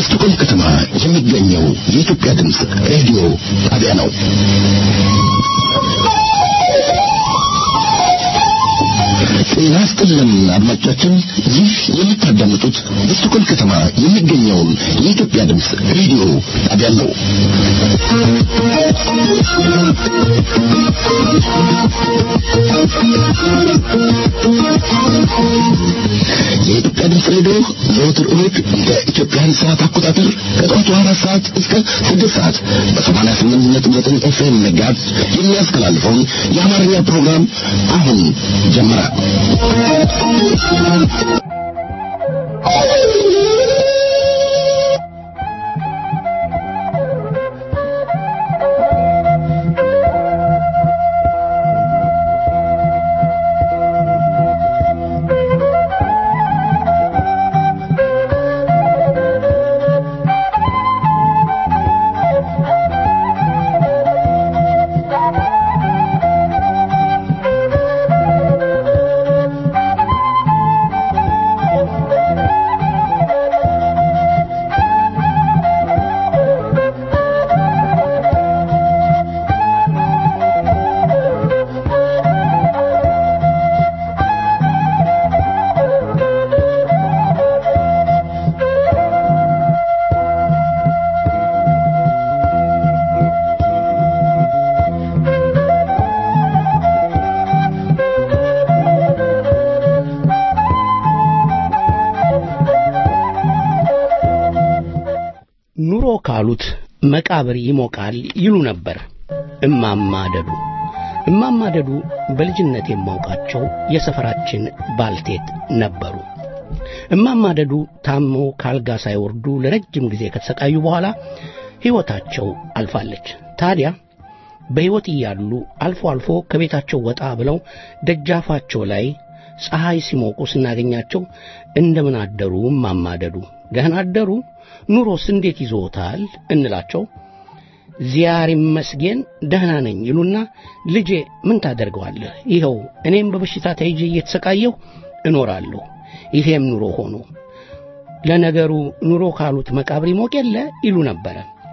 በስቶኮልም ከተማ የሚገኘው የኢትዮጵያ ድምፅ ሬዲዮ ጣቢያ ነው። ጤና ይስጥልን አድማጮቻችን፣ ይህ የምታዳምጡት በስቶኮልም ከተማ የሚገኘውን የኢትዮጵያ ድምፅ ሬዲዮ ጣቢያ ነው። የኢትዮጵያ ድምፅ ሬዲዮ ዘወትር እሁድ በኢትዮጵያን ሰዓት አቆጣጠር ከጠዋቱ አራት ሰዓት እስከ ስድስት ሰዓት በሰማንያ ስምንት ነጥብ ዘጠኝ ኤፍኤም መጋዝ የሚያስተላልፈውን የአማርኛ ፕሮግራም አሁን ጀመረ። ኑሮ ካሉት መቃብር ይሞቃል ይሉ ነበር እማማ ደዱ። እማማ ደዱ በልጅነት የማውቃቸው የሰፈራችን ባልቴት ነበሩ። እማማ ደዱ ታመው ካልጋ ሳይወርዱ ለረጅም ጊዜ ከተሰቃዩ በኋላ ሕይወታቸው አልፋለች። ታዲያ በሕይወት እያሉ አልፎ አልፎ ከቤታቸው ወጣ ብለው ደጃፋቸው ላይ ፀሐይ ሲሞቁ ስናገኛቸው እንደምን አደሩ እማማ ደዱ፣ ደህና አደሩ፣ ኑሮስ እንዴት ይዞታል እንላቸው። ዚያር ይመስገን ደህና ነኝ ይሉና ልጄ ምን ታደርገዋለህ? ይኸው እኔም በበሽታ ተይዤ እየተሰቃየሁ እኖራለሁ። ይሄም ኑሮ ሆኖ ለነገሩ ኑሮ ካሉት መቃብር ይሞቅ የለ ይሉ ነበረ።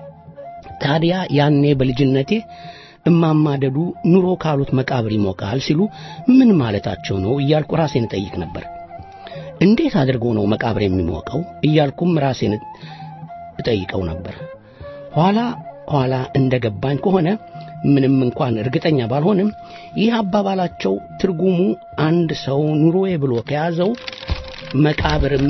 ታዲያ ያኔ በልጅነቴ እማማ ደዱ ኑሮ ካሉት መቃብር ይሞቃል ሲሉ ምን ማለታቸው ነው እያልኩ ራሴን እጠይቅ ነበር። እንዴት አድርጎ ነው መቃብር የሚሞቀው እያልኩም ራሴን እጠይቀው ነበር። ኋላ ኋላ እንደ ገባኝ ከሆነ ምንም እንኳን እርግጠኛ ባልሆንም ይህ አባባላቸው ትርጉሙ አንድ ሰው ኑሮዬ ብሎ ከያዘው መቃብርም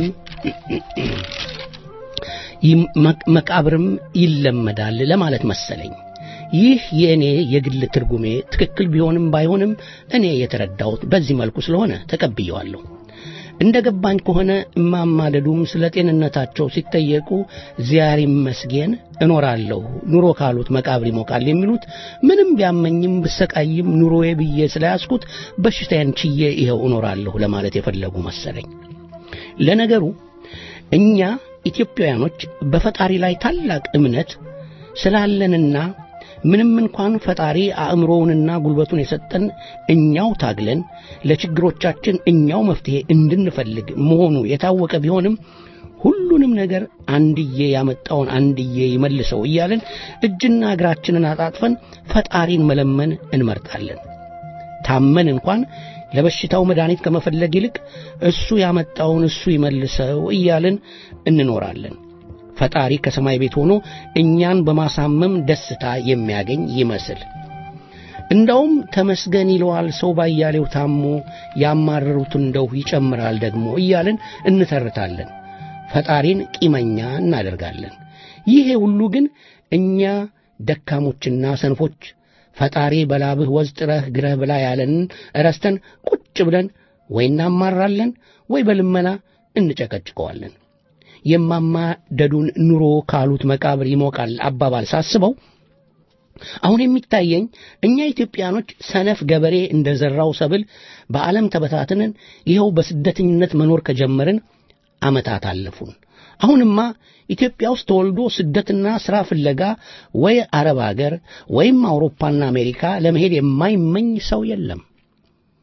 መቃብርም ይለመዳል ለማለት መሰለኝ። ይህ የእኔ የግል ትርጉሜ ትክክል ቢሆንም ባይሆንም እኔ የተረዳሁት በዚህ መልኩ ስለሆነ ተቀብየዋለሁ። እንደ ገባኝ ከሆነ እማማ ደዱም ስለ ጤንነታቸው ሲጠየቁ ዚያር ይመስገን እኖራለሁ፣ ኑሮ ካሉት መቃብር ይሞቃል የሚሉት ምንም ቢያመኝም ብሰቃይም ኑሮዬ ብዬ ስለያዝኩት በሽታዬን ችዬ ይኸው እኖራለሁ ለማለት የፈለጉ መሰለኝ። ለነገሩ እኛ ኢትዮጵያውያኖች በፈጣሪ ላይ ታላቅ እምነት ስላለንና ምንም እንኳን ፈጣሪ አእምሮውንና ጉልበቱን የሰጠን እኛው ታግለን ለችግሮቻችን እኛው መፍትሄ እንድንፈልግ መሆኑ የታወቀ ቢሆንም ሁሉንም ነገር አንድዬ ያመጣውን አንድዬ ይመልሰው እያለን እጅና እግራችንን አጣጥፈን ፈጣሪን መለመን እንመርጣለን። ታመን እንኳን ለበሽታው መድኃኒት ከመፈለግ ይልቅ እሱ ያመጣውን እሱ ይመልሰው እያልን እንኖራለን። ፈጣሪ ከሰማይ ቤት ሆኖ እኛን በማሳመም ደስታ የሚያገኝ ይመስል እንዳውም ተመስገን ይለዋል ሰው ባያሌው ታሞ ያማረሩት እንደው ይጨምራል ደግሞ እያልን እንተርታለን። ፈጣሪን ቂመኛ እናደርጋለን። ይሄ ሁሉ ግን እኛ ደካሞችና ሰንፎች ፈጣሪ በላብህ ወዝ ጥረህ ግረህ ብላ ያለንን ረስተን ቁጭ ብለን ወይ እናማራለን ወይ በልመና እንጨቀጭቀዋለን። የማማ ደዱን ኑሮ ካሉት መቃብር ይሞቃል አባባል ሳስበው አሁን የሚታየኝ እኛ ኢትዮጵያኖች ሰነፍ ገበሬ እንደ ዘራው ሰብል በዓለም ተበታትነን ይኸው በስደተኝነት መኖር ከጀመርን ዓመታት አለፉን። አሁንማ ኢትዮጵያ ውስጥ ተወልዶ ስደትና ሥራ ፍለጋ ወይ አረብ አገር ወይም አውሮፓና አሜሪካ ለመሄድ የማይመኝ ሰው የለም።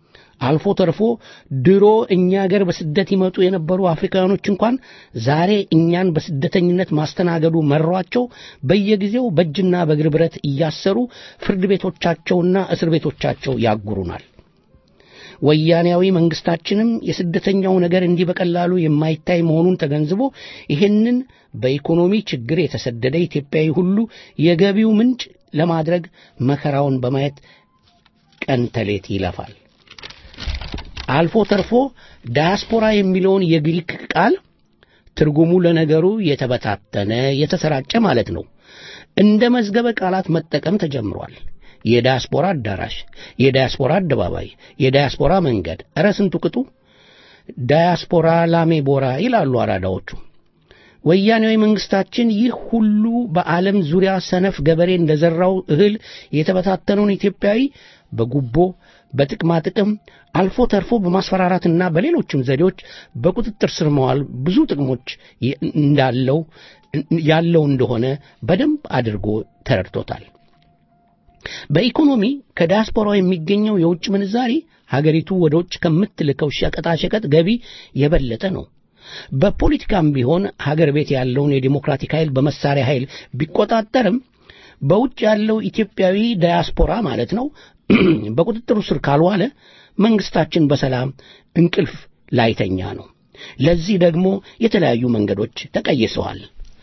አልፎ ተርፎ ድሮ እኛ አገር በስደት ይመጡ የነበሩ አፍሪካውያኖች እንኳን ዛሬ እኛን በስደተኝነት ማስተናገዱ መሯቸው በየጊዜው በእጅና በእግር ብረት እያሰሩ ፍርድ ቤቶቻቸውና እስር ቤቶቻቸው ያጉሩናል። ወያኔያዊ መንግስታችንም የስደተኛው ነገር እንዲህ በቀላሉ የማይታይ መሆኑን ተገንዝቦ ይህንን በኢኮኖሚ ችግር የተሰደደ ኢትዮጵያዊ ሁሉ የገቢው ምንጭ ለማድረግ መከራውን በማየት ቀን ተሌት ይለፋል። አልፎ ተርፎ ዳያስፖራ የሚለውን የግሪክ ቃል ትርጉሙ ለነገሩ የተበታተነ የተሰራጨ ማለት ነው። እንደ መዝገበ ቃላት መጠቀም ተጀምሯል። የዳያስፖራ አዳራሽ፣ የዳያስፖራ አደባባይ፣ የዳያስፖራ መንገድ፣ ኧረ ስንቱ ቅጡ! ዳያስፖራ ላሜ ቦራ ይላሉ አራዳዎቹ። ወያኔያዊ መንግስታችን ይህ ሁሉ በዓለም ዙሪያ ሰነፍ ገበሬ እንደዘራው እህል የተበታተነውን ኢትዮጵያዊ በጉቦ በጥቅማ ጥቅም አልፎ ተርፎ በማስፈራራትና በሌሎችም ዘዴዎች በቁጥጥር ስር መዋል ብዙ ጥቅሞች እንዳለው ያለው እንደሆነ በደንብ አድርጎ ተረድቶታል። በኢኮኖሚ ከዲያስፖራው የሚገኘው የውጭ ምንዛሪ ሀገሪቱ ወደ ውጭ ከምትልከው ሸቀጣሸቀጥ ገቢ የበለጠ ነው። በፖለቲካም ቢሆን ሀገር ቤት ያለውን የዲሞክራቲክ ኃይል በመሳሪያ ኃይል ቢቆጣጠርም በውጭ ያለው ኢትዮጵያዊ ዳያስፖራ ማለት ነው በቁጥጥሩ ስር ካልዋለ መንግስታችን በሰላም እንቅልፍ ላይተኛ ነው። ለዚህ ደግሞ የተለያዩ መንገዶች ተቀይሰዋል።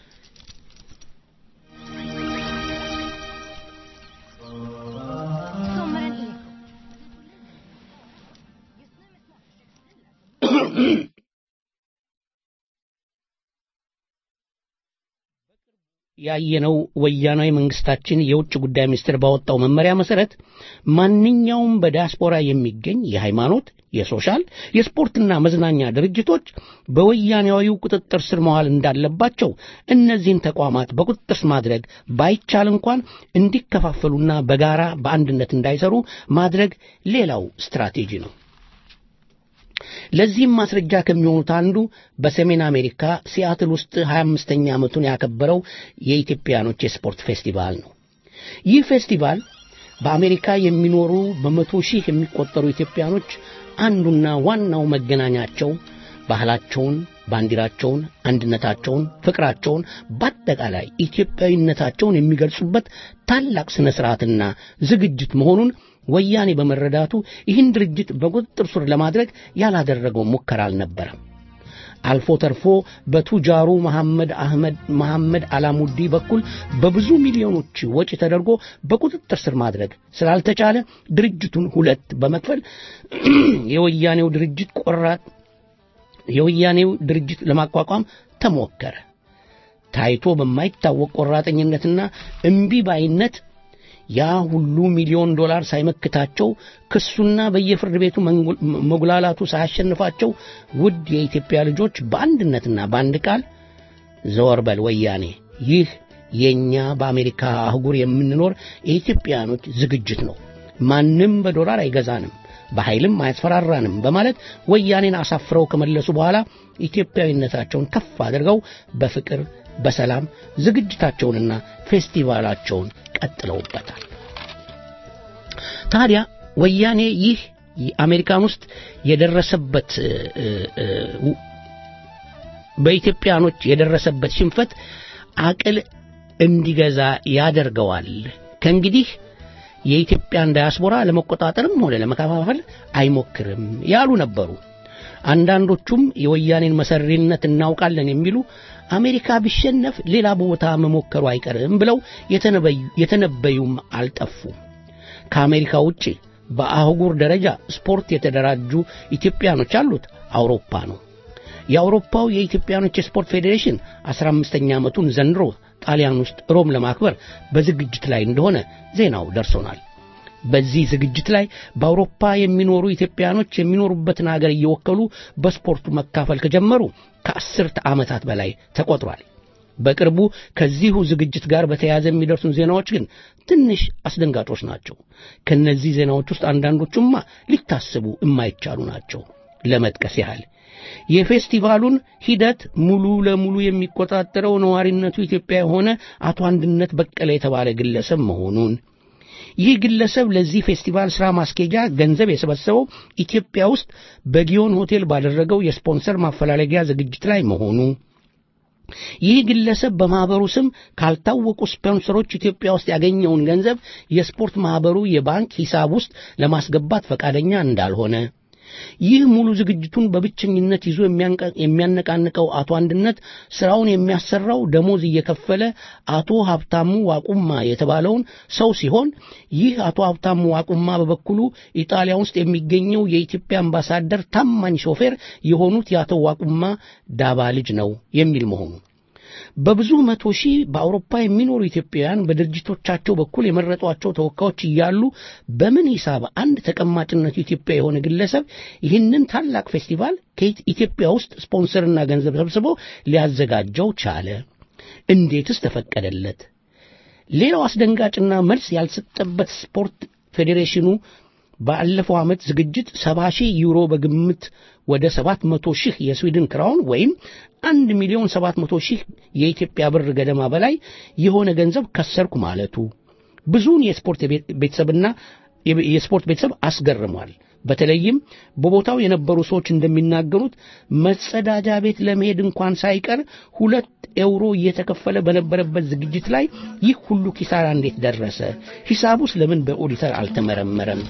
ያየነው ወያናዊ መንግስታችን የውጭ ጉዳይ ሚኒስቴር ባወጣው መመሪያ መሰረት ማንኛውም በዲያስፖራ የሚገኝ የሃይማኖት፣ የሶሻል፣ የስፖርትና መዝናኛ ድርጅቶች በወያኔያዊው ቁጥጥር ስር መዋል እንዳለባቸው እነዚህን ተቋማት በቁጥጥር ስር ማድረግ ባይቻል እንኳን እንዲከፋፈሉና በጋራ በአንድነት እንዳይሰሩ ማድረግ ሌላው ስትራቴጂ ነው። ለዚህም ማስረጃ ከሚሆኑት አንዱ በሰሜን አሜሪካ ሲያትል ውስጥ 25ኛ ዓመቱን ያከበረው የኢትዮጵያኖች የስፖርት ፌስቲቫል ነው። ይህ ፌስቲቫል በአሜሪካ የሚኖሩ በመቶ ሺህ የሚቆጠሩ ኢትዮጵያኖች አንዱና ዋናው መገናኛቸው ባህላቸውን፣ ባንዲራቸውን፣ አንድነታቸውን፣ ፍቅራቸውን በአጠቃላይ ኢትዮጵያዊነታቸውን የሚገልጹበት ታላቅ ስነ ስርዓትና ዝግጅት መሆኑን ወያኔ በመረዳቱ ይህን ድርጅት በቁጥጥር ስር ለማድረግ ያላደረገው ሙከራ አልነበረም። አልፎ ተርፎ በቱጃሩ መሐመድ አህመድ መሐመድ አላሙዲ በኩል በብዙ ሚሊዮኖች ወጪ ተደርጎ በቁጥጥር ስር ማድረግ ስላልተቻለ ድርጅቱን ሁለት በመክፈል የወያኔው ድርጅት ቆራጥ የወያኔው ድርጅት ለማቋቋም ተሞከረ። ታይቶ በማይታወቅ ቆራጠኝነትና እምቢ ባይነት ያ ሁሉ ሚሊዮን ዶላር ሳይመክታቸው ክሱና በየፍርድ ቤቱ መጉላላቱ ሳያሸንፋቸው ውድ የኢትዮጵያ ልጆች በአንድነትና በአንድ ቃል ዘወር በል ወያኔ፣ ይህ የእኛ በአሜሪካ አህጉር የምንኖር የኢትዮጵያኖች ዝግጅት ነው፣ ማንም በዶላር አይገዛንም፣ በኃይልም አያስፈራራንም በማለት ወያኔን አሳፍረው ከመለሱ በኋላ ኢትዮጵያዊነታቸውን ከፍ አድርገው በፍቅር በሰላም ዝግጅታቸውንና ፌስቲቫላቸውን ቀጥለውበታል። ታዲያ ወያኔ ይህ አሜሪካን ውስጥ የደረሰበት በኢትዮጵያኖች የደረሰበት ሽንፈት አቅል እንዲገዛ ያደርገዋል። ከእንግዲህ የኢትዮጵያን ዳያስፖራ ለመቆጣጠርም ሆነ ለመከፋፈል አይሞክርም ያሉ ነበሩ። አንዳንዶቹም የወያኔን መሰሪነት እናውቃለን የሚሉ አሜሪካ ቢሸነፍ ሌላ ቦታ መሞከሩ አይቀርም ብለው የተነበዩም አልጠፉም። ከአሜሪካ ውጭ በአህጉር ደረጃ ስፖርት የተደራጁ ኢትዮጵያኖች አሉት አውሮፓ ነው። የአውሮፓው የኢትዮጵያኖች የስፖርት ፌዴሬሽን አስራ አምስተኛ ዓመቱን ዘንድሮ ጣሊያን ውስጥ ሮም ለማክበር በዝግጅት ላይ እንደሆነ ዜናው ደርሶናል። በዚህ ዝግጅት ላይ በአውሮፓ የሚኖሩ ኢትዮጵያኖች የሚኖሩበትን አገር እየወከሉ በስፖርቱ መካፈል ከጀመሩ ከአስርተ ዓመታት በላይ ተቆጥሯል። በቅርቡ ከዚሁ ዝግጅት ጋር በተያያዘ የሚደርሱን ዜናዎች ግን ትንሽ አስደንጋጮች ናቸው። ከነዚህ ዜናዎች ውስጥ አንዳንዶቹማ ሊታሰቡ የማይቻሉ ናቸው። ለመጥቀስ ያህል የፌስቲቫሉን ሂደት ሙሉ ለሙሉ የሚቆጣጠረው ነዋሪነቱ ኢትዮጵያ የሆነ አቶ አንድነት በቀለ የተባለ ግለሰብ መሆኑን ይህ ግለሰብ ለዚህ ፌስቲቫል ስራ ማስኬጃ ገንዘብ የሰበሰበው ኢትዮጵያ ውስጥ በጊዮን ሆቴል ባደረገው የስፖንሰር ማፈላለጊያ ዝግጅት ላይ መሆኑ ይህ ግለሰብ በማህበሩ ስም ካልታወቁ ስፖንሰሮች ኢትዮጵያ ውስጥ ያገኘውን ገንዘብ የስፖርት ማህበሩ የባንክ ሂሳብ ውስጥ ለማስገባት ፈቃደኛ እንዳልሆነ ይህ ሙሉ ዝግጅቱን በብቸኝነት ይዞ የሚያነቃንቀው አቶ አንድነት ስራውን የሚያሰራው ደሞዝ እየከፈለ አቶ ሀብታሙ ዋቁማ የተባለውን ሰው ሲሆን ይህ አቶ ሀብታሙ ዋቁማ በበኩሉ ኢጣሊያ ውስጥ የሚገኘው የኢትዮጵያ አምባሳደር ታማኝ ሾፌር የሆኑት የአቶ ዋቁማ ዳባ ልጅ ነው የሚል መሆኑ በብዙ መቶ ሺህ በአውሮፓ የሚኖሩ ኢትዮጵያውያን በድርጅቶቻቸው በኩል የመረጧቸው ተወካዮች እያሉ በምን ሂሳብ አንድ ተቀማጭነቱ ኢትዮጵያ የሆነ ግለሰብ ይህንን ታላቅ ፌስቲቫል ከኢትዮጵያ ውስጥ ስፖንሰርና ገንዘብ ሰብስቦ ሊያዘጋጀው ቻለ? እንዴትስ ተፈቀደለት? ሌላው አስደንጋጭና መልስ ያልሰጠበት ስፖርት ፌዴሬሽኑ ባለፈው ዓመት ዝግጅት ሰባ ሺህ ዩሮ በግምት ወደ ሰባት መቶ ሺህ የስዊድን ክራውን ወይም አንድ ሚሊዮን ሰባት መቶ ሺህ የኢትዮጵያ ብር ገደማ በላይ የሆነ ገንዘብ ከሰርኩ ማለቱ ብዙውን የስፖርት ቤተሰብና የስፖርት ቤተሰብ አስገርሟል። በተለይም በቦታው የነበሩ ሰዎች እንደሚናገሩት መጸዳጃ ቤት ለመሄድ እንኳን ሳይቀር ሁለት ኤውሮ እየተከፈለ በነበረበት ዝግጅት ላይ ይህ ሁሉ ኪሳራ እንዴት ደረሰ? ሂሳቡስ ለምን በኦዲተር አልተመረመረም?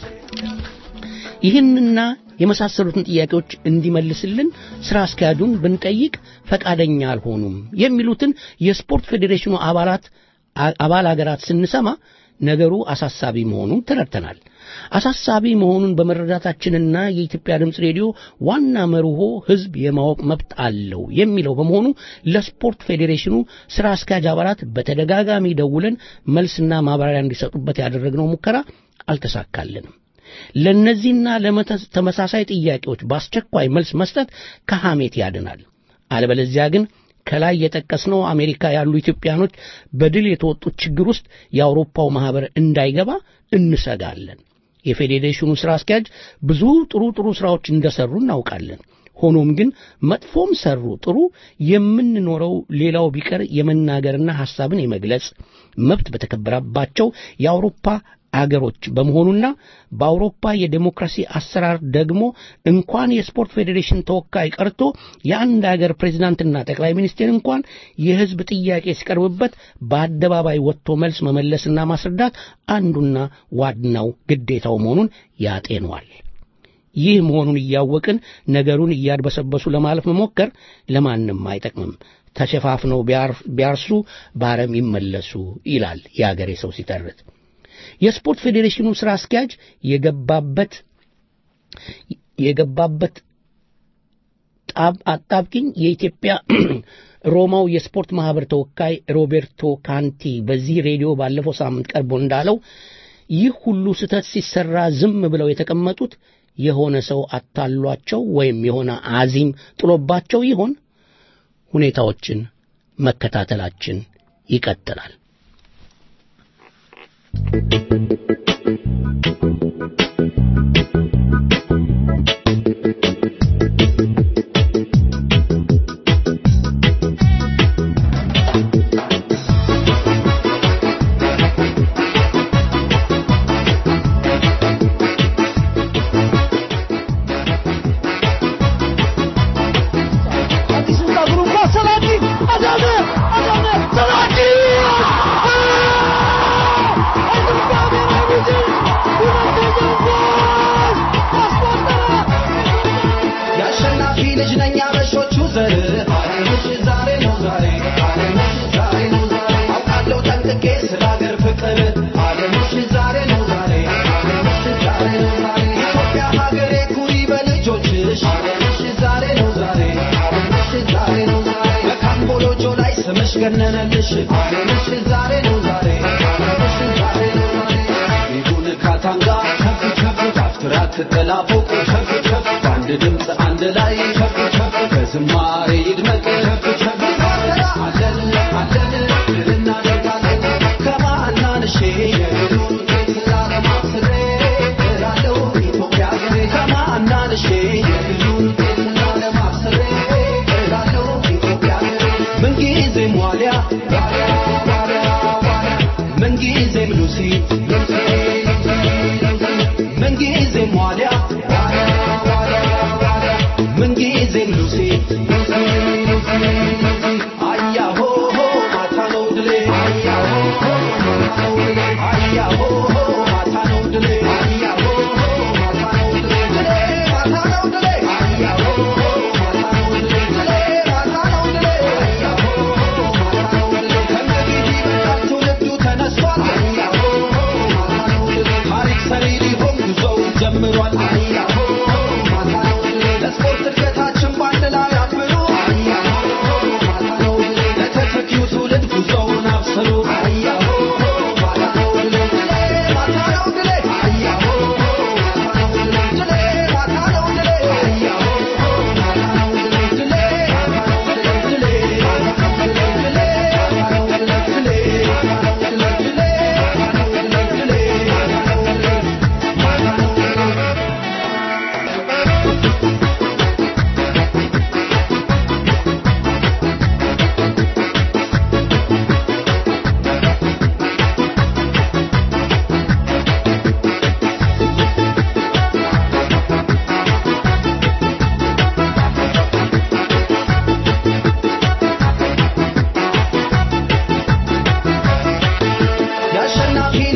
ይህንና የመሳሰሉትን ጥያቄዎች እንዲመልስልን ስራ አስኪያጁን ብንጠይቅ ፈቃደኛ አልሆኑም የሚሉትን የስፖርት ፌዴሬሽኑ አባላት አባል አገራት ስንሰማ ነገሩ አሳሳቢ መሆኑን ተረድተናል። አሳሳቢ መሆኑን በመረዳታችንና የኢትዮጵያ ድምፅ ሬዲዮ ዋና መርሆ ሕዝብ የማወቅ መብት አለው የሚለው በመሆኑ ለስፖርት ፌዴሬሽኑ ስራ አስኪያጅ አባላት በተደጋጋሚ ደውለን መልስና ማብራሪያ እንዲሰጡበት ያደረግነው ሙከራ አልተሳካልንም። ለእነዚህና ለተመሳሳይ ጥያቄዎች በአስቸኳይ መልስ መስጠት ከሐሜት ያድናል። አለበለዚያ ግን ከላይ የጠቀስነው አሜሪካ ያሉ ኢትዮጵያኖች በድል የተወጡት ችግር ውስጥ የአውሮፓው ማህበር እንዳይገባ እንሰጋለን። የፌዴሬሽኑ ስራ አስኪያጅ ብዙ ጥሩ ጥሩ ስራዎች እንደሰሩ እናውቃለን። ሆኖም ግን መጥፎም ሰሩ ጥሩ የምንኖረው ሌላው ቢቀር የመናገርና ሐሳብን የመግለጽ መብት በተከበረባቸው የአውሮፓ አገሮች በመሆኑና በአውሮፓ የዴሞክራሲ አሰራር ደግሞ እንኳን የስፖርት ፌዴሬሽን ተወካይ ቀርቶ የአንድ አገር ፕሬዝዳንትና ጠቅላይ ሚኒስቴር እንኳን የሕዝብ ጥያቄ ሲቀርብበት በአደባባይ ወጥቶ መልስ መመለስና ማስረዳት አንዱና ዋናው ግዴታው መሆኑን ያጤኗል። ይህ መሆኑን እያወቅን ነገሩን እያድበሰበሱ ለማለፍ መሞከር ለማንም አይጠቅምም። ተሸፋፍነው ቢያርሱ በአረም ይመለሱ ይላል የአገሬ ሰው ሲተርት። የስፖርት ፌዴሬሽኑ ስራ አስኪያጅ የገባበት የገባበት አጣብቂኝ የኢትዮጵያ ሮማው የስፖርት ማህበር ተወካይ ሮቤርቶ ካንቲ በዚህ ሬዲዮ ባለፈው ሳምንት ቀርቦ እንዳለው ይህ ሁሉ ስህተት ሲሰራ ዝም ብለው የተቀመጡት የሆነ ሰው አታሏቸው ወይም የሆነ አዚም ጥሎባቸው ይሆን? ሁኔታዎችን መከታተላችን ይቀጥላል። ገነነልሽ አለምሽ ዛሬ ነው ዛሬ አለምሽ ዛሬ ነው ዛሬ ይሁን ካታንጋ ከፍ ከፍ ካፍትራ ትጠላፎቅ ከፍ ከፍ በአንድ ድምፅ አንድ ላይ ከፍ ከፍ በዝማሬ ይድመቅ ከፍ ከፍ አለን አለን ድል እናደርጋለን ከማናንሼ የድሉን ጌት ላለማስሬ እላለሁ ኢትዮጵያ ሀገሬ ከማናንሼ የድሉን ጌት ላለማስሬ እላለሁ ኢትዮጵያ ሀገሬ ምንጊዜም ዋልያ ዋልያ ዋልያ ዋልያ ምንጊዜም ሉሲ ሉሲ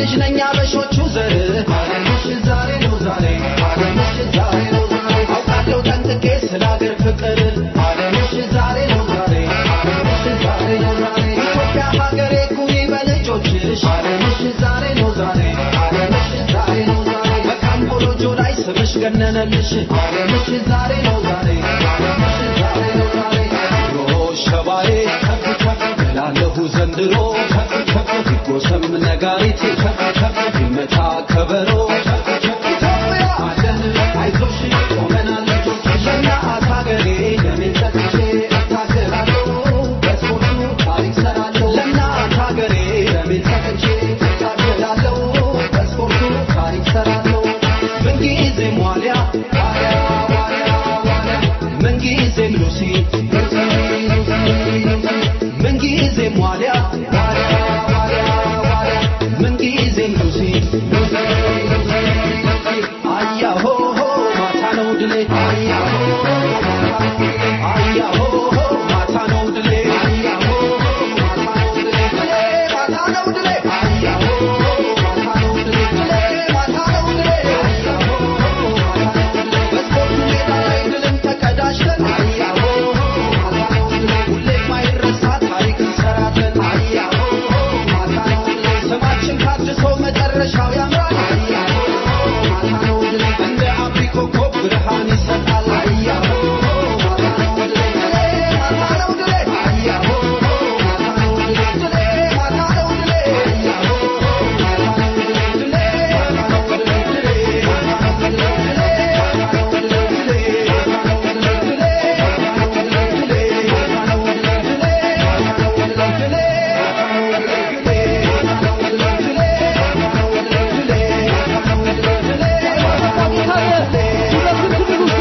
ልጅ ነኝ አበሾቹ ዘር አለምሽ ዛሬ ነው ዛሬ አለምሽ ዛሬ ነው ዛሬ አውቃለሁ ጠንቅቄ ስለ አገር ፍቅር አለምሽ ዛሬ ነው ዛሬ አለምሽ ዛሬ ነው ዛሬ ኢትዮጵያ ሀገሬ ኩሪ በልጆችሽ አለምሽ ዛሬ ነው ዛሬ አለምሽ ዛሬ ነው ዛሬ በካምቦሎጆ ላይ ስምሽ ገነነልሽ አለምሽ ዛሬ ነው ዛሬ አለምሽ ዛሬ ነው ዛሬ ሮ ሸባዬ ከፍ ከፍ እላለሁ ዘንድሮ ከፍ ከፍ ይጎሰም ነጋሪት ከፍ ከፍ ይመታ ከበሮ ከፍ ከፍ ኢትዮጵያ አለን አይዞሽ ቆመናል ለእናት ሀገሬ ደሜን ሰጥቼ እታገላለሁ በስፖርቱ ታሪክ ሰራለሁ ለእናት ሀገሬ ደሜን ሰጥቼ እታገላለሁ በስፖርቱ ታሪክ ሰራለሁ ምንጊዜም ዋልያ ዋልያ ዋልያ ዋልያ ምንጊዜም ሉሲ ሉሲ ሉሲ ሉሲ ምንጊዜም ዋልያ ዋልያ ዋልያ ዋልያ ምንጊዜም ሉሲ ሉሲ ሉሲ ሉሲ አያሆ ማታ ነው ድሌ አያሆ አያሆ ማታ ነው ድሌ አያሆ ማታ ነው ድሌ ድሌ ማታ ነው ድሌ አያሆ ማታ ነው ድሌ ድሌ ማታ ነው ድሌ አያሆ ማታ ነው ድሌ በስፖርቱ ሜዳ ላይ ድልን ተቀዳጅተን አያሆ ማታ ነው ድሌ ሁሌም ማይረሳ ታሪክ እንሰራለን አያሆ ማታ ነው ድሌ ስማችን ታድሶ መጨረሻው ያምራል አያሆ ማታ ነው ድሌ እንደ አብሪ ኮከብ ብርሃን ይሰጣል አያሆ ማታ ነው ድሌ ድሌ ማታ ነው ድሌ አያሆ ማታ ነው ድሌ ድሌ ማታ ነው ድሌ አያሆ ማታ ነው ድሌ ድሌ ማታ ነው ድሌ ድሌ ማታ ነው ድሌ ድሌ ማታ ነው ድሌ ድሌ ማታ ነው ድሌ ድሌ ማታ ነው ድሌ ድሌ ማታ ነው ድሌ ድሌ ማታ ነው ድሌ ድሌ ማታ ነው ድሌ ድሌ ማታ ነው ድሌ ድሌ ማታ ነው ድሌ ድሌ ማታ ነው ድሌ ድሌ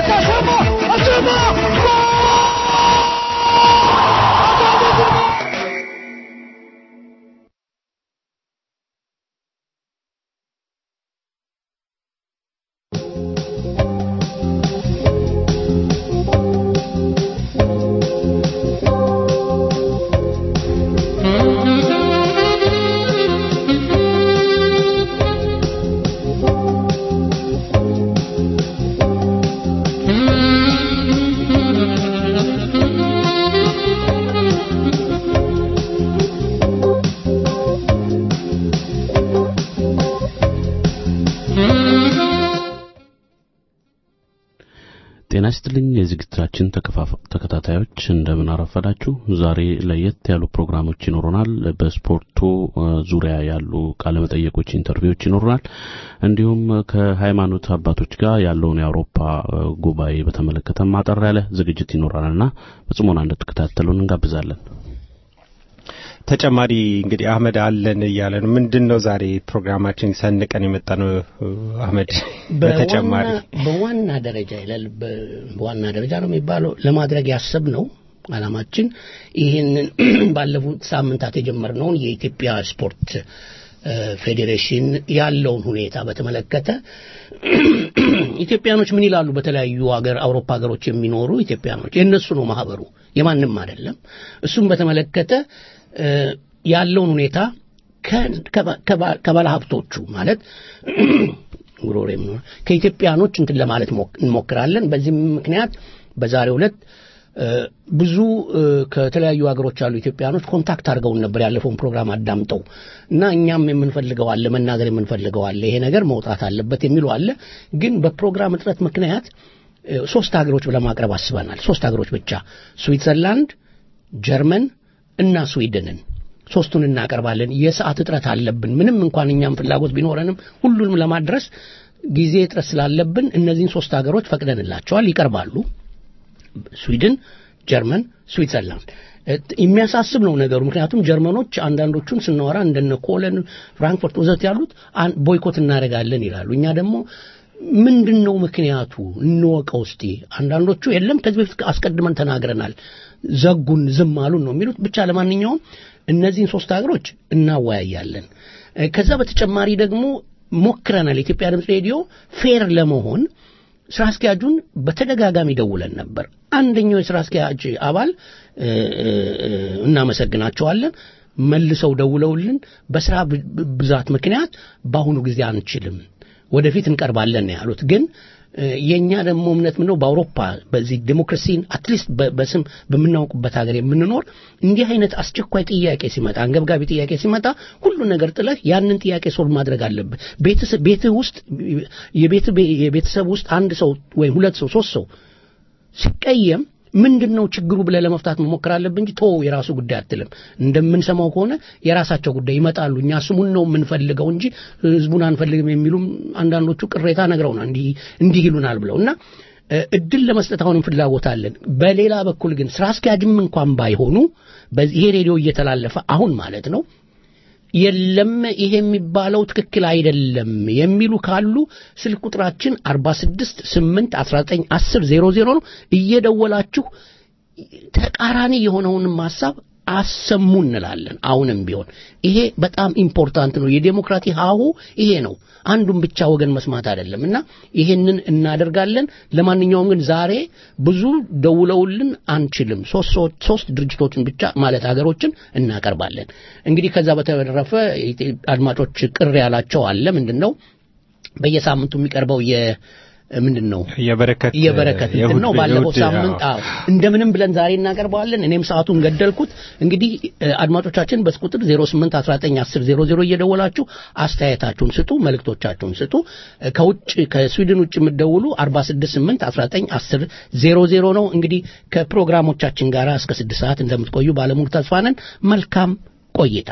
ጤና ይስጥልኝ የዝግጅታችን ተከፋፋ- ተከታታዮች እንደምን አረፈዳችሁ። ዛሬ ለየት ያሉ ፕሮግራሞች ይኖሩናል። በስፖርቱ እ፣ ዙሪያ ያሉ ቃለመጠየቆች፣ ኢንተርቪዎች ይኖሩናል። እንዲሁም ከሃይማኖት አባቶች ጋር ያለውን የአውሮፓ እ፣ ጉባኤ በተመለከተ ማጠር ያለ ዝግጅት ይኖረናልና በጽሞና እንድትከታተሉን እንጋብዛለን። ተጨማሪ እንግዲህ አህመድ አለን እያለ ነው። ምንድን ነው ዛሬ ፕሮግራማችን ሰንቀን የመጣ ነው አህመድ? በተጨማሪ በዋና- በዋና ደረጃ ይላል። በ- በዋና ደረጃ ነው የሚባለው ለማድረግ ያሰብነው አላማችን ይህንን ባለፉት ሳምንታት የጀመርነውን የኢትዮጵያ ስፖርት እ፣ ፌዴሬሽን ያለውን ሁኔታ በተመለከተ ኢትዮጵያኖች ምን ይላሉ? በተለያዩ ሀገር አውሮፓ ሀገሮች የሚኖሩ ኢትዮጵያኖች የእነሱ ነው ማህበሩ የማንም አይደለም። እሱም በተመለከተ እ፣ ያለውን ሁኔታ ከ- ከባ- ከባ- ከባለ ሀብቶቹ ማለት ጉሮሬ ምን ሆነ? ከኢትዮጵያኖች እንትን ለማለት ሞክ- እንሞክራለን። በዚህም ምክንያት በዛሬው ዕለት እ፣ ብዙ እ፣ ከተለያዩ ሀገሮች ያሉ ኢትዮጵያኖች ኮንታክት አድርገውን ነበር ያለፈውን ፕሮግራም አዳምጠው እና እኛም የምንፈልገው አለ መናገር የምንፈልገው አለ ይሄ ነገር መውጣት አለበት የሚሉ አለ። ግን በፕሮግራም እጥረት ምክንያት እ፣ ሶስት ሀገሮች ለማቅረብ አስበናል። ሶስት ሀገሮች ብቻ ስዊትዘርላንድ፣ ጀርመን እና ስዊድንን ሶስቱን እናቀርባለን። የሰዓት እጥረት አለብን። ምንም እንኳን እኛም ፍላጎት ቢኖረንም ሁሉንም ለማድረስ ጊዜ እጥረት ስላለብን እነዚህን ሶስት ሀገሮች ፈቅደንላቸዋል፣ ይቀርባሉ። ስዊድን፣ ጀርመን፣ ስዊትዘርላንድ እ፣ የሚያሳስብ ነው ነገሩ። ምክንያቱም ጀርመኖች አንዳንዶቹን ስናወራ እንደነ ኮለን፣ ፍራንክፈርት ወዘት ያሉት አን- ቦይኮት እናደርጋለን ይላሉ። እኛ ደግሞ ምንድን ነው ምክንያቱ እንወቀው እስቲ። አንዳንዶቹ የለም ከዚህ በፊት አስቀድመን ተናግረናል፣ ዘጉን፣ ዝም አሉን ነው የሚሉት። ብቻ ለማንኛውም እነዚህን ሶስት ሀገሮች እናወያያለን። እ፣ ከዛ በተጨማሪ ደግሞ ሞክረናል። የኢትዮጵያ ድምፅ ሬዲዮ ፌር ለመሆን ስራ አስኪያጁን በተደጋጋሚ ደውለን ነበር። አንደኛው የስራ አስኪያጅ አባል እ፣ እ፣ እ፣ እናመሰግናቸዋለን መልሰው ደውለውልን በስራ ብ- ብ- ብዛት ምክንያት በአሁኑ ጊዜ አንችልም፣ ወደፊት እንቀርባለን ነው ያሉት። ግን እ፣ የእኛ ደግሞ እምነት ምነው በአውሮፓ በዚህ ዴሞክራሲን አትሊስት በ- በስም በምናውቅበት ሀገር የምንኖር እንዲህ አይነት አስቸኳይ ጥያቄ ሲመጣ አንገብጋቢ ጥያቄ ሲመጣ ሁሉ ነገር ጥለህ ያንን ጥያቄ ሶልቭ ማድረግ አለብህ። ቤትስ- ቤትህ ውስጥ የቤት የቤተሰብ ውስጥ አንድ ሰው ወይም ሁለት ሰው ሶስት ሰው ሲቀየም ምንድን ነው ችግሩ ብለህ ለመፍታት መሞከር አለብህ እንጂ ቶ የራሱ ጉዳይ አትልም። እንደምንሰማው ከሆነ የራሳቸው ጉዳይ ይመጣሉ። እኛ ስሙን ነው የምንፈልገው እንጂ ህዝቡን አንፈልግም የሚሉም አንዳንዶቹ ቅሬታ ነግረውናል። እንዲህ እንዲህ ይሉናል ብለው እና እ፣ እድል ለመስጠት አሁንም ፍላጎት አለን። በሌላ በኩል ግን ስራ አስኪያጅም እንኳን ባይሆኑ በዚህ ይሄ ሬዲዮ እየተላለፈ አሁን ማለት ነው የለም ይሄ የሚባለው ትክክል አይደለም የሚሉ ካሉ ስልክ ቁጥራችን 46 8 19 10 00 ነው። እየደወላችሁ ተቃራኒ የሆነውንም ሐሳብ አሰሙ እንላለን። አሁንም ቢሆን ይሄ በጣም ኢምፖርታንት ነው። የዴሞክራቲ ሀሁ ይሄ ነው። አንዱን ብቻ ወገን መስማት አይደለም እና ይሄንን እናደርጋለን። ለማንኛውም ግን ዛሬ ብዙ ደውለውልን አንችልም። ሶስት ሰዎች ሶስት ድርጅቶችን ብቻ ማለት ሀገሮችን እናቀርባለን። እንግዲህ ከዛ በተረፈ አድማጮች ቅር ያላቸው አለ ምንድን ነው በየሳምንቱ የሚቀርበው የ ምንድን ነው የበረከት የበረከት እንትን የእሁድ- ነው። ባለፈው የእሁድ- ሳምንት አዎ እንደምንም ብለን ዛሬ እናቀርበዋለን። እኔም ሰዓቱን ገደልኩት። እንግዲህ እ፣ አድማጮቻችን በቁጥር 08 19 10 00 እየደወላችሁ አስተያየታችሁን ስጡ፣ መልእክቶቻችሁን ስጡ። እ፣ ከውጭ ከስዊድን ውጭ የምትደውሉ 46 8 19 10 00 ነው። እንግዲህ ከፕሮግራሞቻችን ጋር እስከ 6 ሰዓት እንደምትቆዩ ባለሙሉ ተስፋ ነን። መልካም ቆይታ።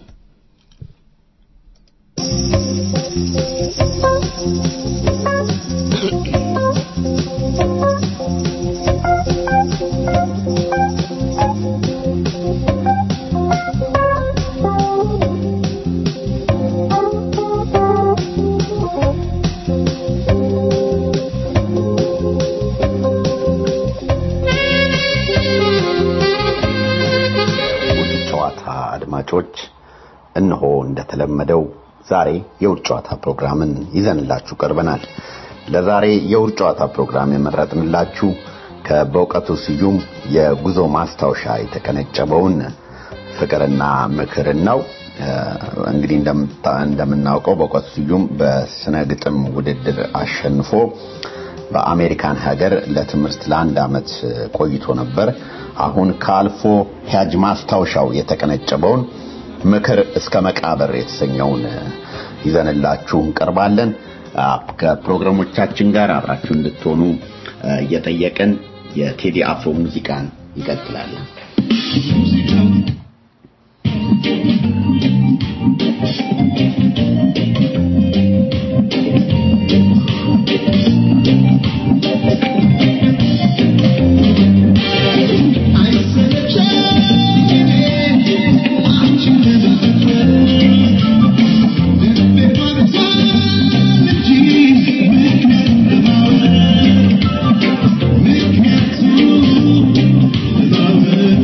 ውድ ጨዋታ አድማጮች እነሆ እንደተለመደው ዛሬ የውድ ጨዋታ ፕሮግራምን ይዘንላችሁ ቀርበናል። ለዛሬ የውድ ጨዋታ ፕሮግራም የመረጥንላችሁ ከበእውቀቱ ስዩም የጉዞ ማስታወሻ የተቀነጨበውን ፍቅርና ምክርን ነው። እ፣ እንግዲህ እንደምታ- እንደምናውቀው በእውቀቱ ስዩም በስነ ግጥም ውድድር አሸንፎ በአሜሪካን ሀገር ለትምህርት ለአንድ ዓመት ቆይቶ ነበር። አሁን ከአልፎ ሂያጅ ማስታወሻው የተቀነጨበውን ምክር እስከ መቃብር የተሰኘውን ይዘንላችሁ እንቀርባለን። አ፣ ከፕሮግራሞቻችን ጋር አብራችሁ እንድትሆኑ አ፣ እየጠየቅን የቴዲ አፍሮ ሙዚቃን ይቀጥላል። Thank you.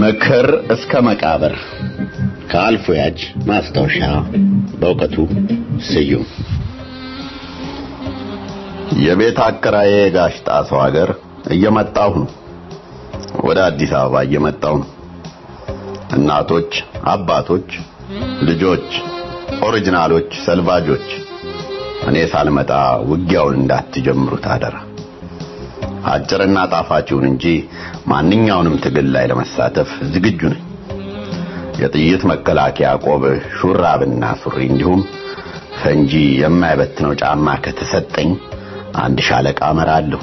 ምክር እስከ መቃብር ከአልፎ ያጅ ማስታወሻ በእውቀቱ ስዩም የቤት አከራዬ ጋሽ ጣሰው ሀገር እየመጣሁ ነው። ወደ አዲስ አበባ እየመጣሁ ነው። እናቶች፣ አባቶች፣ ልጆች፣ ኦሪጂናሎች፣ ሰልቫጆች እኔ ሳልመጣ ውጊያውን እንዳትጀምሩት አደራ። አጭርና ጣፋጭውን እንጂ ማንኛውንም ትግል ላይ ለመሳተፍ ዝግጁ ነኝ። የጥይት መከላከያ ቆብ፣ ሹራብና ሱሪ እንዲሁም ፈንጂ የማይበትነው ጫማ ከተሰጠኝ አንድ ሻለቃ እመራለሁ።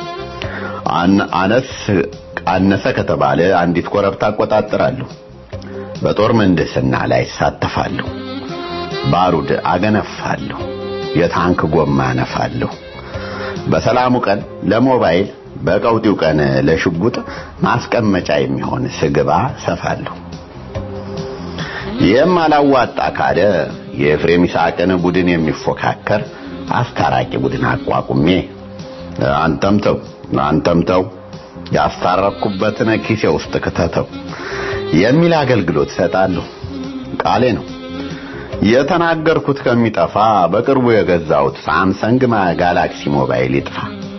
አነስ አነሰ ከተባለ አንዲት ኮረብታ አቆጣጠራለሁ። በጦር ምህንድስና ላይ እሳተፋለሁ። ባሩድ አገነፋለሁ። የታንክ ጎማ አነፋለሁ። በሰላሙ ቀን ለሞባይል በቀውጢው ቀን ለሽጉጥ ማስቀመጫ የሚሆን ስግባ ሰፋለሁ። ይህም አላዋጣ ካለ የኤፍሬም ይስሐቅን ቡድን የሚፎካከር አስታራቂ ቡድን አቋቁሜ አንተም ተው አንተም ተው ያስታረኩበትን ኪሴ ውስጥ ክተተው የሚል አገልግሎት እሰጣለሁ። ቃሌ ነው። የተናገርኩት ከሚጠፋ በቅርቡ የገዛሁት ሳምሰንግ ጋላክሲ ሞባይል ይጥፋ።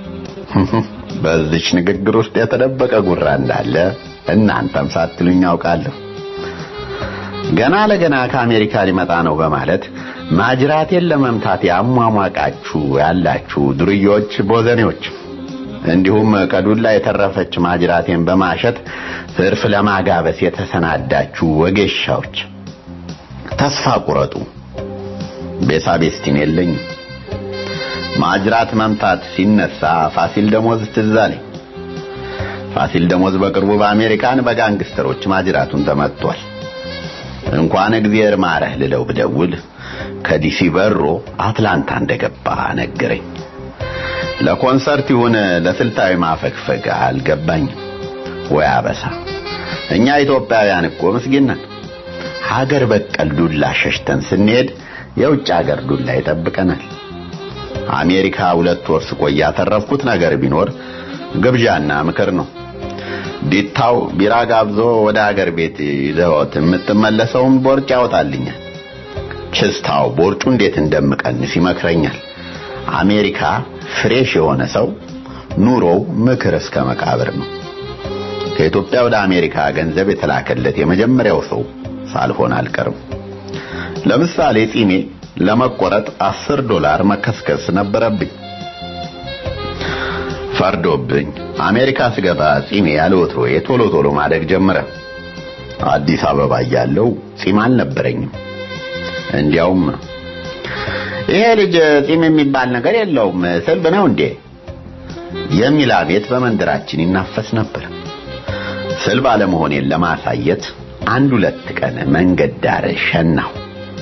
በዚች ንግግር ውስጥ የተደበቀ ጉራ እንዳለ እናንተም ሳትሉኝ ያውቃለሁ። ገና ለገና ከአሜሪካ ሊመጣ ነው በማለት ማጅራቴን ለመምታት ያሟሟቃችሁ ያላችሁ ዱርዮች፣ ቦዘኔዎች እንዲሁም ከዱላ የተረፈች ማጅራቴን በማሸት ትርፍ ለማጋበስ የተሰናዳችሁ ወጌሻዎች ተስፋ ቁረጡ። ቤሳቤስቲን የለኝም። ማጅራት መምታት ሲነሳ ፋሲል ደሞዝ ትዝ አለኝ። ፋሲል ደሞዝ በቅርቡ በአሜሪካን በጋንግስተሮች ማጅራቱን ተመቷል። እንኳን እግዚአብሔር ማረህ ልለው ብደውል ከዲሲ በሮ አትላንታ እንደገባ ነገረኝ። ለኮንሰርት ይሁን ለስልታዊ ማፈግፈግ አልገባኝም። ወይ አበሳ! እኛ ኢትዮጵያውያን እኮ ምስኪን ነን። ሀገር በቀል ዱላ ሸሽተን ስንሄድ የውጭ ሀገር ዱላ ይጠብቀናል። አሜሪካ ሁለት ወር ስቆይ ያተረፍኩት ነገር ቢኖር ግብዣና ምክር ነው። ዲታው ቢራ ጋብዞ ወደ ሀገር ቤት ይዘውት የምትመለሰውን ቦርጭ ያወጣልኛል። ችስታው ቦርጩ እንዴት እንደምቀንስ ይመክረኛል። አሜሪካ ፍሬሽ የሆነ ሰው ኑሮው ምክር እስከ መቃብር ነው። ከኢትዮጵያ ወደ አሜሪካ ገንዘብ የተላከለት የመጀመሪያው ሰው ሳልሆን አልቀርም። ለምሳሌ ጺሜ ለመቆረጥ አስር ዶላር መከስከስ ነበረብኝ። ፈርዶብኝ አሜሪካ ስገባ ጺሜ ያለ ወትሮዬ ቶሎ ቶሎ ማደግ ጀመረ። አዲስ አበባ እያለሁ ጺም አልነበረኝም። እንዲያውም ይሄ ልጅ ጺም የሚባል ነገር የለውም ስልብ ነው እንዴ የሚል አቤት በመንደራችን ይናፈስ ነበር። ስልብ አለመሆኔን ለማሳየት አንድ ሁለት ቀን መንገድ ዳር ሸናሁ።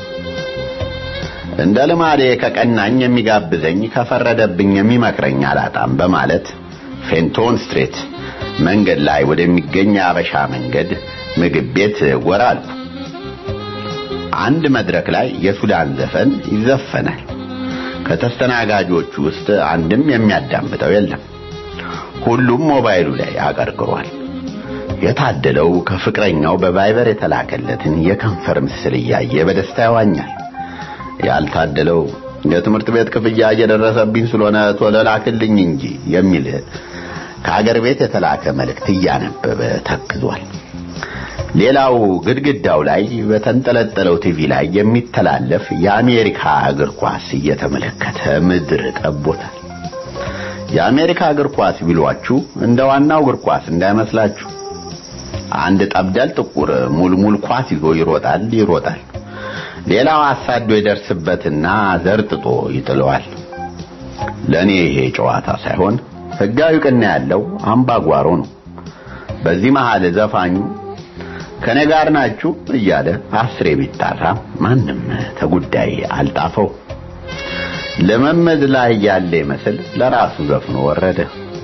እንደ ልማዴ ከቀናኝ የሚጋብዘኝ ከፈረደብኝ የሚመክረኝ አላጣም በማለት ፌንቶን ስትሬት መንገድ ላይ ወደሚገኝ አበሻ መንገድ ምግብ ቤት ጎራ አልኩ። አንድ መድረክ ላይ የሱዳን ዘፈን ይዘፈናል። ከተስተናጋጆቹ ውስጥ አንድም የሚያዳምጠው የለም። ሁሉም ሞባይሉ ላይ አቀርቅሯል። የታደለው ከፍቅረኛው በቫይበር የተላከለትን የከንፈር ምስል እያየ በደስታ ያዋኛል። ያልታደለው የትምህርት ቤት ክፍያ እየደረሰብኝ ስለሆነ ቶሎ ላክልኝ እንጂ የሚል ከአገር ቤት የተላከ መልእክት እያነበበ ተክዟል። ሌላው ግድግዳው ላይ በተንጠለጠለው ቲቪ ላይ የሚተላለፍ የአሜሪካ እግር ኳስ እየተመለከተ ምድር ጠቦታል። የአሜሪካ እግር ኳስ ቢሏችሁ እንደ ዋናው እግር ኳስ እንዳይመስላችሁ። አንድ ጠብደል ጥቁር ሙልሙል ኳስ ይዞ ይሮጣል ይሮጣል። ሌላው አሳዶ ይደርስበትና ዘርጥጦ ይጥለዋል። ለኔ ይሄ ጨዋታ ሳይሆን ሕጋዊ ቅና ያለው አምባጓሮ ነው። በዚህ መሃል ዘፋኙ ከኔ ጋር ናችሁ እያለ አስሬ ቢጣራ ማንም ተጉዳይ አልጣፈው። ልምምድ ላይ ያለ ይመስል ለራሱ ዘፍኖ ወረደ።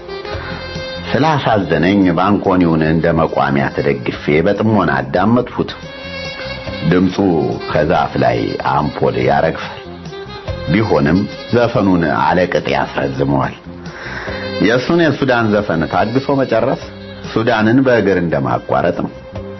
ስላሳዘነኝ ባንኮኒውን እንደ መቋሚያ ተደግፌ በጥሞና አዳመጥሁት። ድምፁ ከዛፍ ላይ አምፖል ያረግፋል። ቢሆንም ዘፈኑን አለቅጥ ያስረዝመዋል። የእሱን የሱዳን ዘፈን ታግሶ መጨረስ ሱዳንን በእግር እንደማቋረጥ ነው።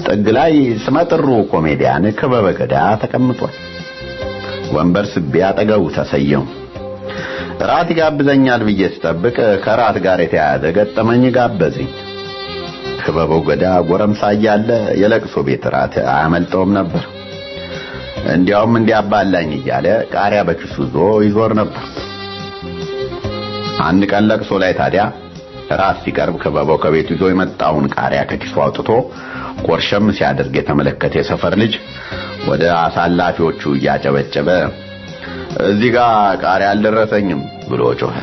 ጥግ ላይ ስመጥሩ ኮሜዲያን ክበበ ገዳ ተቀምጧል። ወንበር ስቤ አጠገቡ ተሰየው። ራት ይጋብዘኛል ብዬ ስጠብቅ ከራት ጋር የተያያዘ ገጠመኝ ጋበዘኝ። ክበበው ገዳ ጎረምሳ እያለ የለቅሶ ቤት ራት አያመልጠውም ነበር። እንዲያውም እንዲያባላኝ እያለ ቃሪያ በኪሱ ይዞ ይዞር ነበር። አንድ ቀን ለቅሶ ላይ ታዲያ ራት ሲቀርብ ክበበው ከቤቱ ይዞ የመጣውን ቃሪያ ከኪሱ አውጥቶ ቆርሸም ሲያደርግ የተመለከተ የሰፈር ልጅ ወደ አሳላፊዎቹ እያጨበጨበ እዚህ ጋር ቃሪያ አልደረሰኝም ብሎ ጮኸ።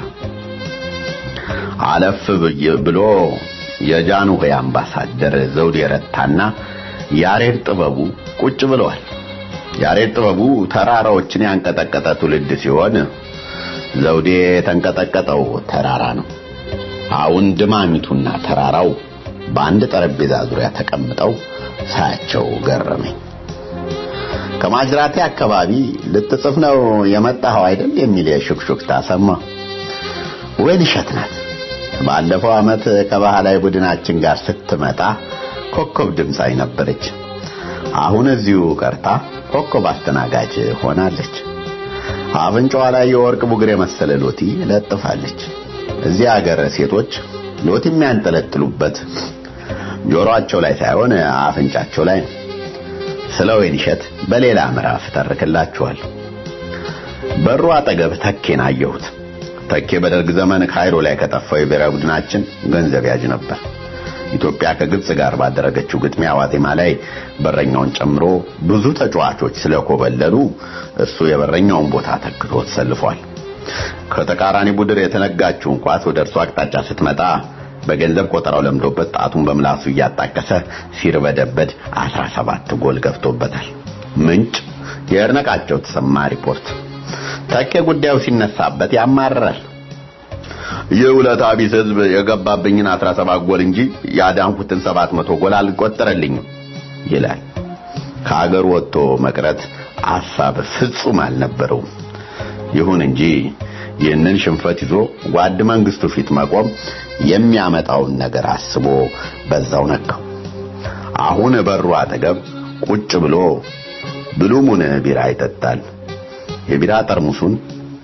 አለፍ ብሎ የጃንሆይ አምባሳደር ዘውዴ ረታና ያሬድ ጥበቡ ቁጭ ብለዋል። ያሬድ ጥበቡ ተራራዎችን ያንቀጠቀጠ ትውልድ ሲሆን ዘውዴ የተንቀጠቀጠው ተራራ ነው። አሁን ድማሚቱና ተራራው በአንድ ጠረጴዛ ዙሪያ ተቀምጠው ሳያቸው ገረመኝ። ከማጅራቴ አካባቢ ልትጽፍ ነው የመጣኸው አይደል የሚል የሹክሹክታ ሰማ። ወይን እሸት ናት። ባለፈው ዓመት ከባህላዊ ቡድናችን ጋር ስትመጣ ኮከብ ድምፃዊ ነበረች። አሁን እዚሁ ቀርታ ኮከብ አስተናጋጅ ሆናለች። አፍንጫዋ ላይ የወርቅ ቡግር የመሰለ ሎቲ ለጥፋለች። እዚህ ሀገር ሴቶች ሎቲ የሚያንጠለጥሉበት ጆሮአቸው ላይ ሳይሆን አፍንጫቸው ላይ ነው። ስለ ወይን እሸት በሌላ ምዕራፍ ተርክላችኋል። በሩ አጠገብ ተኬን አየሁት። ተኬ በደርግ ዘመን ካይሮ ላይ ከጠፋው የብሔራዊ ቡድናችን ገንዘብ ያዥ ነበር። ኢትዮጵያ ከግብጽ ጋር ባደረገችው ግጥሚያ ዋዜማ ላይ በረኛውን ጨምሮ ብዙ ተጫዋቾች ስለኮበለሉ እሱ የበረኛውን ቦታ ተክቶ ተሰልፏል። ከተቃራኒ ቡድን የተነጋችውን ኳስ ወደ እርሱ አቅጣጫ ስትመጣ በገንዘብ ቆጠራው ለምዶበት ጣቱን በምላሱ እያጣቀሰ ሲርበደበድ 17 ጎል ገብቶበታል። ምንጭ የእርነቃቸው ተሰማ ሪፖርት። ተኬ ጉዳዩ ሲነሳበት ያማርራል። የውለታ ቢስ ህዝብ የገባብኝን 17 ጎል እንጂ ያዳንኩትን 700 ጎል አልቆጠረልኝም ይላል። ከአገር ወጥቶ መቅረት ሐሳብ ፍጹም አልነበረውም። ይሁን እንጂ ይህንን ሽንፈት ይዞ ጓድ መንግስቱ ፊት መቆም የሚያመጣውን ነገር አስቦ በዛው ነካው። አሁን በሩ አጠገብ ቁጭ ብሎ ብሉሙን ቢራ ይጠጣል። የቢራ ጠርሙሱን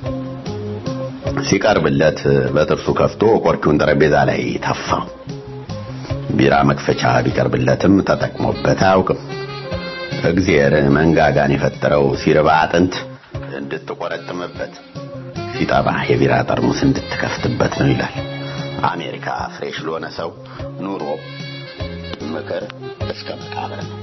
ሲቀርብለት በጥርሱ ከፍቶ ቆርኪውን ጠረጴዛ ላይ ተፋው። ቢራ መክፈቻ ቢቀርብለትም ተጠቅሞበት አያውቅም። እግዚአብሔር መንጋጋን የፈጠረው ሲርባ አጥንት እንድትቆረጥምበት ሲጠባ የቢራ ጠርሙስ እንድትከፍትበት ነው ይላል። አሜሪካ ፍሬሽ ለሆነ ሰው ኑሮ ምክር እስከ መቃብር ነው።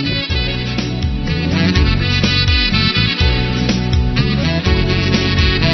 Thank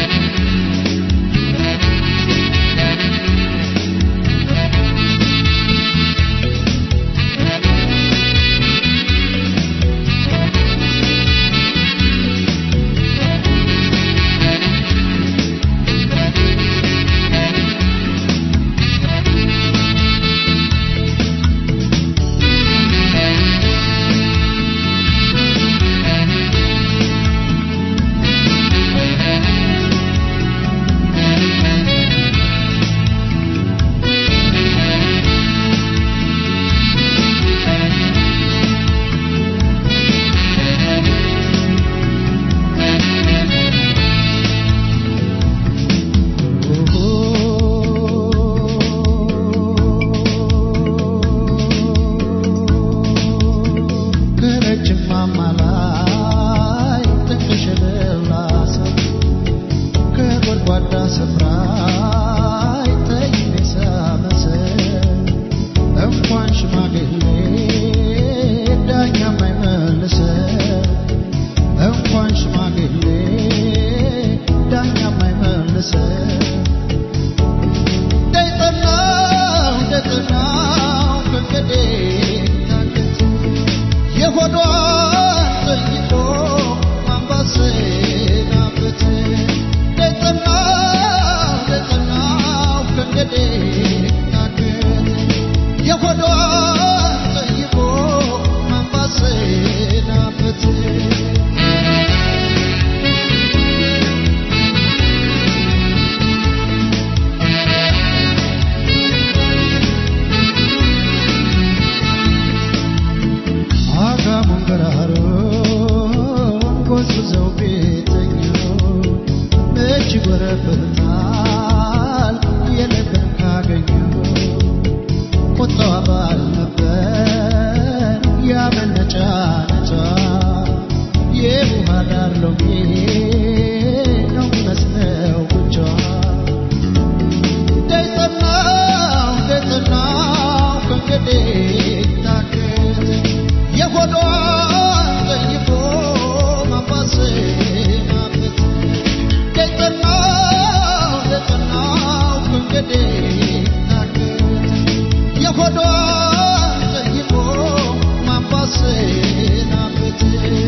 ጎዝጉዘው ቤተኛ መች ይጎረብታል የልብን ካገኘው ቁጣዋ ባል ነበር ያመነጫ ነጫ የውሃ ዳር ሎሚ ነው የሚመስለው ብቻ ደጽናው ደጽናው ከእንግዲህ ታክት የሆዷን ጠይቆ ማባሰናበት ደጽናው ደጽናው ከእንግዲህ ታክት የሆዷን ጠይቆ ማባሰናበት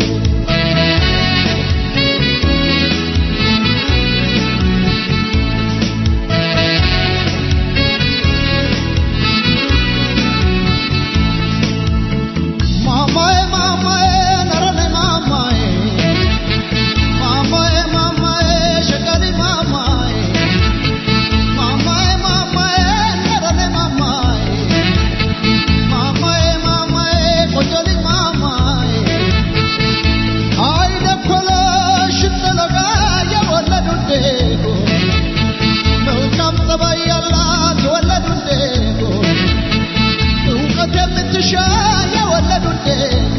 ማማዬ ማማዬ ነረኔ ማማዬ ማማዬ ማማዬ ሸቀሊ ማማዬ ማማዬ ማማዬ ነረኔ ማማዬ ማማዬ ማማዬ ቆንጆሊ ማማዬ አይደኮለሽ ጥለጋ የወለዱ እንዴጎ መልካም ጸባይ ያላት የወለዱ እንዴጎ እውቀት የምትሻ የወለዱ እንዴጎ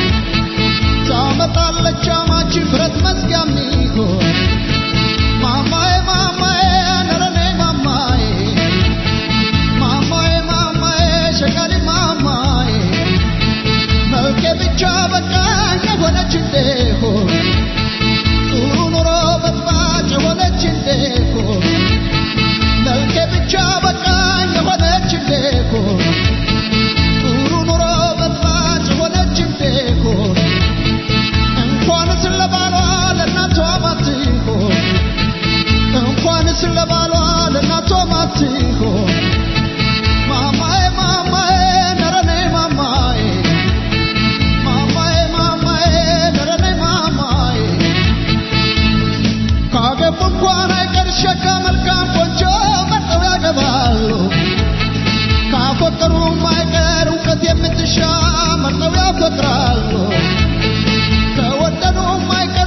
ታመጣለች አማች ብረት መዝጊያ ሚሆን ማማዬ ማማዬ ነረኔ ማማዬ ማማዬ ማማዬ ሸቃሊ ማማዬ መልኬ ብቻ በቃኝ የሆነች እንደሆን ጥሩ ኑሮ በጥባጭ የሆነች እንደሆን መልኬ ብቻ በቃኝ የሆነች እንደሆን ጥሩ ኑሮ በጥባጭ የሆነች እንደሆን እንኳንስ ለባሏ ለእናቷ ማትሆን እንኳንስ ለባሏ ለእናቷ ማትሆን ማማዬ ማማዬ ነረኔ ማማዬ ማማዬ ማማዬ ነረኔ ማማዬ ካገቡ እንኳን አይቀር ሸጋ መልካም ቆንጆ መርጠው ያገባሉ ካፈቀሩም አይቀር እውቀት የምትሻ መርጠው ያፈቅራሉ ከወደዱም አይቀር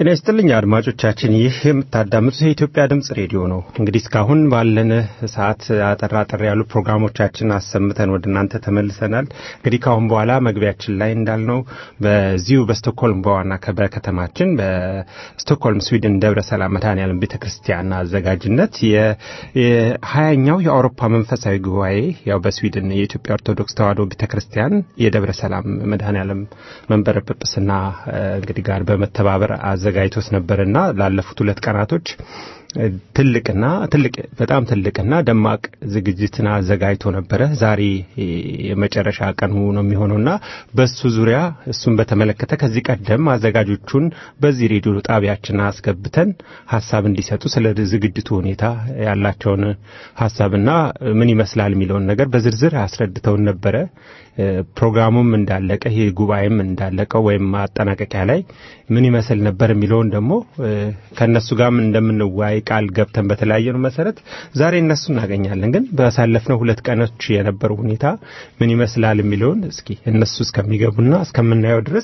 ጤና ይስጥልኝ አድማጮቻችን፣ ይህ የምታዳምጡት የኢትዮጵያ ድምጽ ሬዲዮ ነው። እንግዲህ እስካሁን ባለን ሰዓት አጠር አጠር ያሉ ፕሮግራሞቻችን አሰምተን ወደ እናንተ ተመልሰናል። እንግዲህ ከአሁን በኋላ መግቢያችን ላይ እንዳልነው በዚሁ በስቶክሆልም በዋና በከተማችን በስቶክሆልም ስዊድን ደብረ ሰላም መድኃኔዓለም ቤተ ክርስቲያን አዘጋጅነት የሀያኛው የአውሮፓ መንፈሳዊ ጉባኤ ያው በስዊድን የኢትዮጵያ ኦርቶዶክስ ተዋሕዶ ቤተ ክርስቲያን የደብረ ሰላም መድኃኔዓለም መንበረ ጵጵስና እንግዲህ ጋር በመተባበር አዘጋጅቶት ነበርና ላለፉት ሁለት ቀናቶች ትልቅና ትልቅ በጣም ትልቅና ደማቅ ዝግጅትን አዘጋጅቶ ነበረ። ዛሬ የመጨረሻ ቀኑ ነው የሚሆነውና በሱ ዙሪያ እሱን በተመለከተ ከዚህ ቀደም አዘጋጆቹን በዚህ ሬዲዮ ጣቢያችን አስገብተን ሀሳብ እንዲሰጡ ስለ ዝግጅቱ ሁኔታ ያላቸውን ሀሳብና ምን ይመስላል የሚለውን ነገር በዝርዝር አስረድተውን ነበረ። ፕሮግራሙም እንዳለቀ ይህ ጉባኤም እንዳለቀው ወይም ማጠናቀቂያ ላይ ምን ይመስል ነበር የሚለውን ደግሞ ከእነሱ ጋርም እንደምንወያይ ቃል ገብተን በተለያየ መሰረት ዛሬ እነሱ እናገኛለን። ግን ባሳለፍነው ሁለት ቀኖች የነበረው ሁኔታ ምን ይመስላል የሚለውን እስኪ እነሱ እስከሚገቡና እስከምናየው ድረስ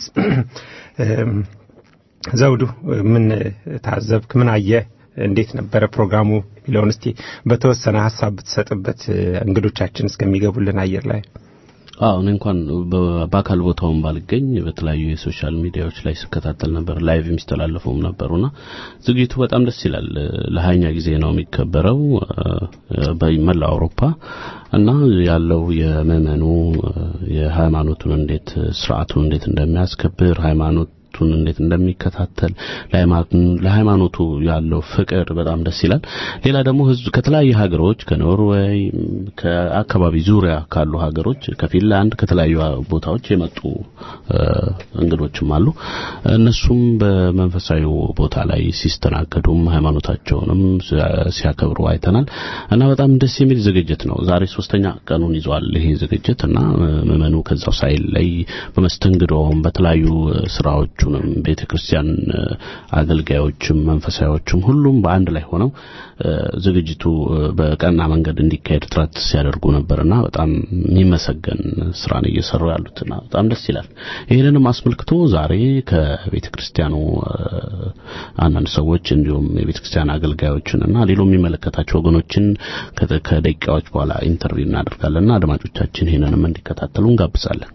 ዘውዱ ምን ታዘብክ? ምን አየህ? እንዴት ነበረ ፕሮግራሙ የሚለውን እስቲ በተወሰነ ሀሳብ ብትሰጥበት እንግዶቻችን እስከሚገቡልን አየር ላይ አዎ እኔ እንኳን በአካል ቦታውን ባልገኝ በተለያዩ የሶሻል ሚዲያዎች ላይ ስከታተል ነበር። ላይቭ የሚስተላለፈውም ነበሩና ዝግጅቱ በጣም ደስ ይላል። ለሀያኛ ጊዜ ነው የሚከበረው በመላው አውሮፓ እና ያለው የምዕመኑ የሃይማኖቱን እንዴት ስርዓቱን እንዴት እንደሚያስከብር ሃይማኖት ቱን እንዴት እንደሚከታተል ለሃይማኖቱ ያለው ፍቅር በጣም ደስ ይላል። ሌላ ደግሞ ህዝብ ከተለያዩ ሀገሮች ከኖርዌይ፣ ከአካባቢ ዙሪያ ካሉ ሀገሮች ከፊንላንድ፣ ከተለያዩ ቦታዎች የመጡ እንግዶችም አሉ። እነሱም በመንፈሳዊ ቦታ ላይ ሲስተናገዱም ሃይማኖታቸውንም ሲያከብሩ አይተናል እና በጣም ደስ የሚል ዝግጅት ነው። ዛሬ ሶስተኛ ቀኑን ይዟል ይሄ ዝግጅት እና ምዕመኑ ከዛው ሳይለይ በመስተንግዶም በተለያዩ ስራዎች ሁላችሁንም ቤተ ክርስቲያን አገልጋዮችም መንፈሳዮችም ሁሉም በአንድ ላይ ሆነው ዝግጅቱ በቀና መንገድ እንዲካሄድ ጥረት ሲያደርጉ ነበርና በጣም የሚመሰገን ስራን እየሰሩ ያሉትና በጣም ደስ ይላል። ይህንንም አስመልክቶ ዛሬ ከቤተ ክርስቲያኑ አንዳንድ ሰዎች እንዲሁም የቤተ ክርስቲያን አገልጋዮችን እና ሌሎ የሚመለከታቸው ወገኖችን ከደቂቃዎች በኋላ ኢንተርቪው እናደርጋለንና አድማጮቻችን ይህንንም እንዲከታተሉ እንጋብዛለን።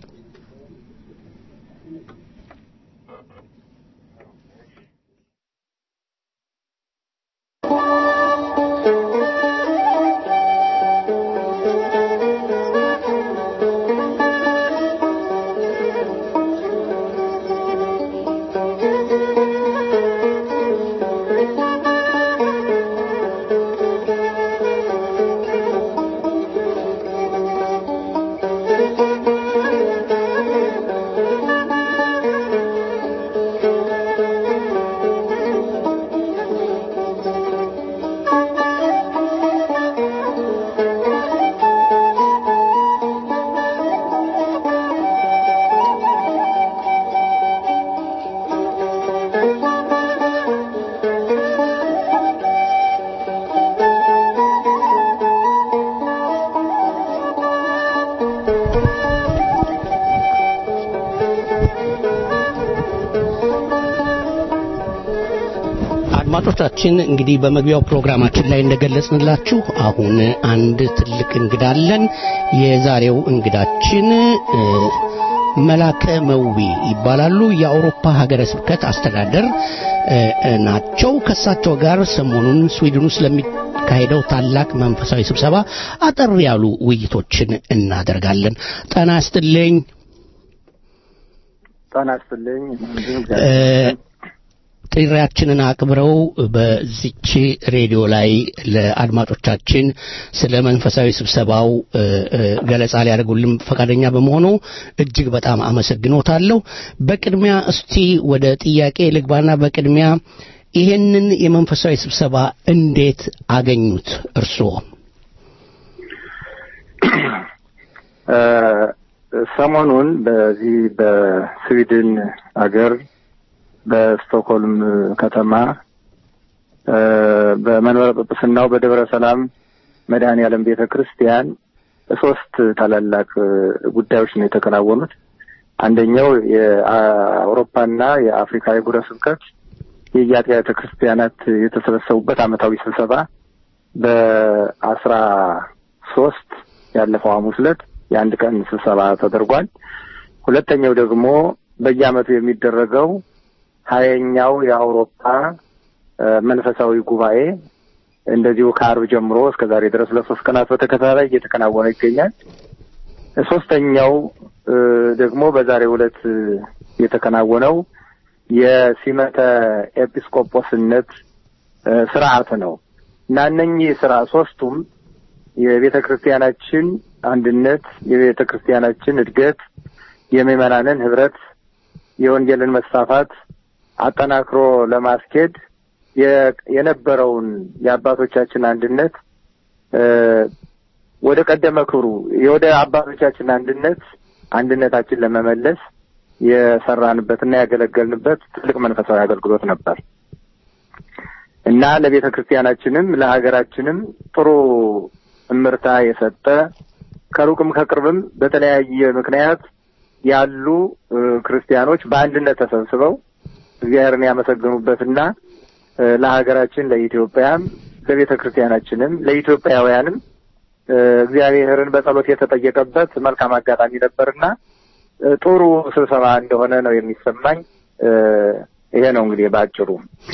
አድማጮቻችን እንግዲህ በመግቢያው ፕሮግራማችን ላይ እንደገለጽንላችሁ አሁን አንድ ትልቅ እንግዳ አለን። የዛሬው እንግዳችን መላከ መዊ ይባላሉ። የአውሮፓ ሀገረ ስብከት አስተዳደር ናቸው። ከሳቸው ጋር ሰሞኑን ስዊድን ውስጥ ለሚካሄደው ታላቅ መንፈሳዊ ስብሰባ አጠር ያሉ ውይይቶችን እናደርጋለን። ጤና ይስጥልኝ። ጤና ይስጥልኝ። ጥሪያችንን አክብረው በዚች ሬዲዮ ላይ ለአድማጮቻችን ስለ መንፈሳዊ ስብሰባው ገለጻ ሊያደርጉልን ፈቃደኛ በመሆኑ እጅግ በጣም አመሰግኖታለሁ። በቅድሚያ እስቲ ወደ ጥያቄ ልግባና በቅድሚያ ይሄንን የመንፈሳዊ ስብሰባ እንዴት አገኙት እርስዎ? ሰሞኑን በዚህ በስዊድን አገር በስቶክሆልም ከተማ በመንበረ ጵጵስናው በደብረ ሰላም መድኃኔ ዓለም ቤተ ክርስቲያን ሶስት ታላላቅ ጉዳዮች ነው የተከናወኑት። አንደኛው የአውሮፓና የአፍሪካ የጉረ ስብከት የየአጥቢያ ቤተ ክርስቲያናት የተሰበሰቡበት ዓመታዊ ስብሰባ በአስራ ሶስት ያለፈው ሐሙስ ዕለት የአንድ ቀን ስብሰባ ተደርጓል። ሁለተኛው ደግሞ በየዓመቱ የሚደረገው ሀያኛው የአውሮፓ መንፈሳዊ ጉባኤ እንደዚሁ ከአርብ ጀምሮ እስከ ዛሬ ድረስ ለሶስት ቀናት በተከታታይ እየተከናወነ ይገኛል። ሶስተኛው ደግሞ በዛሬው ዕለት የተከናወነው የሲመተ ኤጲስቆጶስነት ስርዓት ነው እና እነኚህ ስራ ሶስቱም የቤተ ክርስቲያናችን አንድነት፣ የቤተ ክርስቲያናችን እድገት፣ የምዕመናንን ህብረት፣ የወንጌልን መስፋፋት አጠናክሮ ለማስኬድ የነበረውን የአባቶቻችን አንድነት ወደ ቀደመ ክብሩ ወደ አባቶቻችን አንድነት አንድነታችን ለመመለስ የሰራንበትና ያገለገልንበት ትልቅ መንፈሳዊ አገልግሎት ነበር እና ለቤተ ክርስቲያናችንም ለሀገራችንም ጥሩ እምርታ የሰጠ ከሩቅም ከቅርብም በተለያየ ምክንያት ያሉ ክርስቲያኖች በአንድነት ተሰብስበው እግዚአብሔርን ያመሰገኑበትና ለሀገራችን ለኢትዮጵያም ለቤተ ክርስቲያናችንም ለኢትዮጵያውያንም እግዚአብሔርን በጸሎት የተጠየቀበት መልካም አጋጣሚ ነበርና ጥሩ ስብሰባ እንደሆነ ነው የሚሰማኝ። ይሄ ነው እንግዲህ በአጭሩ።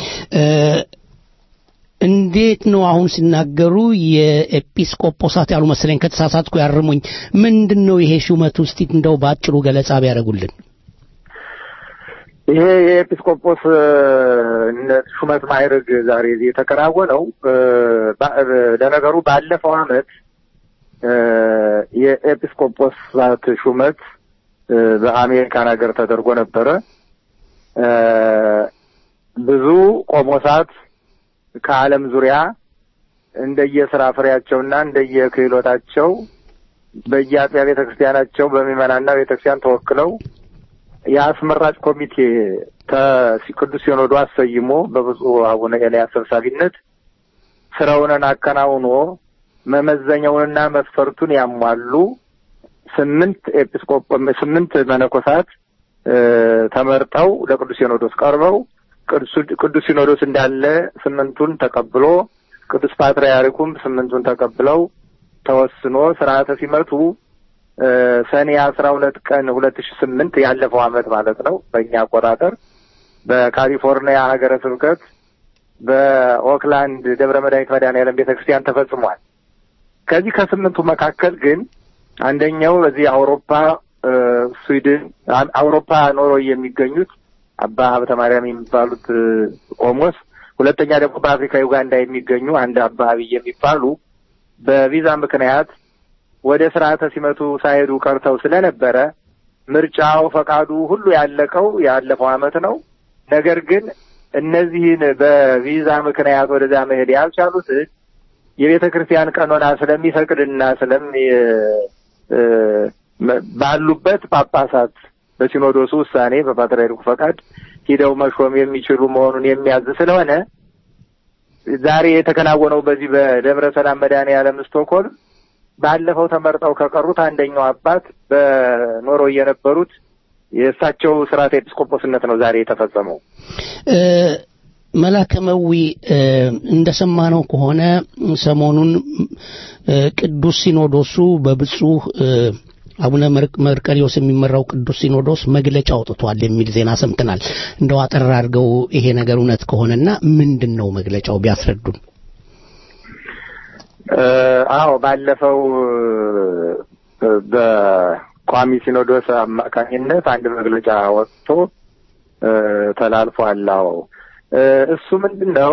እንዴት ነው አሁን ሲናገሩ የኤጲስቆጶሳት ያሉ መሰለኝ፣ ከተሳሳትኩ ያርሙኝ። ምንድን ነው ይሄ ሹመት ውስጥ እንደው በአጭሩ ገለጻ ቢያደርጉልን። ይሄ የኤጲስቆጶስ ሹመት ማዕረግ ዛሬ የተከናወነው ለነገሩ ባለፈው ዓመት የኤጲስቆጶሳት ሹመት በአሜሪካን ሀገር ተደርጎ ነበረ። ብዙ ቆሞሳት ከዓለም ዙሪያ እንደየስራ ፍሬያቸውና እንደየክህሎታቸው በየአጥቢያ ቤተ ክርስቲያናቸው በምዕመናንና ቤተ ክርስቲያን ተወክለው የአስመራጭ ኮሚቴ ቅዱስ ሲኖዶ አሰይሞ በብፁዕ አቡነ ኤልያስ ሰብሳቢነት ስራውንን አከናውኖ መመዘኛውንና መስፈርቱን ያሟሉ ስምንት ኤጲስቆጶ ስምንት መነኮሳት ተመርጠው ለቅዱስ ሲኖዶስ ቀርበው ቅዱስ ሲኖዶስ እንዳለ ስምንቱን ተቀብሎ ቅዱስ ፓትርያርኩም ስምንቱን ተቀብለው ተወስኖ ስርዓተ ሲመቱ ሰኔ አስራ ሁለት ቀን ሁለት ሺ ስምንት ያለፈው አመት ማለት ነው በእኛ አቆጣጠር በካሊፎርኒያ ሀገረ ስብከት በኦክላንድ ደብረ መድኃኒት መድኃኔዓለም ቤተ ክርስቲያን ተፈጽሟል። ከዚህ ከስምንቱ መካከል ግን አንደኛው በዚህ አውሮፓ ስዊድን፣ አውሮፓ ኖርዌይ የሚገኙት አባ ሀብተ ማርያም የሚባሉት ቆሞስ፣ ሁለተኛ ደግሞ በአፍሪካ ዩጋንዳ የሚገኙ አንድ አባ አብይ የሚባሉ በቪዛ ምክንያት ወደ ስርዓተ ሲመቱ ሳይሄዱ ቀርተው ስለነበረ ምርጫው ፈቃዱ ሁሉ ያለቀው ያለፈው አመት ነው። ነገር ግን እነዚህን በቪዛ ምክንያት ወደዚያ መሄድ ያልቻሉት የቤተ ክርስቲያን ቀኖና ስለሚፈቅድና ስለሚ ባሉበት ጳጳሳት በሲኖዶሱ ውሳኔ በፓትርያርኩ ፈቃድ ሂደው መሾም የሚችሉ መሆኑን የሚያዝ ስለሆነ ዛሬ የተከናወነው በዚህ በደብረ ሰላም መድኃኔዓለም ስቶክሆልም ባለፈው ተመርጠው ከቀሩት አንደኛው አባት በኖርዌይ የነበሩት የእሳቸው ስርዓተ ኤጲስቆጶስነት ነው ዛሬ የተፈጸመው። መላከመዊ እንደሰማነው ከሆነ ሰሞኑን ቅዱስ ሲኖዶሱ በብፁዕ አቡነ መርቀሪዎስ የሚመራው ቅዱስ ሲኖዶስ መግለጫ አውጥቷል የሚል ዜና ሰምተናል። እንደው አጠር አድርገው ይሄ ነገር እውነት ከሆነና ምንድን ነው መግለጫው ቢያስረዱን። አዎ ባለፈው በቋሚ ሲኖዶስ አማካኝነት አንድ መግለጫ ወጥቶ ተላልፏል። አዎ እሱ ምንድን ነው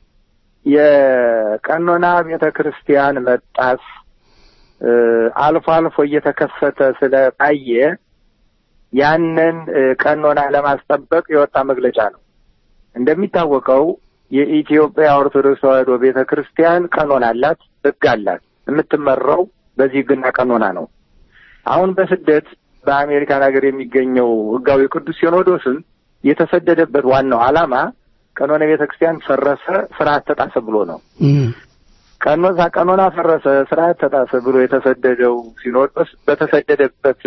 የቀኖና ቤተ ክርስቲያን መጣስ አልፎ አልፎ እየተከሰተ ስለታየ ያንን ቀኖና ለማስጠበቅ የወጣ መግለጫ ነው። እንደሚታወቀው የኢትዮጵያ ኦርቶዶክስ ተዋሕዶ ቤተ ክርስቲያን ቀኖና አላት፣ ሕግ አላት። የምትመራው በዚህ ሕግና ቀኖና ነው። አሁን በስደት በአሜሪካን ሀገር የሚገኘው ሕጋዊ ቅዱስ ሲኖዶስም የተሰደደበት ዋናው ዓላማ ቀኖና ቤተ ክርስቲያን ፈረሰ፣ ስርዓት ተጣሰ ብሎ ነው። ቀኖና ቀኖና ፈረሰ፣ ስርዓት ተጣሰ ብሎ የተሰደደው ሲኖዶስ በተሰደደበት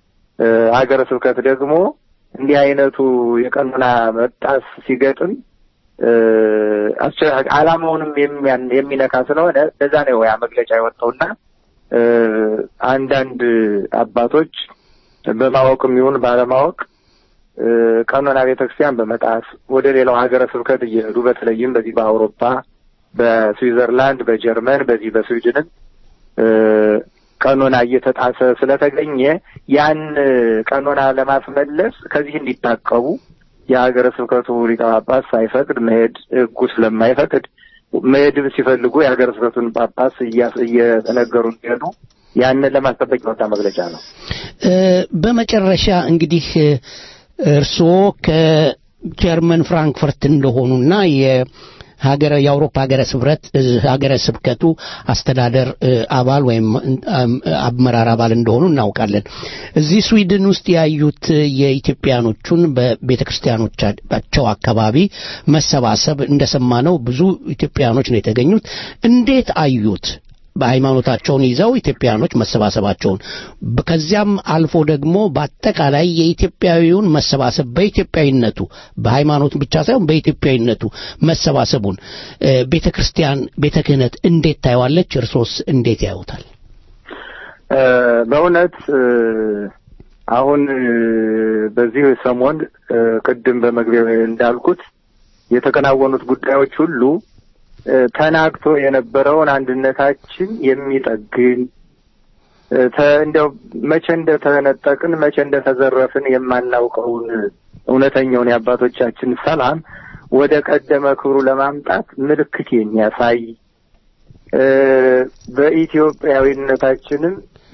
ሀገረ ስብከት ደግሞ እንዲህ አይነቱ የቀኖና መጣስ ሲገጥም እ፣ አስቸ- ዓላማውንም የሚያን- የሚነካ ስለሆነ ለዛ ነው ያ መግለጫ የወጣውና እ፣ አንዳንድ አባቶች በማወቅም ይሁን ባለማወቅ እ፣ ቀኖና ቤተክርስቲያን በመጣስ ወደ ሌላው ሀገረ ስብከት እየሄዱ በተለይም በዚህ በአውሮፓ በስዊዘርላንድ፣ በጀርመን፣ በዚህ በስዊድንም እ፣ ቀኖና እየተጣሰ ስለተገኘ ያን ቀኖና ለማስመለስ ከዚህ እንዲታቀቡ የሀገረ ስብከቱ ሊቀ ጳጳስ ሳይፈቅድ መሄድ ሕጉ ስለማይፈቅድ መሄድም ሲፈልጉ የሀገረ ስብከቱን ጳጳስ እያ- እየተነገሩ እንዲሄዱ ያንን ለማስጠበቅ የወጣ መግለጫ ነው። እ፣ በመጨረሻ እንግዲህ እ፣ እርስዎ ከጀርመን ፍራንክፈርት እንደሆኑና የሀገረ የአውሮፓ ሀገረ ስብረት እ፣ ሀገረ ስብከቱ አስተዳደር እ፣ አባል ወይም እም፣ አመራር አባል እንደሆኑ እናውቃለን። እዚህ ስዊድን ውስጥ ያዩት የኢትዮጵያኖቹን በቤተ ክርስቲያኖቻቸው አካባቢ መሰባሰብ እንደሰማነው ብዙ ኢትዮጵያኖች ነው የተገኙት። እንዴት አዩት? በሃይማኖታቸውን ይዘው ኢትዮጵያኖች መሰባሰባቸውን በ- ከዚያም አልፎ ደግሞ በአጠቃላይ የኢትዮጵያዊውን መሰባሰብ በኢትዮጵያዊነቱ በሃይማኖቱ ብቻ ሳይሆን በኢትዮጵያዊነቱ መሰባሰቡን እ፣ ቤተ ክርስቲያን ቤተ ክህነት እንዴት ታየዋለች? እርሶስ እንዴት ያዩታል? እ፣ በእውነት እ፣ አሁን እ፣ በዚህ ሰሞን እ፣ ቅድም በመግቢያው እንዳልኩት የተከናወኑት ጉዳዮች ሁሉ እ፣ ተናግቶ የነበረውን አንድነታችን የሚጠግን እ፣ ተ- እንደው መቼ እንደተነጠቅን መቼ እንደተዘረፍን የማናውቀውን እውነተኛውን የአባቶቻችን ሰላም ወደ ቀደመ ክብሩ ለማምጣት ምልክት የሚያሳይ እ፣ በኢትዮጵያዊነታችንም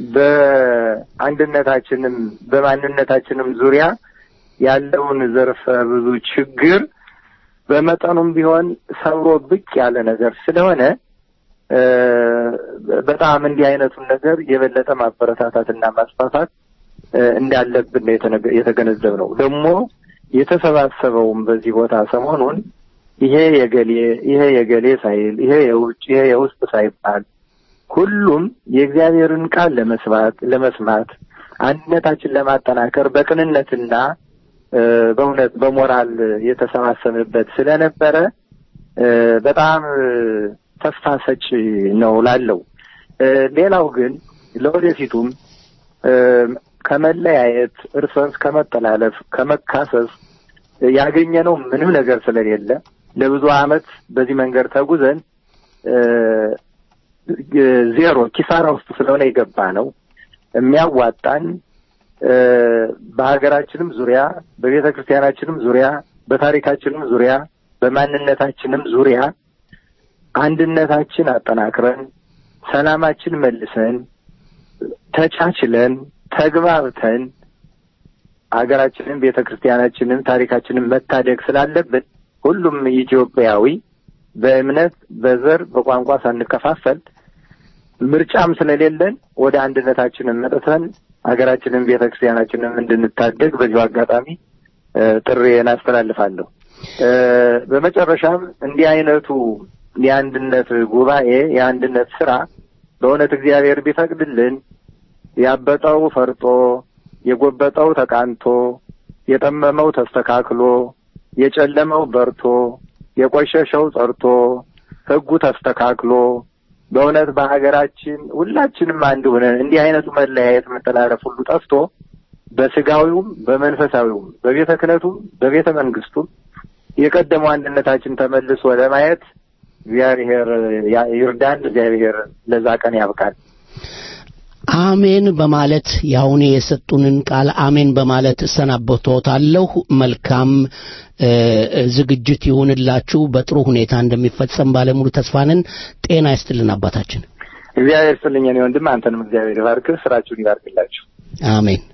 በአንድነታችንም በማንነታችንም ዙሪያ ያለውን ዘርፈ ብዙ ችግር በመጠኑም ቢሆን ሰብሮ ብቅ ያለ ነገር ስለሆነ እ፣ በጣም እንዲህ አይነቱን ነገር የበለጠ ማበረታታትና ማስፋፋት እ፣ እንዳለብን ነው የተነገ- የተገነዘብነው። ደግሞ የተሰባሰበውም በዚህ ቦታ ሰሞኑን ይሄ የገሌ ይሄ የገሌ ሳይል ይሄ የውጭ ይሄ የውስጥ ሳይባል ሁሉም የእግዚአብሔርን ቃል ለመስማት ለመስማት አንድነታችን ለማጠናከር በቅንነትና እ፣ በእውነት በሞራል የተሰባሰብንበት ስለነበረ እ፣ በጣም እ፣ ተስፋ ሰጪ ነው ላለው እ፣ ሌላው ግን ለወደፊቱም እ፣ ከመለያየት እርስ በርስ ከመጠላለፍ ከመካሰስ ያገኘነው ምንም ነገር ስለሌለ ለብዙ ዓመት በዚህ መንገድ ተጉዘን እ፣ ዜሮ ኪሳራ ውስጥ ስለሆነ የገባ ነው የሚያዋጣን እ፣ በሀገራችንም ዙሪያ በቤተ ክርስቲያናችንም ዙሪያ በታሪካችንም ዙሪያ በማንነታችንም ዙሪያ አንድነታችን አጠናክረን ሰላማችን መልሰን ተቻችለን ተግባብተን ሀገራችንን ቤተ ክርስቲያናችንን ታሪካችንን መታደግ ስላለብን ሁሉም ኢትዮጵያዊ በእምነት በዘር በቋንቋ ሳንከፋፈል ምርጫም ስለሌለን ወደ አንድነታችንን መጥተን ሀገራችንን ቤተ ክርስቲያናችንን እንድንታደግ በዚሁ አጋጣሚ እ፣ ጥሪዬን አስተላልፋለሁ። እ፣ በመጨረሻም እንዲህ አይነቱ የአንድነት ጉባኤ የአንድነት ስራ በእውነት እግዚአብሔር ቢፈቅድልን ያበጠው ፈርጦ የጎበጠው ተቃንቶ የጠመመው ተስተካክሎ የጨለመው በርቶ የቆሸሸው ጸርቶ ሕጉ ተስተካክሎ በእውነት በሀገራችን ሁላችንም አንድ ሆነን እንዲህ አይነቱ መለያየት መጠላለፍ ሁሉ ጠፍቶ በስጋዊውም በመንፈሳዊውም በቤተ ክህነቱም በቤተ መንግስቱም የቀደመው አንድነታችን ተመልሶ ለማየት እግዚአብሔር ያ- ይርዳን። እግዚአብሔር ለዛ ቀን ያብቃል። አሜን በማለት ያሁን የሰጡንን ቃል አሜን በማለት እሰናበቶታለሁ። መልካም እ፣ ዝግጅት ይሁንላችሁ። በጥሩ ሁኔታ እንደሚፈጸም ባለሙሉ ተስፋ ነን። ጤና ይስጥልን አባታችን። እግዚአብሔር ስጥልኝ እኔ ወንድም፣ አንተንም እግዚአብሔር ይባርክህ፣ ስራችሁን ይባርክላችሁ። አሜን።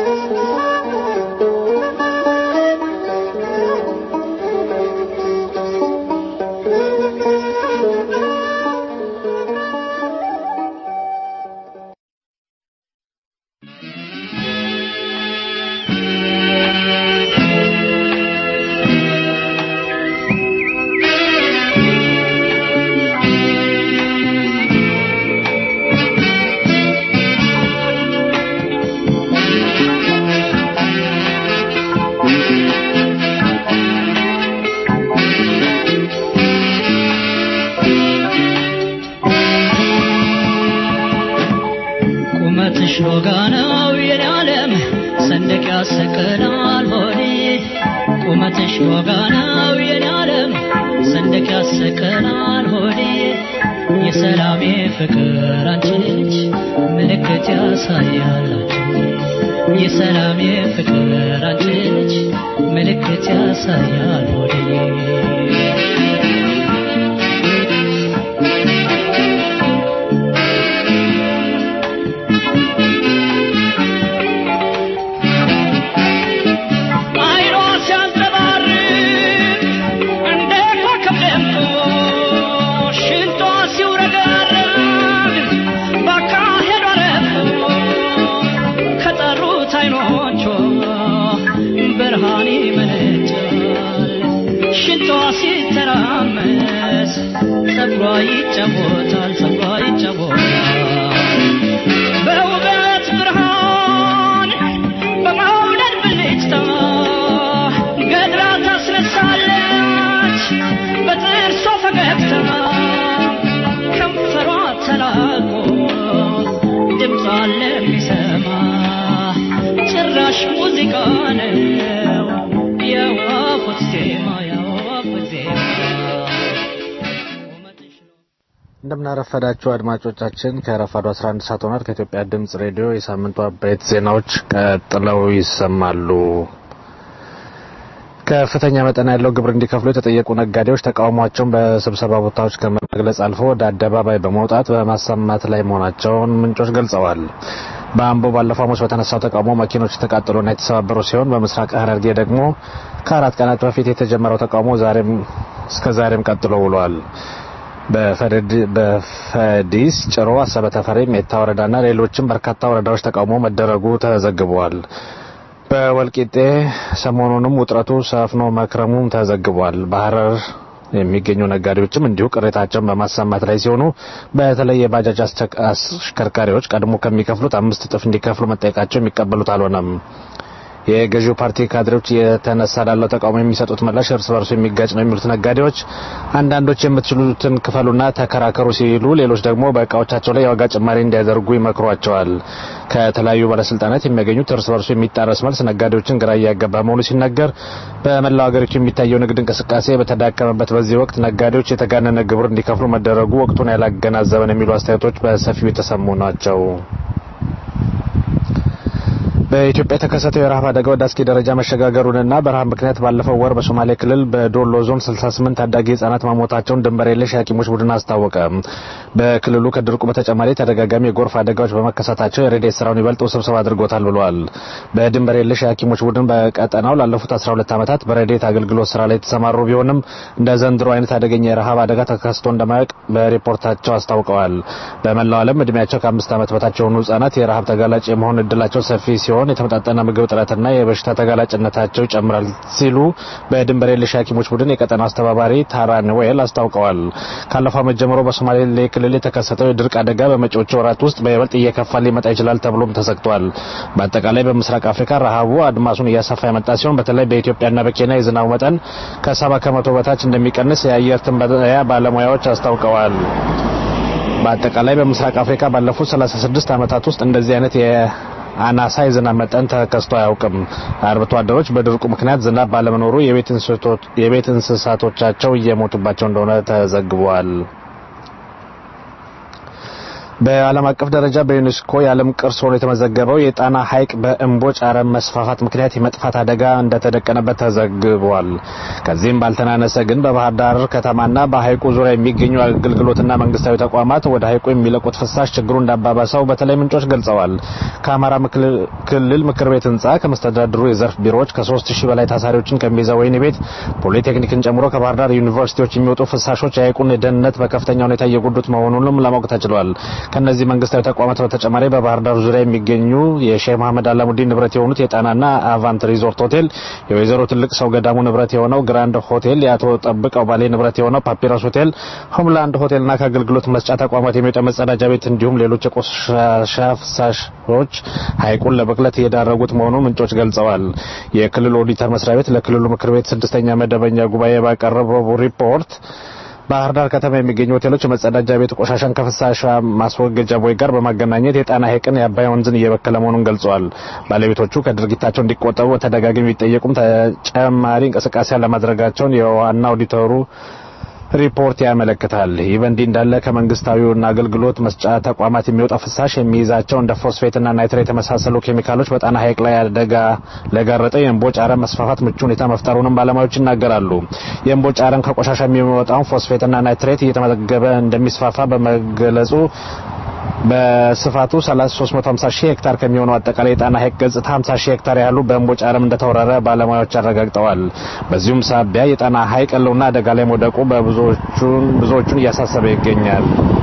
Thank you. ነሽ ዋጋናው የኔ ዓለም ሰንደቅ ያሰቀናል ሆዴ የሰላሜ ፍቅር አንቺ ነች ምልክት ያሳያል የሰላሜ ፍቅር አንቺ ነች ምልክት ያሳያል ሆዴ አይኗ ሲያንጸባርቅ እንደ ኮከብ ደምቆ ሽንጧ ሲውረገረግ ባካሄዷ ረግቶ ከጠሩት አይኖቿ ብርሃን ይመነጫል ሽንጧ ሲተራመስ ጸጉሯ ይጫወታል ጸጉሯ ይጫወታል በውበት ብርሃን በመውደድ ብልጭታ ገድራ ታስነሳለች በጥርሷ ፈገግታ ከንፈሯ ተላቆ ድምጿ ለሚሰማ ጭራሽ ሙዚቃ ነው የወፎች ዜማ የወፎች ዜማ እንደምናረፈዳችሁ አድማጮቻችን ከረፋዱ 11 ሰዓት ሆኗል። ከኢትዮጵያ ድምጽ ሬዲዮ የሳምንቱ አበይት ዜናዎች ቀጥለው ይሰማሉ። ከፍተኛ መጠን ያለው ግብር እንዲከፍሉ የተጠየቁ ነጋዴዎች ተቃውሟቸውን በስብሰባ ቦታዎች ከመግለጽ አልፎ ወደ አደባባይ በመውጣት በማሰማት ላይ መሆናቸውን ምንጮች ገልጸዋል። በአምቦ ባለፈው ሐሙስ በተነሳው ተቃውሞ መኪኖች የተቃጠሉና የተሰባበሩ ሲሆን በምስራቅ ሐረርጌ ደግሞ ከአራት ቀናት በፊት የተጀመረው ተቃውሞ ዛሬም እስከ ዛሬም ቀጥሎ ውሏል። በፈዲስ ጭሮ፣ አሰበ ተፈሪ፣ ሜታ ወረዳና ሌሎችም በርካታ ወረዳዎች ተቃውሞ መደረጉ ተዘግቧል። በወልቂጤ ሰሞኑንም ውጥረቱ ሰፍኖ መክረሙም ተዘግቧል። በሐረር የሚገኙ ነጋዴዎችም እንዲሁ ቅሬታቸውን በማሰማት ላይ ሲሆኑ በተለይ የባጃጅ አሽከርካሪዎች ቀድሞ ከሚከፍሉት አምስት እጥፍ እንዲከፍሉ መጠየቃቸው የሚቀበሉት አልሆነም። የገዢው ፓርቲ ካድሬዎች የተነሳ ላለው ተቃውሞ የሚሰጡት ምላሽ እርስ በርሱ የሚጋጭ ነው የሚሉት ነጋዴዎች አንዳንዶች የምትችሉትን ክፈሉና ተከራከሩ ሲሉ፣ ሌሎች ደግሞ በእቃዎቻቸው ላይ የዋጋ ጭማሪ እንዲያደርጉ ይመክሯቸዋል። ከተለያዩ ባለስልጣናት የሚያገኙት እርስ በርሱ የሚጣረስ መልስ ነጋዴዎችን ግራ እያጋባ መሆኑ ሲነገር፣ በመላው ሀገሪቱ የሚታየው ንግድ እንቅስቃሴ በተዳከመበት በዚህ ወቅት ነጋዴዎች የተጋነነ ግብር እንዲከፍሉ መደረጉ ወቅቱን ያላገናዘበን የሚሉ አስተያየቶች በሰፊው የተሰሙ ናቸው። በኢትዮጵያ የተከሰተው የረሃብ አደጋ ወደ አስጊ ደረጃ መሸጋገሩንና በረሃብ ምክንያት ባለፈው ወር በሶማሌ ክልል በዶሎ ዞን 68 ታዳጊ ህጻናት መሞታቸውን ድንበር የለሽ የሐኪሞች ቡድን አስታወቀ። በክልሉ ከድርቁ በተጨማሪ ተደጋጋሚ የጎርፍ አደጋዎች በመከሰታቸው የሬዲዮ ስራውን ይበልጥ ውስብስብ አድርጎታል ብሏል። በድንበር የለሽ የሐኪሞች ቡድን በቀጠናው ላለፉት 12 ዓመታት በሬዲዮት አገልግሎት ስራ ላይ የተሰማሩ ቢሆንም እንደ ዘንድሮ አይነት አደገኛ የረሃብ አደጋ ተከስቶ እንደማያውቅ በሪፖርታቸው አስታውቀዋል። በመላው ዓለም እድሜያቸው ከአምስት ዓመት በታች የሆኑ ህጻናት የረሃብ ተጋላጭ የመሆን እድላቸው ሰፊ ሲሆን ሲሆን የተመጣጠነ ምግብ እጥረትና የበሽታ ተጋላጭነታቸው ይጨምራል ሲሉ በድንበር የለሽ ሐኪሞች ቡድን የቀጠናው አስተባባሪ ታራ ኖዌል አስታውቀዋል። ካለፈው ዓመት ጀምሮ በሶማሌ ክልል የተከሰተው የድርቅ አደጋ በመጪዎቹ ወራት ውስጥ በይበልጥ እየከፋ ሊመጣ ይችላል ተብሎም ተሰግቷል። በአጠቃላይ በምስራቅ አፍሪካ ረሃቡ አድማሱን እያሰፋ የመጣ ሲሆን በተለይ በኢትዮጵያና በኬንያ የዝናቡ መጠን ከሰባ ከመቶ በታች እንደሚቀንስ የአየር ትንበያ ባለሙያዎች አስታውቀዋል። በአጠቃላይ በምስራቅ አፍሪካ ባለፉት 36 ዓመታት ውስጥ እንደዚህ አይነት አናሳ የዝናብ መጠን ተከስቶ አያውቅም። አርብቶ አደሮች በድርቁ ምክንያት ዝናብ ባለመኖሩ የቤት እንስሳቶቻቸው እየሞቱባቸው እንደሆነ ተዘግቧል። በዓለም አቀፍ ደረጃ በዩኔስኮ የዓለም ቅርስ ሆኖ የተመዘገበው የጣና ሐይቅ በእምቦጭ አረም መስፋፋት ምክንያት የመጥፋት አደጋ እንደተደቀነበት ተዘግቧል። ከዚህም ባልተናነሰ ግን በባህር ዳር ከተማና በሐይቁ ዙሪያ የሚገኙ አገልግሎትና መንግስታዊ ተቋማት ወደ ሐይቁ የሚለቁት ፍሳሽ ችግሩ እንዳባባሰው በተለይ ምንጮች ገልጸዋል። ከአማራ ክልል ምክር ቤት ህንጻ ከመስተዳድሩ የዘርፍ ቢሮዎች ከሶስት ሺህ በላይ ታሳሪዎችን ከሚይዘው ወህኒ ቤት ፖሊቴክኒክን ጨምሮ ከባህር ዳር ዩኒቨርሲቲዎች የሚወጡ ፍሳሾች የሐይቁን ደህንነት በከፍተኛ ሁኔታ እየጎዱት መሆኑንም ለማወቅ ተችሏል። ከነዚህ መንግስታዊ ተቋማት በተጨማሪ በባህር ዳር ዙሪያ የሚገኙ የሼህ መሐመድ አላሙዲን ንብረት የሆኑት የጣናና አቫንት ሪዞርት ሆቴል፣ የወይዘሮ ትልቅ ሰው ገዳሙ ንብረት የሆነው ግራንድ ሆቴል፣ የአቶ ጠብቀው ባሌ ንብረት የሆነው ፓፒረስ ሆቴል፣ ሆምላንድ ሆቴልና ከአገልግሎት መስጫ ተቋማት የሚወጣ መጸዳጃ ቤት እንዲሁም ሌሎች የቆሻሻ ፍሳሾች ሐይቁን ለብክለት እየዳረጉት መሆኑን ምንጮች ገልጸዋል። የክልሉ ኦዲተር መስሪያ ቤት ለክልሉ ምክር ቤት ስድስተኛ መደበኛ ጉባኤ ባቀረበው ሪፖርት ባህር ዳር ከተማ የሚገኙ ሆቴሎች የመጸዳጃ ቤት ቆሻሻን ከፍሳሽ ማስወገጃ ቦይ ጋር በማገናኘት የጣና ሐይቅን የአባይ ወንዝን እየበከለ መሆኑን ገልጸዋል። ባለቤቶቹ ከድርጊታቸው እንዲቆጠቡ በተደጋጋሚ ቢጠየቁም ተጨማሪ እንቅስቃሴ ለማድረጋቸውን የዋና ኦዲተሩ ሪፖርት ያመለክታል። ይህ በእንዲህ እንዳለ ከመንግስታዊውና አገልግሎት መስጫ ተቋማት የሚወጣ ፍሳሽ የሚይዛቸው እንደ ፎስፌትና ናይትሬት የመሳሰሉ ኬሚካሎች በጣና ሐይቅ ላይ አደጋ ለጋረጠው የእምቦጭ አረም መስፋፋት ምቹ ሁኔታ መፍጠሩንም ባለሙያዎች ይናገራሉ። የእምቦጭ አረም ከቆሻሻ የሚወጣውን ፎስፌትና ናይትሬት እየተመገበ እንደሚስፋፋ በመገለጹ በስፋቱ 350 ሺህ ሄክታር ከሚሆነው አጠቃላይ የጣና ሐይቅ ገጽታ 50 ሺህ ሄክታር ያህሉ በእምቦጭ አረም እንደተወረረ ባለሙያዎች አረጋግጠዋል። በዚሁም ሳቢያ የጣና ሐይቅ ሕልውና አደጋ ላይ መውደቁ በብዙዎቹን ብዙዎቹን እያሳሰበ ይገኛል።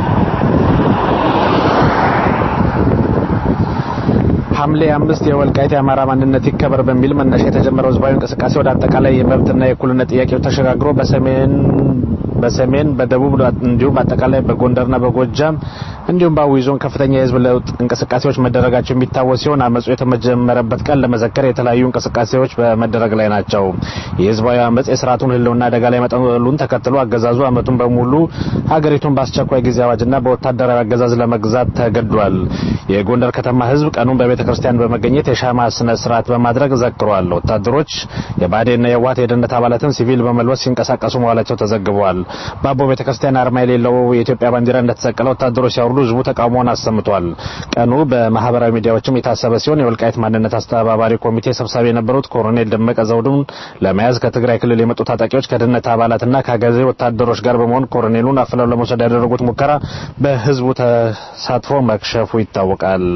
ሐምሌ አምስት የወልቃይት የአማራ ማንነት ይከበር በሚል መነሻ የተጀመረው ህዝባዊ እንቅስቃሴ ወደ አጠቃላይ የመብትና የእኩልነት ጥያቄዎች ተሸጋግሮ በሰሜን በሰሜን በደቡብ እንዲሁም በአጠቃላይ በጎንደርና በጎጃም እንዲሁም በአዊ ዞን ከፍተኛ የህዝብ ለውጥ እንቅስቃሴዎች መደረጋቸው የሚታወስ ሲሆን አመፁ የተጀመረበት ቀን ለመዘከር የተለያዩ እንቅስቃሴዎች በመደረግ ላይ ናቸው። የህዝባዊ አመፅ የስርዓቱን ህልውና አደጋ ላይ መጠሉን ተከትሎ አገዛዙ አመቱን በሙሉ ሀገሪቱን በአስቸኳይ ጊዜ አዋጅና በወታደራዊ አገዛዝ ለመግዛት ተገዷል። የጎንደር ከተማ ህዝብ ቀኑን በቤተ ክርስቲያን በመገኘት የሻማ ስነ ስርዓት በማድረግ ዘክሯል። ወታደሮች የባዴና የዋት የደህንነት አባላትን ሲቪል በመልበስ ሲንቀሳቀሱ መዋላቸው ተዘግበዋል። በአቦ ቤተ ክርስቲያን አርማ የሌለው የኢትዮጵያ ባንዲራ እንደተሰቀለ ወታደሮች ሲያወርዱ ህዝቡ ተቃውሞውን አሰምቷል። ቀኑ በማህበራዊ ሚዲያዎችም የታሰበ ሲሆን የወልቃይት ማንነት አስተባባሪ ኮሚቴ ሰብሳቢ የነበሩት ኮሎኔል ደመቀ ዘውዱን ለመያዝ ከትግራይ ክልል የመጡ ታጣቂዎች ከደህንነት አባላትና ከአገዜ ወታደሮች ጋር በመሆን ኮሎኔሉን አፍለው ለመውሰድ ያደረጉት ሙከራ በህዝቡ ተሳትፎ መክሸፉ ይታወቃል።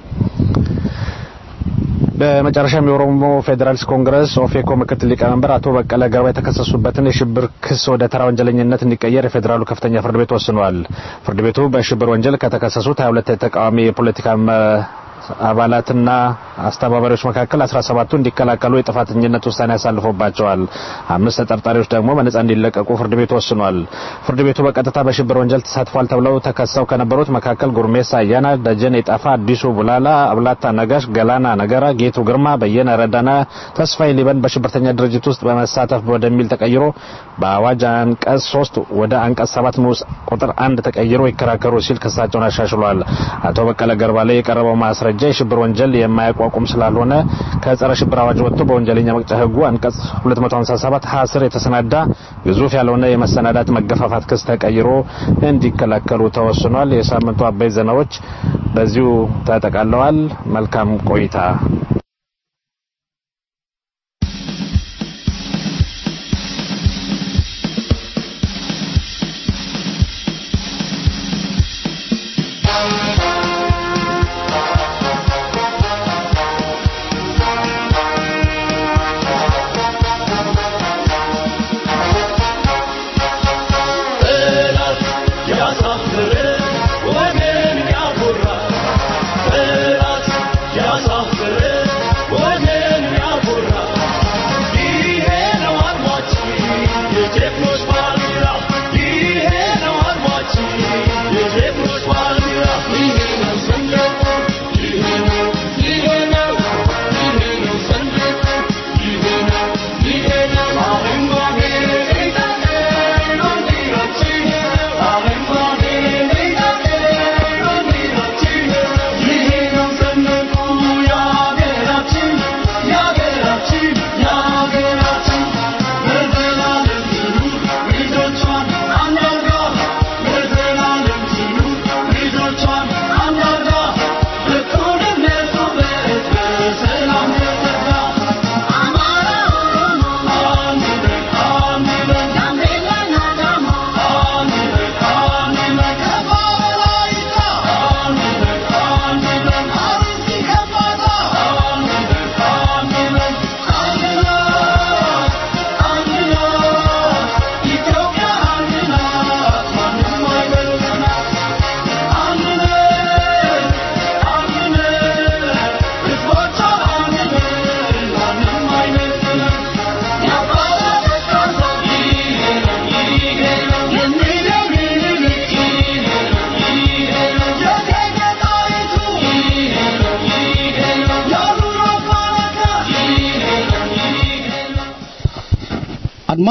በመጨረሻም የኦሮሞ ፌዴራሊስት ኮንግረስ ኦፌኮ ምክትል ሊቀመንበር አቶ በቀለ ገርባ የተከሰሱበትን የሽብር ክስ ወደ ተራ ወንጀለኝነት እንዲቀየር የፌዴራሉ ከፍተኛ ፍርድ ቤት ወስኗል። ፍርድ ቤቱ በሽብር ወንጀል ከተከሰሱት 22 የተቃዋሚ የፖለቲካ አባላትና አስተባባሪዎች መካከል 17ቱ እንዲከላከሉ የጥፋተኝነት ውሳኔ አሳልፎባቸዋል። አምስት ተጠርጣሪዎች ደግሞ በነጻ እንዲለቀቁ ፍርድ ቤቱ ወስኗል። ፍርድ ቤቱ በቀጥታ በሽብር ወንጀል ተሳትፏል ተብለው ተከሰው ከነበሩት መካከል ጉርሜሳ አያና፣ ደጀን የጣፋ፣ አዲሱ ቡላላ፣ አብላታ ነጋሽ፣ ገላና ነገራ፣ ጌቱ ግርማ፣ በየነ ረዳና ተስፋዬ ሊበን በሽብርተኛ ድርጅት ውስጥ በመሳተፍ ወደሚል ተቀይሮ በአዋጅ አንቀጽ 3 ወደ አንቀጽ 7 ንዑስ ቁጥር አንድ ተቀይሮ ይከራከሩ ሲል ክሳቸውን አሻሽሏል። አቶ በቀለ ገርባ ላይ የቀረበው ማስረጃ የሽብር ወንጀል የማያቋቁም ስላልሆነ ከጸረ ሽብር አዋጅ ወጥቶ በወንጀለኛ መቅጫ ሕጉ አንቀጽ 257 ሀ ስር የተሰናዳ ግዙፍ ያልሆነ የመሰናዳት መገፋፋት ክስ ተቀይሮ እንዲከላከሉ ተወስኗል። የሳምንቱ አበይት ዜናዎች በዚሁ ተጠቃለዋል። መልካም ቆይታ። ያሳፍር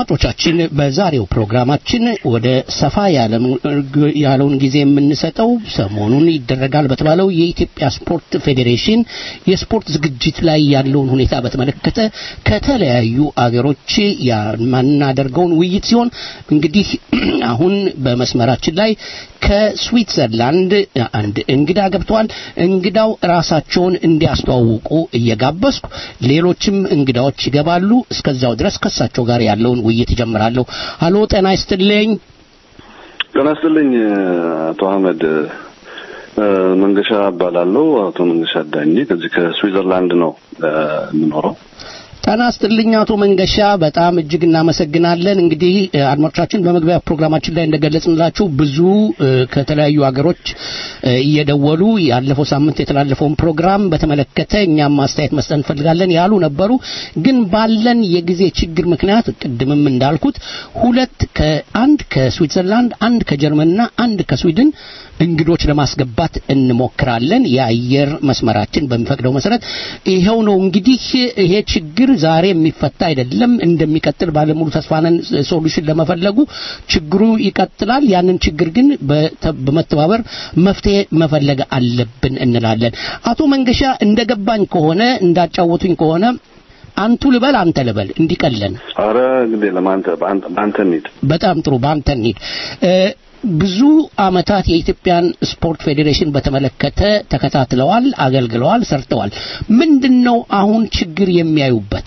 አድማጮቻችን በዛሬው ፕሮግራማችን ወደ ሰፋ ያለውን ጊዜ የምንሰጠው ሰሞኑን ይደረጋል በተባለው የኢትዮጵያ ስፖርት ፌዴሬሽን የስፖርት ዝግጅት ላይ ያለውን ሁኔታ በተመለከተ ከተለያዩ አገሮች የማናደርገውን ውይይት ሲሆን እንግዲህ አሁን በመስመራችን ላይ ከስዊትዘርላንድ አንድ እንግዳ ገብተዋል። እንግዳው ራሳቸውን እንዲያስተዋውቁ እየጋበዝኩ ሌሎችም እንግዳዎች ይገባሉ። እስከዛው ድረስ ከሳቸው ጋር ያለውን ውይይት ይጀምራለሁ። አሎ፣ ጤና ይስጥልኝ። ጤና ይስጥልኝ አቶ አህመድ መንገሻ እባላለሁ። አቶ መንገሻ ዳኜ ከዚህ ከስዊዘርላንድ ነው የምኖረው። ጤና ይስጥልኝ አቶ መንገሻ፣ በጣም እጅግ እናመሰግናለን። እንግዲህ አድማጮቻችን በመግቢያ ፕሮግራማችን ላይ እንደገለጽንላችሁ ብዙ ከተለያዩ ሀገሮች እየደወሉ ያለፈው ሳምንት የተላለፈውን ፕሮግራም በተመለከተ እኛም ማስተያየት መስጠት እንፈልጋለን ያሉ ነበሩ። ግን ባለን የጊዜ ችግር ምክንያት ቅድምም እንዳልኩት ሁለት ከአንድ ከስዊትዘርላንድ አንድ ከጀርመንና አንድ ከስዊድን እንግዶች ለማስገባት እንሞክራለን። የአየር መስመራችን በሚፈቅደው መሰረት ይኸው ነው። እንግዲህ ይሄ ችግር ዛሬ የሚፈታ አይደለም፣ እንደሚቀጥል ባለሙሉ ተስፋ ነን። ሶሉሽን ለመፈለጉ ችግሩ ይቀጥላል። ያንን ችግር ግን በመተባበር መፍትሄ መፈለግ አለብን እንላለን። አቶ መንገሻ እንደገባኝ ከሆነ እንዳጫወቱኝ ከሆነ አንቱ ልበል አንተ ልበል እንዲቀለን። አረ እንግዲህ ለማንተ በአንተ እንሂድ። በጣም ጥሩ፣ በአንተ እንሂድ። ብዙ አመታት የኢትዮጵያን ስፖርት ፌዴሬሽን በተመለከተ ተከታትለዋል፣ አገልግለዋል፣ ሰርተዋል። ምንድነው አሁን ችግር የሚያዩበት?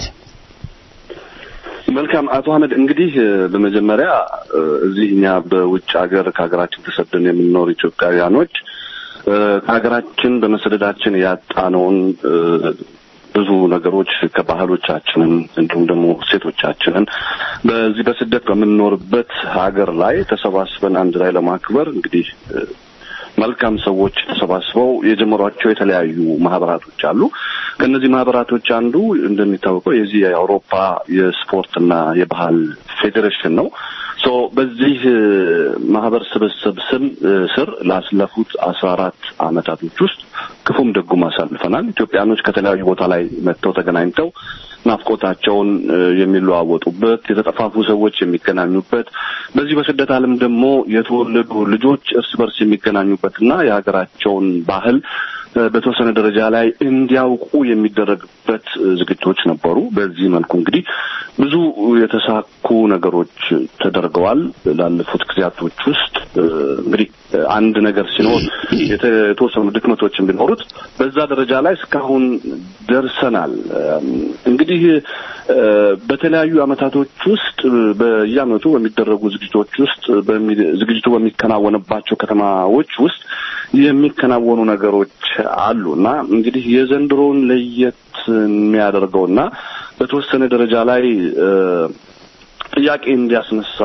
መልካም አቶ አህመድ እንግዲህ በመጀመሪያ እዚህ እኛ በውጭ ሀገር ከሀገራችን ተሰደን የምንኖር ኢትዮጵያውያኖች ከሀገራችን በመሰደዳችን ያጣነውን ብዙ ነገሮች ከባህሎቻችንን እንዲሁም ደግሞ ሴቶቻችንን በዚህ በስደት በምንኖርበት ሀገር ላይ ተሰባስበን አንድ ላይ ለማክበር እንግዲህ መልካም ሰዎች ተሰባስበው የጀመሯቸው የተለያዩ ማህበራቶች አሉ። ከእነዚህ ማህበራቶች አንዱ እንደሚታወቀው የዚህ የአውሮፓ የስፖርትና የባህል ፌዴሬሽን ነው። ሶ በዚህ ማህበር ስብስብ ስም ስር ላስለፉት አስራ አራት አመታቶች ውስጥ ክፉም ደጉም አሳልፈናል። ኢትዮጵያኖች ከተለያዩ ቦታ ላይ መጥተው ተገናኝተው ናፍቆታቸውን የሚለዋወጡበት፣ የተጠፋፉ ሰዎች የሚገናኙበት፣ በዚህ በስደት ዓለም ደግሞ የተወለዱ ልጆች እርስ በርስ የሚገናኙበትና የሀገራቸውን ባህል በተወሰነ ደረጃ ላይ እንዲያውቁ የሚደረግበት ዝግጅቶች ነበሩ። በዚህ መልኩ እንግዲህ ብዙ የተሳኩ ነገሮች ተደርገዋል። ላለፉት ጊዜያቶች ውስጥ እንግዲህ አንድ ነገር ሲኖር የተወሰኑ ድክመቶችን ቢኖሩት በዛ ደረጃ ላይ እስካሁን ደርሰናል። እንግዲህ በተለያዩ አመታቶች ውስጥ በየአመቱ በሚደረጉ ዝግጅቶች ውስጥ ዝግጅቱ በሚከናወንባቸው ከተማዎች ውስጥ የሚከናወኑ ነገሮች አሉ እና እንግዲህ የዘንድሮውን ለየት የሚያደርገውና በተወሰነ ደረጃ ላይ ጥያቄ እንዲያስነሳ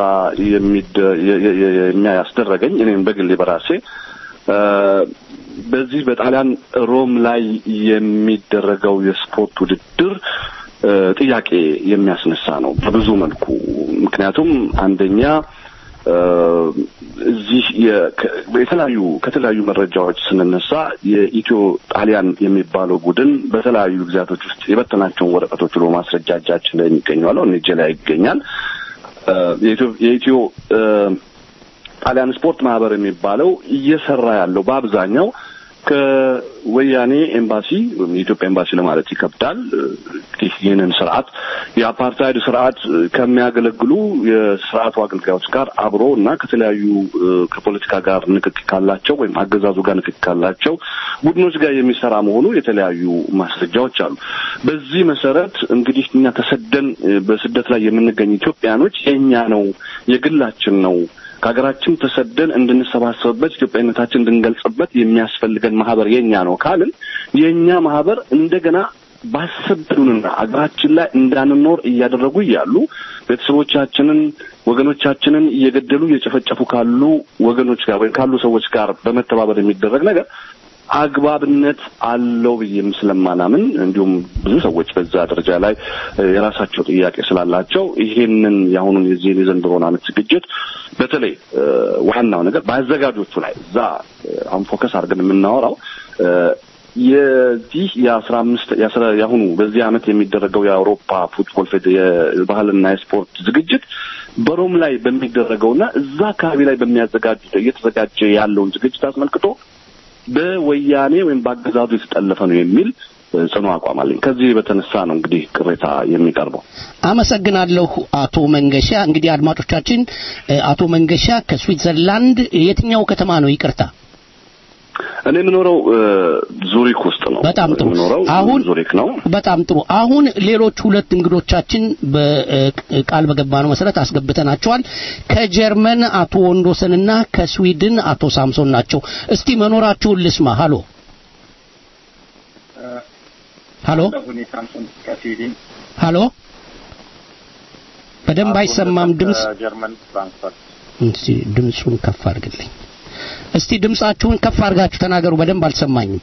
የሚያስደረገኝ እኔም በግሌ በራሴ በዚህ በጣሊያን ሮም ላይ የሚደረገው የስፖርት ውድድር ጥያቄ የሚያስነሳ ነው በብዙ መልኩ። ምክንያቱም አንደኛ እዚህ የተለያዩ ከተለያዩ መረጃዎች ስንነሳ የኢትዮ ጣሊያን የሚባለው ቡድን በተለያዩ ጊዜያቶች ውስጥ የበተናቸውን ወረቀቶች ብሎ ማስረጃ እጃችን ላይ የሚገኘዋለው እኔ እጄ ላይ ይገኛል። የኢትዮ ጣሊያን ስፖርት ማህበር የሚባለው እየሰራ ያለው በአብዛኛው ከወያኔ ኤምባሲ ወይም የኢትዮጵያ ኤምባሲ ለማለት ይከብዳል። ይህንን ስርዓት የአፓርታይድ ስርዓት ከሚያገለግሉ የስርዓቱ አገልጋዮች ጋር አብሮ እና ከተለያዩ ከፖለቲካ ጋር ንክክ ካላቸው ወይም አገዛዙ ጋር ንክክ ካላቸው ቡድኖች ጋር የሚሰራ መሆኑ የተለያዩ ማስረጃዎች አሉ። በዚህ መሰረት እንግዲህ እኛ ተሰደን በስደት ላይ የምንገኝ ኢትዮጵያኖች የእኛ ነው፣ የግላችን ነው ከሀገራችን ተሰደን እንድንሰባሰብበት ኢትዮጵያዊነታችን እንድንገልጽበት የሚያስፈልገን ማህበር የኛ ነው ካልን የእኛ ማህበር እንደገና ባሰበዱንና አገራችን ላይ እንዳንኖር እያደረጉ እያሉ ቤተሰቦቻችንን ወገኖቻችንን እየገደሉ እየጨፈጨፉ ካሉ ወገኖች ጋር ወይም ካሉ ሰዎች ጋር በመተባበር የሚደረግ ነገር አግባብነት አለው ብዬም ስለማላምን እንዲሁም ብዙ ሰዎች በዛ ደረጃ ላይ የራሳቸው ጥያቄ ስላላቸው ይሄንን የአሁኑን የዚህን የዘንድሮን ዓመት ዝግጅት በተለይ ዋናው ነገር በአዘጋጆቹ ላይ እዛ አሁን ፎከስ አድርገን የምናወራው የዚህ የአስራ አምስት የአሁኑ በዚህ ዓመት የሚደረገው የአውሮፓ ፉትቦል ፌደ- የባህልና የስፖርት ዝግጅት በሮም ላይ በሚደረገውና እዛ አካባቢ ላይ በሚያዘጋጁ እየተዘጋጀ ያለውን ዝግጅት አስመልክቶ በወያኔ ወይም በአገዛዙ የተጠለፈ ነው የሚል እ፣ ጽኑ አቋም አለኝ። ከዚህ በተነሳ ነው እንግዲህ ቅሬታ የሚቀርበው። አመሰግናለሁ አቶ መንገሻ። እንግዲህ አድማጮቻችን እ፣ አቶ መንገሻ ከስዊትዘርላንድ የትኛው ከተማ ነው? ይቅርታ። እኔ የምኖረው እ፣ ዙሪክ ውስጥ ነው። በጣም ጥሩ። የምኖረው አሁን ዙሪክ ነው። በጣም ጥሩ። አሁን ሌሎች ሁለት እንግዶቻችን በቃል በገባነው መሰረት አስገብተናቸዋል። ከጀርመን አቶ ወንዶሰንና ከስዊድን አቶ ሳምሶን ናቸው። እስቲ መኖራችሁን ልስማ። ሃሎ ሃሎ ሃሎ፣ በደንብ አይሰማም ድምፅ። ጀርመን ፍራንክፈርት እስቲ ድምፁን ከፍ አድርግልኝ። እስቲ ድምጻችሁን ከፍ አድርጋችሁ ተናገሩ። በደንብ አልሰማኝም።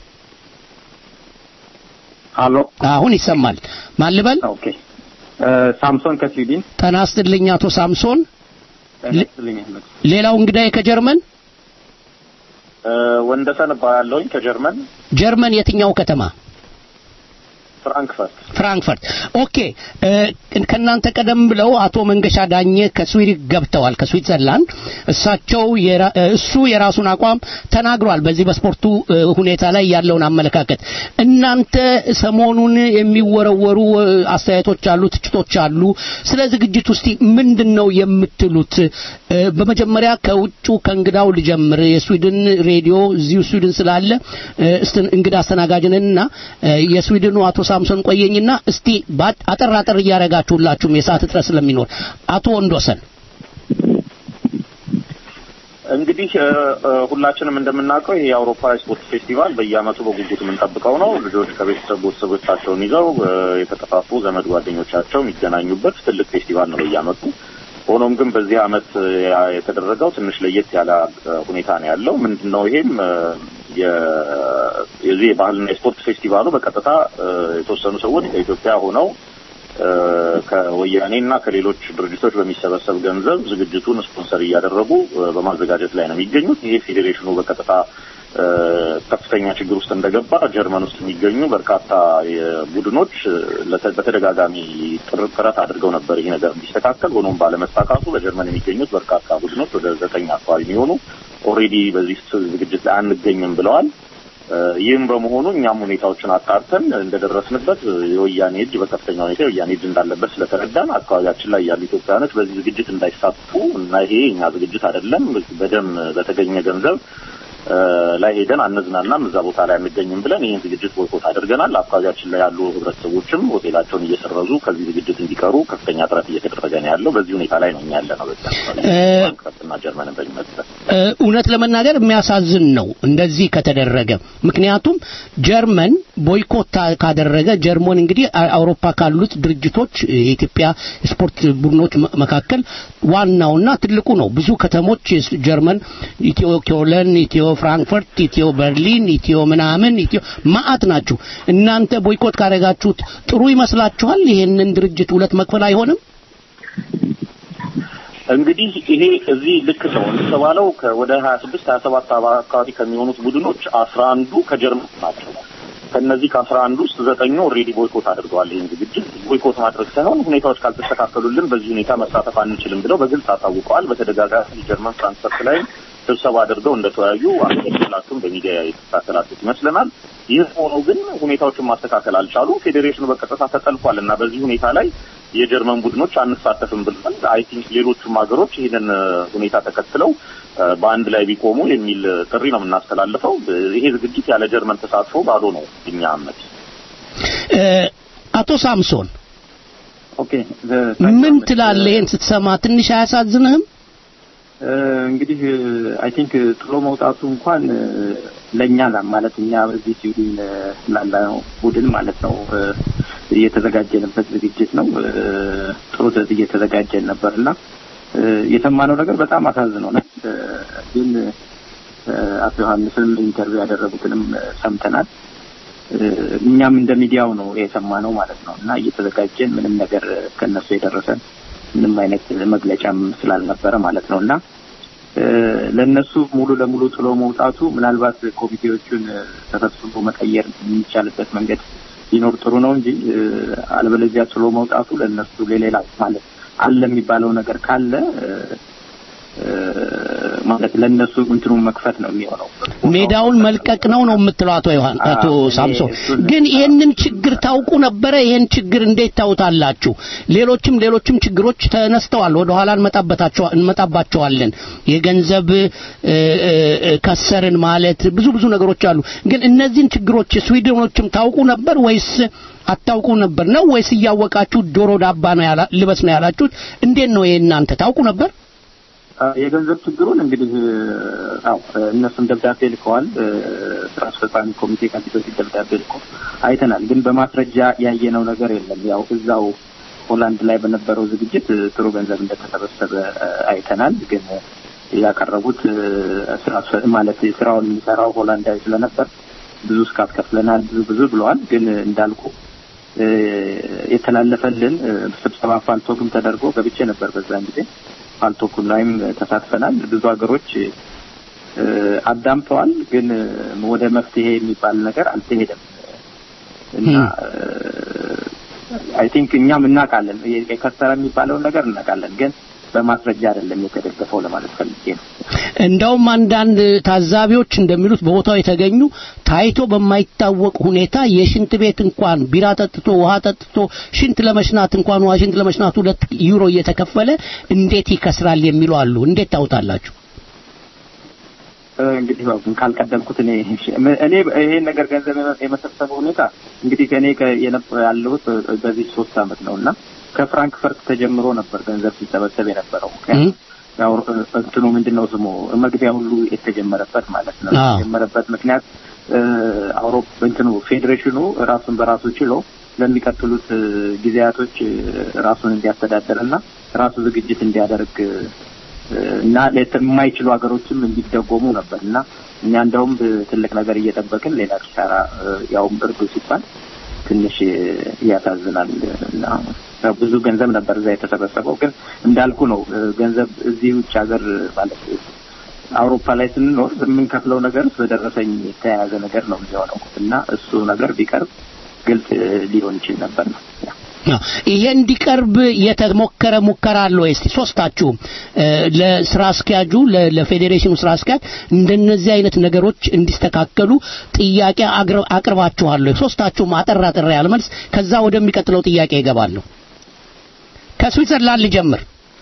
ሃሎ አሁን ይሰማል። ማን ልበል? ኦኬ ሳምሶን ከስዊድን ጤና ይስጥልኝ አቶ ሳምሶን። ተነስልኝ አህመድ ሌላው እንግዳዬ ከጀርመን ወንደሰን እባላለሁኝ ከጀርመን ጀርመን የትኛው ከተማ? ፍራንክፈርት ፍራንክፈርት። ኦኬ እ፣ ከእናንተ ቀደም ብለው አቶ መንገሻ ዳኘ ከስዊድን ገብተዋል፣ ከስዊትዘርላንድ። እሳቸው የራ- እ፣ እሱ የራሱን አቋም ተናግሯል፣ በዚህ በስፖርቱ እ፣ ሁኔታ ላይ ያለውን አመለካከት። እናንተ ሰሞኑን የሚወረወሩ እ፣ አስተያየቶች አሉ፣ ትችቶች አሉ። ስለ ዝግጅት ውስጥ ምንድን ነው የምትሉት? እ፣ በመጀመሪያ ከውጩ ከእንግዳው ልጀምር። የስዊድን ሬዲዮ እዚሁ ስዊድን ስላለ እ፣ እስትን- እንግዳ አስተናጋጅንና እ፣ የስዊድኑ አቶ ሳምሶን ቆየኝና እስቲ ባ- አጠር አጠር እያረጋችሁላችሁም የሰዓት እጥረት ስለሚኖር አቶ ወንዶሰን እንግዲህ እ፣ እ፣ ሁላችንም እንደምናውቀው ይሄ የአውሮፓ የስፖርት ፌስቲቫል በየዓመቱ በጉጉት የምንጠብቀው ነው። ልጆች ከቤተሰብ ቤተሰቦቻቸውን ይዘው እ፣ የተጠፋፉ ዘመድ ጓደኞቻቸው የሚገናኙበት ትልቅ ፌስቲቫል ነው በየዓመቱ። ሆኖም ግን በዚህ ዓመት እ፣ ያ- የተደረገው ትንሽ ለየት ያለ እ፣ ሁኔታ ነው ያለው። ምንድን ነው ይሄም እ፣ የ- የዚህ የባህልና የስፖርት ፌስቲቫሉ በቀጥታ እ፣ የተወሰኑ ሰዎች ከኢትዮጵያ ሆነው እ፣ ከወያኔ እና ከሌሎች ድርጅቶች በሚሰበሰብ ገንዘብ ዝግጅቱን ስፖንሰር እያደረጉ እ፣ በማዘጋጀት ላይ ነው የሚገኙት። ይሄ ፌዴሬሽኑ በቀጥታ እ፣ ከፍተኛ ችግር ውስጥ እንደገባ ጀርመን ውስጥ የሚገኙ በርካታ የቡድኖች እ፣ ለተ- በተደጋጋሚ ጥር- ጥረት አድርገው ነበር ይህ ነገር እንዲስተካከል። ሆኖም ባለመሳካቱ በጀርመን የሚገኙት በርካታ ቡድኖች ወደ ዘጠኝ አካባቢ የሚሆኑ ኦልሬዲ በዚህ ስ- ዝግጅት ላይ አንገኝም ብለዋል። እ፣ ይህም በመሆኑ እኛም ሁኔታዎችን አጣርተን እንደደረስንበት እ፣ የወያኔ እጅ በከፍተኛ ሁኔታ የወያኔ እጅ እንዳለበት ስለተረዳን አካባቢያችን ላይ ያሉ ኢትዮጵያውያኖች በዚህ ዝግጅት እንዳይሳተፉ እና ይሄ የኛ ዝግጅት አይደለም በደም በተገኘ ገንዘብ እ፣ ላይ ሄደን አነዝናናም እዛ ቦታ ላይ አንገኝም ብለን ይህን ዝግጅት ቦይኮት አድርገናል። አካባቢያችን ላይ ያሉ ህብረተሰቦችም ሆቴላቸውን እየሰረዙ ከዚህ ዝግጅት እንዲቀሩ ከፍተኛ ጥረት እየተደረገ ነው ያለው። በዚህ ሁኔታ ላይ ነው እኛ ያለ ነው በዛ እ፣ እና ጀርመንን በሚመለከት እ፣ እውነት ለመናገር የሚያሳዝን ነው እንደዚህ ከተደረገ። ምክንያቱም ጀርመን ቦይኮት ታ- ካደረገ ጀርመን እንግዲህ አ- አውሮፓ ካሉት ድርጅቶች የኢትዮጵያ ስፖርት ቡድኖች መ- መካከል ዋናውና ትልቁ ነው። ብዙ ከተሞች የስ- ጀርመን ኢትዮ ኪዮለን፣ ኢትዮ ፍራንክፈርት፣ ኢትዮ በርሊን፣ ኢትዮ ምናምን ኢትዮ ማአት ናችሁ። እናንተ ቦይኮት ካደረጋችሁት ጥሩ ይመስላችኋል? ይሄንን ድርጅት ሁለት መክፈል አይሆንም? እንግዲህ ይሄ እዚህ ልክ ነው እንደተባለው ወደ ሀያ ስድስት ሀያ ሰባት አካባቢ ከሚሆኑት ቡድኖች አስራ አንዱ ከጀርመን ናቸው። ከነዚህ ከአስራ አንዱ ውስጥ ዘጠኙ ኦልሬዲ ቦይኮት አድርገዋል። ይህን ዝግጅት ቦይኮት ማድረግ ሳይሆን ሁኔታዎች ካልተስተካከሉልን በዚህ ሁኔታ መሳተፍ አንችልም ብለው በግልጽ አሳውቀዋል። በተደጋጋሚ ጀርመን ፍራንክፈርት ላይ ስብሰባ አድርገው እንደተወያዩ አንገላቱም በሚዲያ የተከታተላችሁት ይመስለናል። ይህ ሆኖ ግን ሁኔታዎችን ማስተካከል አልቻሉም። ፌዴሬሽኑ በቀጥታ ተጠልፏል እና በዚህ ሁኔታ ላይ የጀርመን ቡድኖች አንሳተፍም ብለዋል። አይ ቲንክ ሌሎቹም ሀገሮች ይህንን እ፣ ሁኔታ ተከትለው እ፣ በአንድ ላይ ቢቆሙ የሚል ጥሪ ነው የምናስተላልፈው። ይሄ ዝግጅት ያለ ጀርመን ተሳትፎ ባዶ ነው እኛ አመት እ፣ አቶ ሳምሶን ኦኬ ምን ትላለህ? ይሄን ስትሰማ ትንሽ አያሳዝንህም? እንግዲህ አይ ቲንክ ጥሎ መውጣቱ እንኳን እ፣ ለእኛ ላ- ማለት እኛ በዚህ ስዊድን እ፣ ላለው ቡድን ማለት ነው እ፣ እየተዘጋጀንበት ዝግጅት ነው። እ፣ ጥሩ ዘ- እየተዘጋጀን ነበር እና እ፣ የሰማነው ነገር በጣም አሳዝኖናል። እ፣ ግን እ፣ አቶ ዮሐንስም ኢንተርቪው ያደረጉትንም እ፣ ሰምተናል። እ፣ እኛም እንደ ሚዲያው ነው የሰማነው ማለት ነው እና እየተዘጋጀን ምንም ነገር ከነሱ የደረሰን ምንም አይነት መግለጫም ስላልነበረ ማለት ነው እና ለእነሱ ሙሉ ለሙሉ ጥሎ መውጣቱ ምናልባት ኮሚቴዎቹን ተሰብስቦ መቀየር የሚቻልበት መንገድ ሊኖር ጥሩ ነው እንጂ አለበለዚያ ጥሎ መውጣቱ ለእነሱ ለሌላ ማለት አለ የሚባለው ነገር ካለ ማለት ለእነሱ እንትኑን መክፈት ነው የሚሆነው። ሜዳውን መልቀቅ ነው ነው የምትለው አቶ ዮሐን አቶ ሳምሶን። ግን ይህንን ችግር ታውቁ ነበረ? ይህን ችግር እንዴት ታውታላችሁ? ሌሎችም ሌሎችም ችግሮች ተነስተዋል። ወደ ኋላ እንመጣባቸዋለን። የገንዘብ ከሰርን ማለት ብዙ ብዙ ነገሮች አሉ። ግን እነዚህን ችግሮች ስዊድኖችም ታውቁ ነበር ወይስ አታውቁ ነበር ነው ወይስ እያወቃችሁ ዶሮ ዳባ ነው ያላ ልበስ ነው ያላችሁት? እንዴት ነው ይሄ እናንተ ታውቁ ነበር? የገንዘብ ችግሩን እንግዲህ አው እነሱም ደብዳቤ ልከዋል። ስራ አስፈጻሚ ኮሚቴ ከፊት በፊት ደብዳቤ ልኮ አይተናል። ግን በማስረጃ ያየነው ነገር የለም። ያው እዛው ሆላንድ ላይ በነበረው ዝግጅት ጥሩ ገንዘብ እንደተሰበሰበ አይተናል። ግን ያቀረቡት ስራ ማለት ስራውን የሚሰራው ሆላንዳዊ ስለነበር ብዙ እስካት ከፍለናል፣ ብዙ ብዙ ብለዋል። ግን እንዳልኩ የተላለፈልን ስብሰባ ፋልቶግም ተደርጎ ገብቼ ነበር በዛን ጊዜ ፋልቶኩን ላይም ተሳትፈናል። ብዙ ሀገሮች አዳምጠዋል፣ ግን ወደ መፍትሄ የሚባል ነገር አልተሄደም እና አይ ቲንክ እኛም እናውቃለን የከሰረ የሚባለውን ነገር እናውቃለን፣ ግን በማስረጃ አይደለም የተደገፈው ለማለት ፈልጌ ነው። እንደውም አንዳንድ ታዛቢዎች እንደሚሉት በቦታው የተገኙ ታይቶ በማይታወቅ ሁኔታ የሽንት ቤት እንኳን ቢራ ጠጥቶ ውሃ ጠጥቶ ሽንት ለመሽናት እንኳን ውሃ ሽንት ለመሽናት ሁለት ዩሮ እየተከፈለ እንዴት ይከስራል የሚሉ አሉ። እንዴት ታውታላችሁ? እንግዲህ ያው ካልቀደምኩት እኔ እኔ ይሄን ነገር ገንዘብ የመሰብሰብ ሁኔታ እንግዲህ ከእኔ ያለሁት በዚህ ሶስት አመት ነው እና ከፍራንክፈርት ተጀምሮ ነበር ገንዘብ ሲሰበሰብ የነበረው። ያው እንትኑ ምንድነው ስሙ መግቢያ ሁሉ የተጀመረበት ማለት ነው። የተጀመረበት ምክንያት አውሮፓ እንትኑ ፌዴሬሽኑ ራሱን በራሱ ችሎ ለሚቀጥሉት ጊዜያቶች ራሱን እንዲያስተዳደር እና ራሱ ዝግጅት እንዲያደርግ እና የማይችሉ ሀገሮችም እንዲደጎሙ ነበር እና እኛ እንደውም ትልቅ ነገር እየጠበቅን ሌላ ኪሳራ ያውም እርዱ ሲባል ትንሽ ያሳዝናል እና ብዙ ገንዘብ ነበር እዛ የተሰበሰበው። ግን እንዳልኩ ነው ገንዘብ እዚህ ውጭ ሀገር ማለት አውሮፓ ላይ ስንኖር የምንከፍለው ነገር በደረሰኝ የተያያዘ ነገር ነው የሚሆነው እና እሱ ነገር ቢቀርብ ግልጽ ሊሆን ይችል ነበር ነው። ይሄ እንዲቀርብ የተሞከረ ሙከራ አለ ወይ? እስቲ ሶስታችሁም ለስራ አስኪያጁ ለፌዴሬሽኑ ስራ አስኪያጅ እንደነዚህ አይነት ነገሮች እንዲስተካከሉ ጥያቄ አቅርባችኋለሁ? ሶስታችሁም አጠር አጠር ያለ መልስ፣ ከዛ ወደሚቀጥለው ጥያቄ ይገባለሁ። ከስዊትዘርላንድ ልጀምር።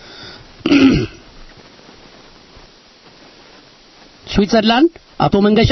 ስዊትዘርላንድ አቶ መንገሻ።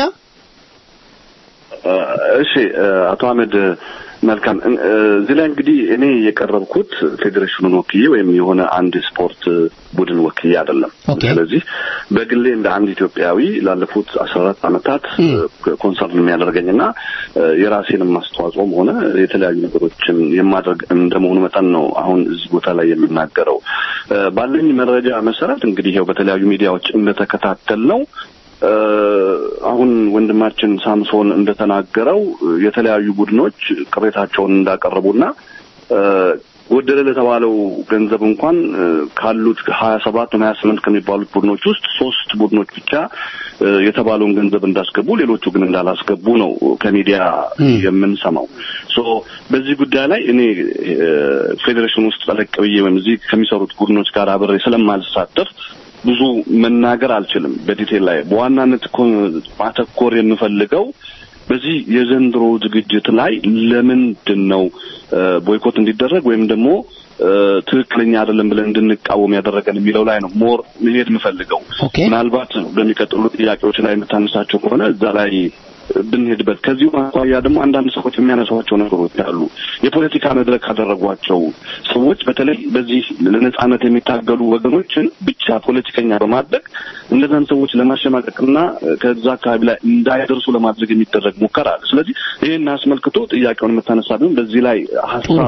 እሺ አቶ አህመድ መልካም እዚህ ላይ እንግዲህ እኔ የቀረብኩት ፌዴሬሽኑን ወክዬ ወይም የሆነ አንድ ስፖርት ቡድን ወክዬ አይደለም። ስለዚህ በግሌ እንደ አንድ ኢትዮጵያዊ ላለፉት አስራ አራት ዓመታት ኮንሰርን የሚያደርገኝና የራሴንም አስተዋጽኦም ሆነ የተለያዩ ነገሮችን የማድረግ እንደመሆኑ መጠን ነው አሁን እዚህ ቦታ ላይ የምናገረው። ባለኝ መረጃ መሰረት እንግዲህ ይኸው በተለያዩ ሚዲያዎች እንደተከታተል ነው አሁን ወንድማችን ሳምሶን እንደተናገረው የተለያዩ ቡድኖች ቅሬታቸውን እንዳቀረቡና ጎደለ ለተባለው ገንዘብ እንኳን ካሉት ሀያ ሰባት ወይም ሀያ ስምንት ከሚባሉት ቡድኖች ውስጥ ሶስት ቡድኖች ብቻ የተባለውን ገንዘብ እንዳስገቡ፣ ሌሎቹ ግን እንዳላስገቡ ነው ከሚዲያ የምንሰማው። ሶ በዚህ ጉዳይ ላይ እኔ ፌዴሬሽን ውስጥ ጠለቅ ብዬ ወይም እዚህ ከሚሰሩት ቡድኖች ጋር አብሬ ስለማልሳተፍ ብዙ መናገር አልችልም በዲቴል ላይ። በዋናነት ማተኮር የምፈልገው በዚህ የዘንድሮ ዝግጅት ላይ ለምንድን ነው ቦይኮት እንዲደረግ ወይም ደግሞ ትክክለኛ አይደለም ብለን እንድንቃወም ያደረገን የሚለው ላይ ነው ሞር መሄድ የምፈልገው። ምናልባት በሚቀጥሉ ጥያቄዎች ላይ የምታነሳቸው ከሆነ እዛ ላይ ብንሄድበት ከዚሁ አኳያ ደግሞ አንዳንድ ሰዎች የሚያነሷቸው ነገሮች አሉ። የፖለቲካ መድረክ ካደረጓቸው ሰዎች በተለይ በዚህ ለነጻነት የሚታገሉ ወገኖችን ብቻ ፖለቲከኛ በማድረግ እነዛን ሰዎች ለማሸማቀቅና ከዛ አካባቢ ላይ እንዳይደርሱ ለማድረግ የሚደረግ ሙከራ አለ። ስለዚህ ይህን አስመልክቶ ጥያቄውን የምታነሳ ቢሆን በዚህ ላይ ሀሳብ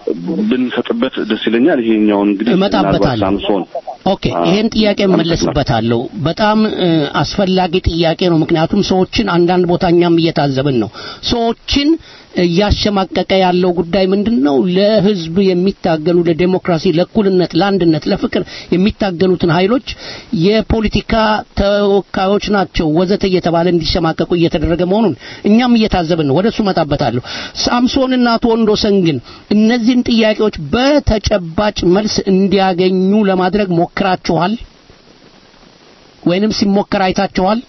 ብንሰጥበት ደስ ይለኛል። ይሄኛውን እንግዲህ ምናልባት እመጣበታለሁ። ሳምሶን ኦኬ ይሄን ጥያቄ እመለስበታለሁ። በጣም እ፣ አስፈላጊ ጥያቄ ነው። ምክንያቱም ሰዎችን አንዳንድ ቦታ እኛም እየታዘብን ነው። ሰዎችን እያሸማቀቀ ያለው ጉዳይ ምንድን ነው? ለህዝብ የሚታገሉ ለዴሞክራሲ፣ ለእኩልነት፣ ለአንድነት፣ ለፍቅር የሚታገሉትን ኃይሎች የፖለቲካ ተወካዮች ናቸው ወዘተ እየተባለ እንዲሸማቀቁ እየተደረገ መሆኑን እኛም እየታዘብን ነው። ወደሱ እመጣበታለሁ። ሳምሶንና አቶ ወንዶሰን ግን እነዚህን ጥያቄዎች በተጨባጭ መልስ እንዲያገኙ ለማድረግ ሞክራችኋል ወይንም ሲሞከር አይታችኋል?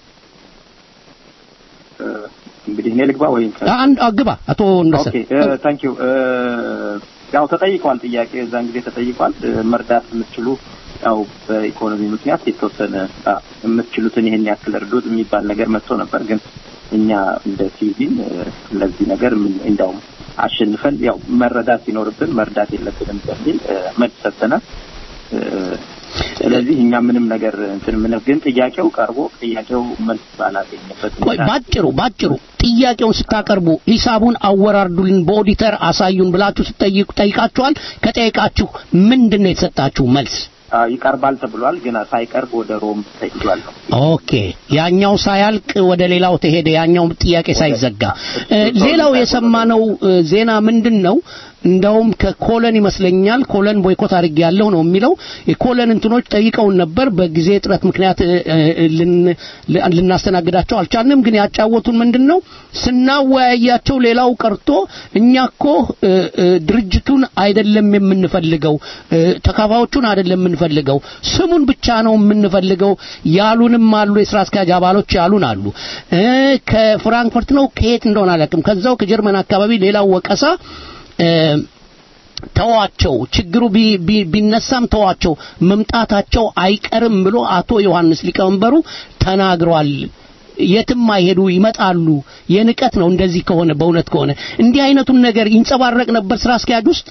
እንግዲህ እኔ ልግባ ወይም አንድ አግባ አቶ ወንዶሰን ኦኬ ታንክ ዩ ያው ተጠይቋል ጥያቄ እዛን ጊዜ ተጠይቋል እ፣ መርዳት የምትችሉ ያው በኢኮኖሚ ምክንያት የተወሰነ አ፣ የምትችሉትን ይሄን ያክል እርዱት የሚባል ነገር መጥቶ ነበር ግን እኛ እንደ ሲቪል እ፣ ለዚህ ነገር ምን- እንዳውም አሸንፈን ያው መረዳት ሲኖርብን መርዳት የለብንም በሚል እ፣ መልስ ሰጥተናል እ፣ ስለዚህ እኛ ምንም ነገር እንትን ምን ግን ጥያቄው ቀርቦ ጥያቄው መልስ ባላገኘበት ቆይ ባጭሩ ባጭሩ ጥያቄውን ስታቀርቡ ሂሳቡን አወራርዱልን በኦዲተር አሳዩን ብላችሁ ስትጠይቁ ጠይቃችኋል። ከጠይቃችሁ ምንድን ነው የተሰጣችሁ መልስ? አ፣ ይቀርባል ተብሏል ግን ሳይቀርብ ወደ ሮም ተይዟል ነው ኦኬ ያኛው ሳያልቅ ወደ ሌላው ተሄደ። ያኛው ጥያቄ ሳይዘጋ እ፣ ሌላው የሰማነው እ፣ ዜና ምንድን ነው? እንደውም ከኮለን ይመስለኛል ኮለን ቦይኮት አድርጌ ያለው ነው የሚለው የኮለን እንትኖች ጠይቀውን ነበር። በጊዜ እጥረት ምክንያት እ፣ እ፣ ልን- ል- ልናስተናግዳቸው አልቻልንም። ግን ያጫወቱን ምንድን ነው ስናወያያቸው ሌላው ቀርቶ እኛ እኮ እ፣ እ፣ ድርጅቱን አይደለም የምንፈልገው እ፣ ተካፋዮቹን አይደለም የምንፈልገው ስሙን ብቻ ነው የምንፈልገው ያሉንም አሉ። የስራ አስኪያጅ አባሎች ያሉን አሉ። እ፣ ከፍራንክፈርት ነው ከየት እንደሆነ አላውቅም። ከዛው ከጀርመን አካባቢ ሌላው ወቀሳ እ፣ ተዋቸው ችግሩ ቢ- ቢ- ቢነሳም ተዋቸው መምጣታቸው አይቀርም ብሎ አቶ ዮሐንስ ሊቀመንበሩ ተናግሯል። የትም አይሄዱ ይመጣሉ። የንቀት ነው እንደዚህ ከሆነ በእውነት ከሆነ እንዲህ አይነቱን ነገር ይንጸባረቅ ነበር ስራ አስኪያጅ ውስጥ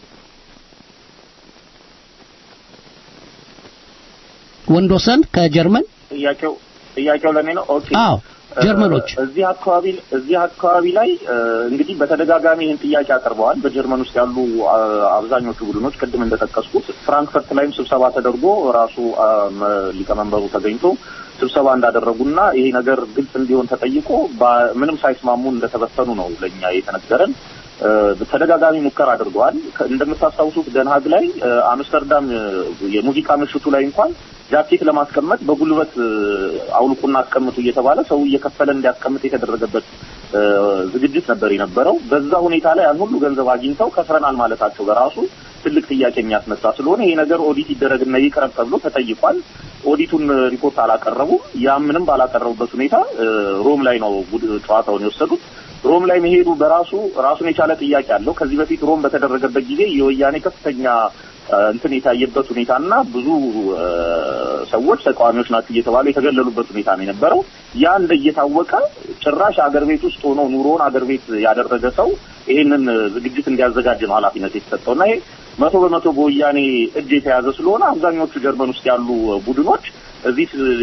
ወንዶሰን ከጀርመን ጥያቄው ጥያቄው ለኔ ነው። ኦኬ አዎ ጀርመኖች እ፣ እዚህ አካባቢ እዚህ አካባቢ ላይ እ፣ እንግዲህ በተደጋጋሚ ይህን ጥያቄ አቅርበዋል። በጀርመን ውስጥ ያሉ አ፣ አብዛኞቹ ቡድኖች ቅድም እንደጠቀስኩት ፍራንክፈርት ላይም ስብሰባ ተደርጎ ራሱ አ፣ መ- ሊቀመንበሩ ተገኝቶ ስብሰባ እንዳደረጉና ይሄ ነገር ግልጽ እንዲሆን ተጠይቆ ባ- ምንም ሳይስማሙ እንደተበተኑ ነው ለእኛ የተነገረን። እ፣ ተደጋጋሚ ሙከራ አድርገዋል። ከ- እንደምታስታውሱት ደንሃግ ላይ እ፣ አምስተርዳም እ፣ የሙዚቃ ምሽቱ ላይ እንኳን ጃኬት ለማስቀመጥ በጉልበት እ፣ አውልቁና አስቀምጡ እየተባለ ሰው እየከፈለ እንዲያስቀምጥ የተደረገበት እ፣ ዝግጅት ነበር የነበረው። በዛ ሁኔታ ላይ ያን ሁሉ ገንዘብ አግኝተው ከፍረናል ማለታቸው በራሱ ትልቅ ጥያቄ የሚያስነሳ ስለሆነ ይሄ ነገር ኦዲት ይደረግና ይቅረብ ተብሎ ተጠይቋል። ኦዲቱን ሪፖርት አላቀረቡም። ያ ምንም ባላቀረቡበት ሁኔታ እ፣ ሮም ላይ ነው ቡድ- ጨዋታውን የወሰዱት። ሮም ላይ መሄዱ በራሱ ራሱን የቻለ ጥያቄ አለው። ከዚህ በፊት ሮም በተደረገበት ጊዜ የወያኔ ከፍተኛ እ፣ እንትን የታየበት ሁኔታና ብዙ እ፣ ሰዎች ተቃዋሚዎች ናቸው እየተባሉ የተገለሉበት ሁኔታ ነው የነበረው። ያ እንደ እየታወቀ ጭራሽ አገር ቤት ውስጥ ሆኖ ኑሮውን አገር ቤት ያደረገ ሰው ይሄንን ዝግጅት እንዲያዘጋጅ ነው ኃላፊነት የተሰጠው እና ይሄ መቶ በመቶ በወያኔ እጅ የተያዘ ስለሆነ አብዛኞቹ ጀርመን ውስጥ ያሉ ቡድኖች እዚህ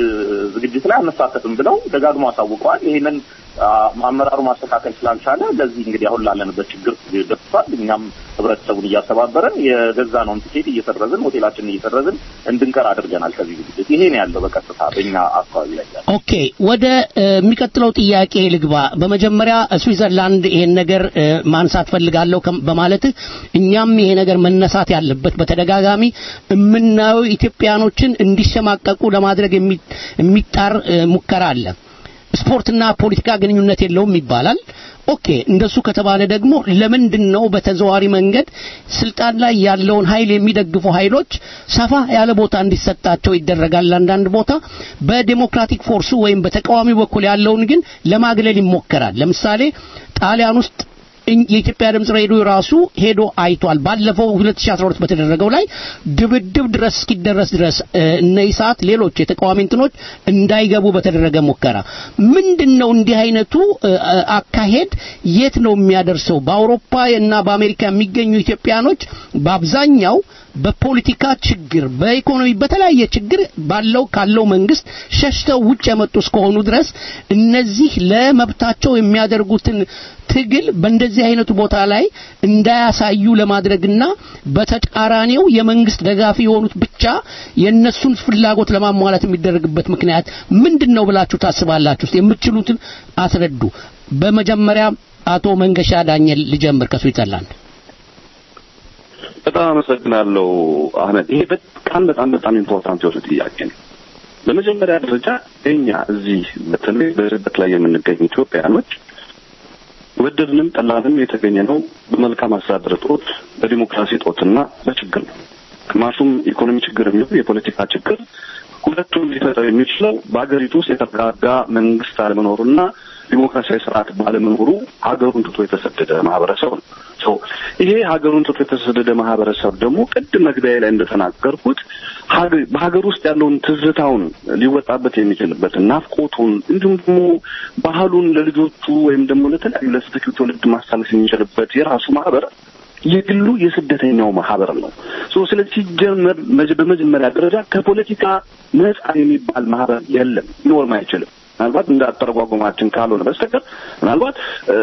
ዝግጅት ላይ አንሳተፍም ብለው ደጋግሞ አሳውቀዋል። ይሄንን አ፣ አመራሩ ማስተካከል ስላልቻለ ለዚህ እንግዲህ አሁን ላለንበት ችግር ደርሷል። እኛም ህብረተሰቡን እያስተባበረን የገዛነውን ቲኬት እየሰረዝን ሆቴላችንን እየሰረዝን እንድንቀር አድርገናል። ከዚህ ዝግጅት ይሄ ነው ያለው በቀጥታ በእኛ አካባቢ ላይ ያለው። ኦኬ ወደ እ፣ የሚቀጥለው ጥያቄ ልግባ። በመጀመሪያ ስዊዘርላንድ ይሄን ነገር እ፣ ማንሳት ፈልጋለሁ ከም- በማለትህ እኛም ይሄ ነገር መነሳት ያለበት በተደጋጋሚ የምናየው ኢትዮጵያኖችን እንዲሸማቀቁ ለማድረግ የሚ- የሚጣር እ፣ ሙከራ አለ። ስፖርትና ፖለቲካ ግንኙነት የለውም ይባላል። ኦኬ እንደሱ ከተባለ ደግሞ ለምንድን ነው በተዘዋሪ መንገድ ስልጣን ላይ ያለውን ኃይል የሚደግፉ ኃይሎች ሰፋ ያለ ቦታ እንዲሰጣቸው ይደረጋል። አንዳንድ ቦታ በዴሞክራቲክ ፎርሱ ወይም በተቃዋሚ በኩል ያለውን ግን ለማግለል ይሞከራል። ለምሳሌ ጣሊያን ውስጥ እኝ- የኢትዮጵያ ድምጽ ሬዲዮ ራሱ ሄዶ አይቷል። ባለፈው 2012 በተደረገው ላይ ድብድብ ድረስ እስኪደረስ ድረስ እ፣ እነ ኢሳት ሌሎች የተቃዋሚ እንትኖች እንዳይገቡ በተደረገ ሙከራ ምንድን ነው እንዲህ አይነቱ እ፣ እ፣ አካሄድ የት ነው የሚያደርሰው? በአውሮፓ እና በአሜሪካ የሚገኙ ኢትዮጵያኖች በአብዛኛው በፖለቲካ ችግር፣ በኢኮኖሚ በተለያየ ችግር ባለው ካለው መንግስት ሸሽተው ውጭ የመጡ እስከሆኑ ድረስ እነዚህ ለመብታቸው የሚያደርጉትን ትግል በእንደዚህ አይነቱ ቦታ ላይ እንዳያሳዩ ለማድረግና በተቃራኒው የመንግስት ደጋፊ የሆኑት ብቻ የነሱን ፍላጎት ለማሟላት የሚደረግበት ምክንያት ምንድን ነው ብላችሁ ታስባላችሁ? እስቲ የምትችሉትን አስረዱ። በመጀመሪያ አቶ መንገሻ ዳኘል ልጀምር ከስዊዘርላንድ። በጣም አመሰግናለሁ አህመድ። ይሄ በጣም በጣም በጣም ኢምፖርታንት የሆነ ጥያቄ ነው። በመጀመሪያ ደረጃ እኛ እዚህ በተለይ በስደት ላይ የምንገኝ ኢትዮጵያውያኖች ወደድንም ጠላንም የተገኘ ነው በመልካም አስተዳደር እጦት፣ በዲሞክራሲ እጦትና በችግር ነው። ግማሹም ኢኮኖሚ ችግር የሚሆን የፖለቲካ ችግር ሁለቱም ሊፈጠር የሚችለው በሀገሪቱ ውስጥ የተረጋጋ መንግስት አለመኖሩና ዲሞክራሲያዊ ስርዓት ባለመኖሩ ሀገሩን ትቶ የተሰደደ ማህበረሰብ ነው። ሶ ይሄ ሀገሩን ትቶ የተሰደደ ማህበረሰብ ደግሞ ቅድም መግቢያ ላይ እንደተናገርኩት በሀገር ውስጥ ያለውን ትዝታውን ሊወጣበት የሚችልበትን ናፍቆቱን፣ እንዲሁም ደግሞ ባህሉን ለልጆቹ ወይም ደግሞ ለተለያዩ ለተተኪው ትውልድ ማሳለፍ የሚችልበት የራሱ ማህበር የግሉ የስደተኛው ማህበር ነው። ሶ ስለዚህ ሲጀመር በመጀመሪያ ደረጃ ከፖለቲካ ነጻ የሚባል ማህበር የለም፣ ሊኖርም አይችልም። ምናልባት እንደ አተረጓጎማችን ካልሆነ በስተቀር ምናልባት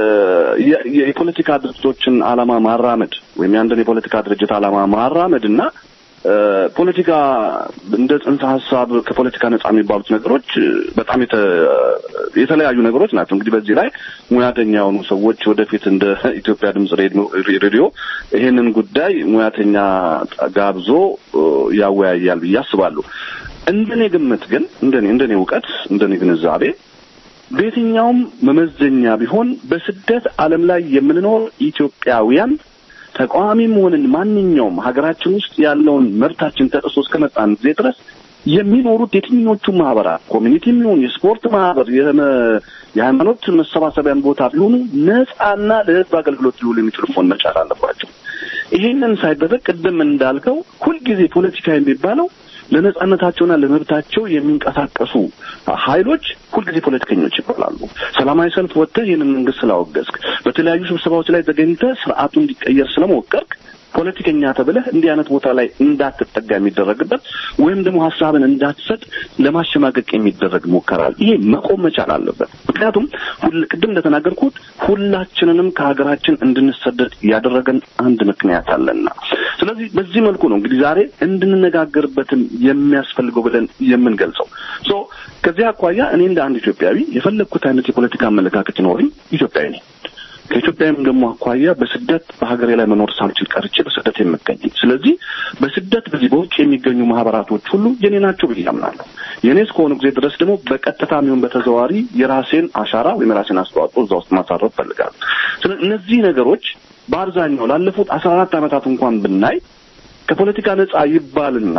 የፖለቲካ ድርጅቶችን ዓላማ ማራመድ ወይም የአንድን የፖለቲካ ድርጅት ዓላማ ማራመድ እና ፖለቲካ እንደ ጽንሰ ሀሳብ ከፖለቲካ ነጻ የሚባሉት ነገሮች በጣም የተለያዩ ነገሮች ናቸው። እንግዲህ በዚህ ላይ ሙያተኛ የሆኑ ሰዎች ወደፊት እንደ ኢትዮጵያ ድምጽ ሬዲዮ ይሄንን ጉዳይ ሙያተኛ ጋብዞ ያወያያል ብዬ አስባለሁ። እንደኔ ግምት ግን እንደኔ እንደኔ እውቀት እንደኔ ግንዛቤ በየትኛውም መመዘኛ ቢሆን በስደት ዓለም ላይ የምንኖር ኢትዮጵያውያን ተቃዋሚም ሆንን ማንኛውም ሀገራችን ውስጥ ያለውን መብታችን ተጥሶ እስከመጣን ጊዜ ድረስ የሚኖሩት የትኞቹ ማህበራት ኮሚኒቲም ይሁን የስፖርት ማህበር የሃይማኖት መሰባሰቢያን ቦታ ቢሆኑ ነጻና ለህዝብ አገልግሎት ሊውሉ የሚችሉ መሆን መቻል አለባቸው። ይሄንን ሳይደረግ ቅድም እንዳልከው ሁልጊዜ ፖለቲካ የሚባለው ለነጻነታቸውና ለመብታቸው የሚንቀሳቀሱ ኃይሎች ሁልጊዜ ፖለቲከኞች ይባላሉ። ሰላማዊ ሰልፍ ወጥተህ ይህንን መንግስት ስላወገዝክ፣ በተለያዩ ስብሰባዎች ላይ ተገኝተህ ስርዓቱ እንዲቀየር ስለመወቀርክ ፖለቲከኛ ተብለህ እንዲህ አይነት ቦታ ላይ እንዳትጠጋ የሚደረግበት ወይም ደግሞ ሀሳብን እንዳትሰጥ ለማሸማቀቅ የሚደረግ ሞከራል። ይሄ መቆም መቻል አለበት። ምክንያቱም ቅድም እንደተናገርኩት ሁላችንንም ከሀገራችን እንድንሰደድ ያደረገን አንድ ምክንያት አለና፣ ስለዚህ በዚህ መልኩ ነው እንግዲህ ዛሬ እንድንነጋገርበትም የሚያስፈልገው ብለን የምንገልጸው። ሶ ከዚህ አኳያ እኔ እንደ አንድ ኢትዮጵያዊ የፈለግኩት አይነት የፖለቲካ አመለካከት ይኖረኝ ኢትዮጵያዊ ነኝ። ከኢትዮጵያም ደግሞ አኳያ በስደት በሀገሬ ላይ መኖር ሳልችል ቀርቼ በስደት የምገኝ ስለዚህ በስደት በዚህ በውጭ የሚገኙ ማህበራቶች ሁሉ የኔ ናቸው ብዬ አምናለሁ። የኔ እስከሆኑ ጊዜ ድረስ ደግሞ በቀጥታ የሚሆን በተዘዋዋሪ የራሴን አሻራ ወይም የራሴን አስተዋጽኦ እዛ ውስጥ ማሳረፍ ፈልጋለሁ። ስለዚህ እነዚህ ነገሮች በአብዛኛው ላለፉት አስራ አራት ዓመታት እንኳን ብናይ ከፖለቲካ ነጻ ይባልና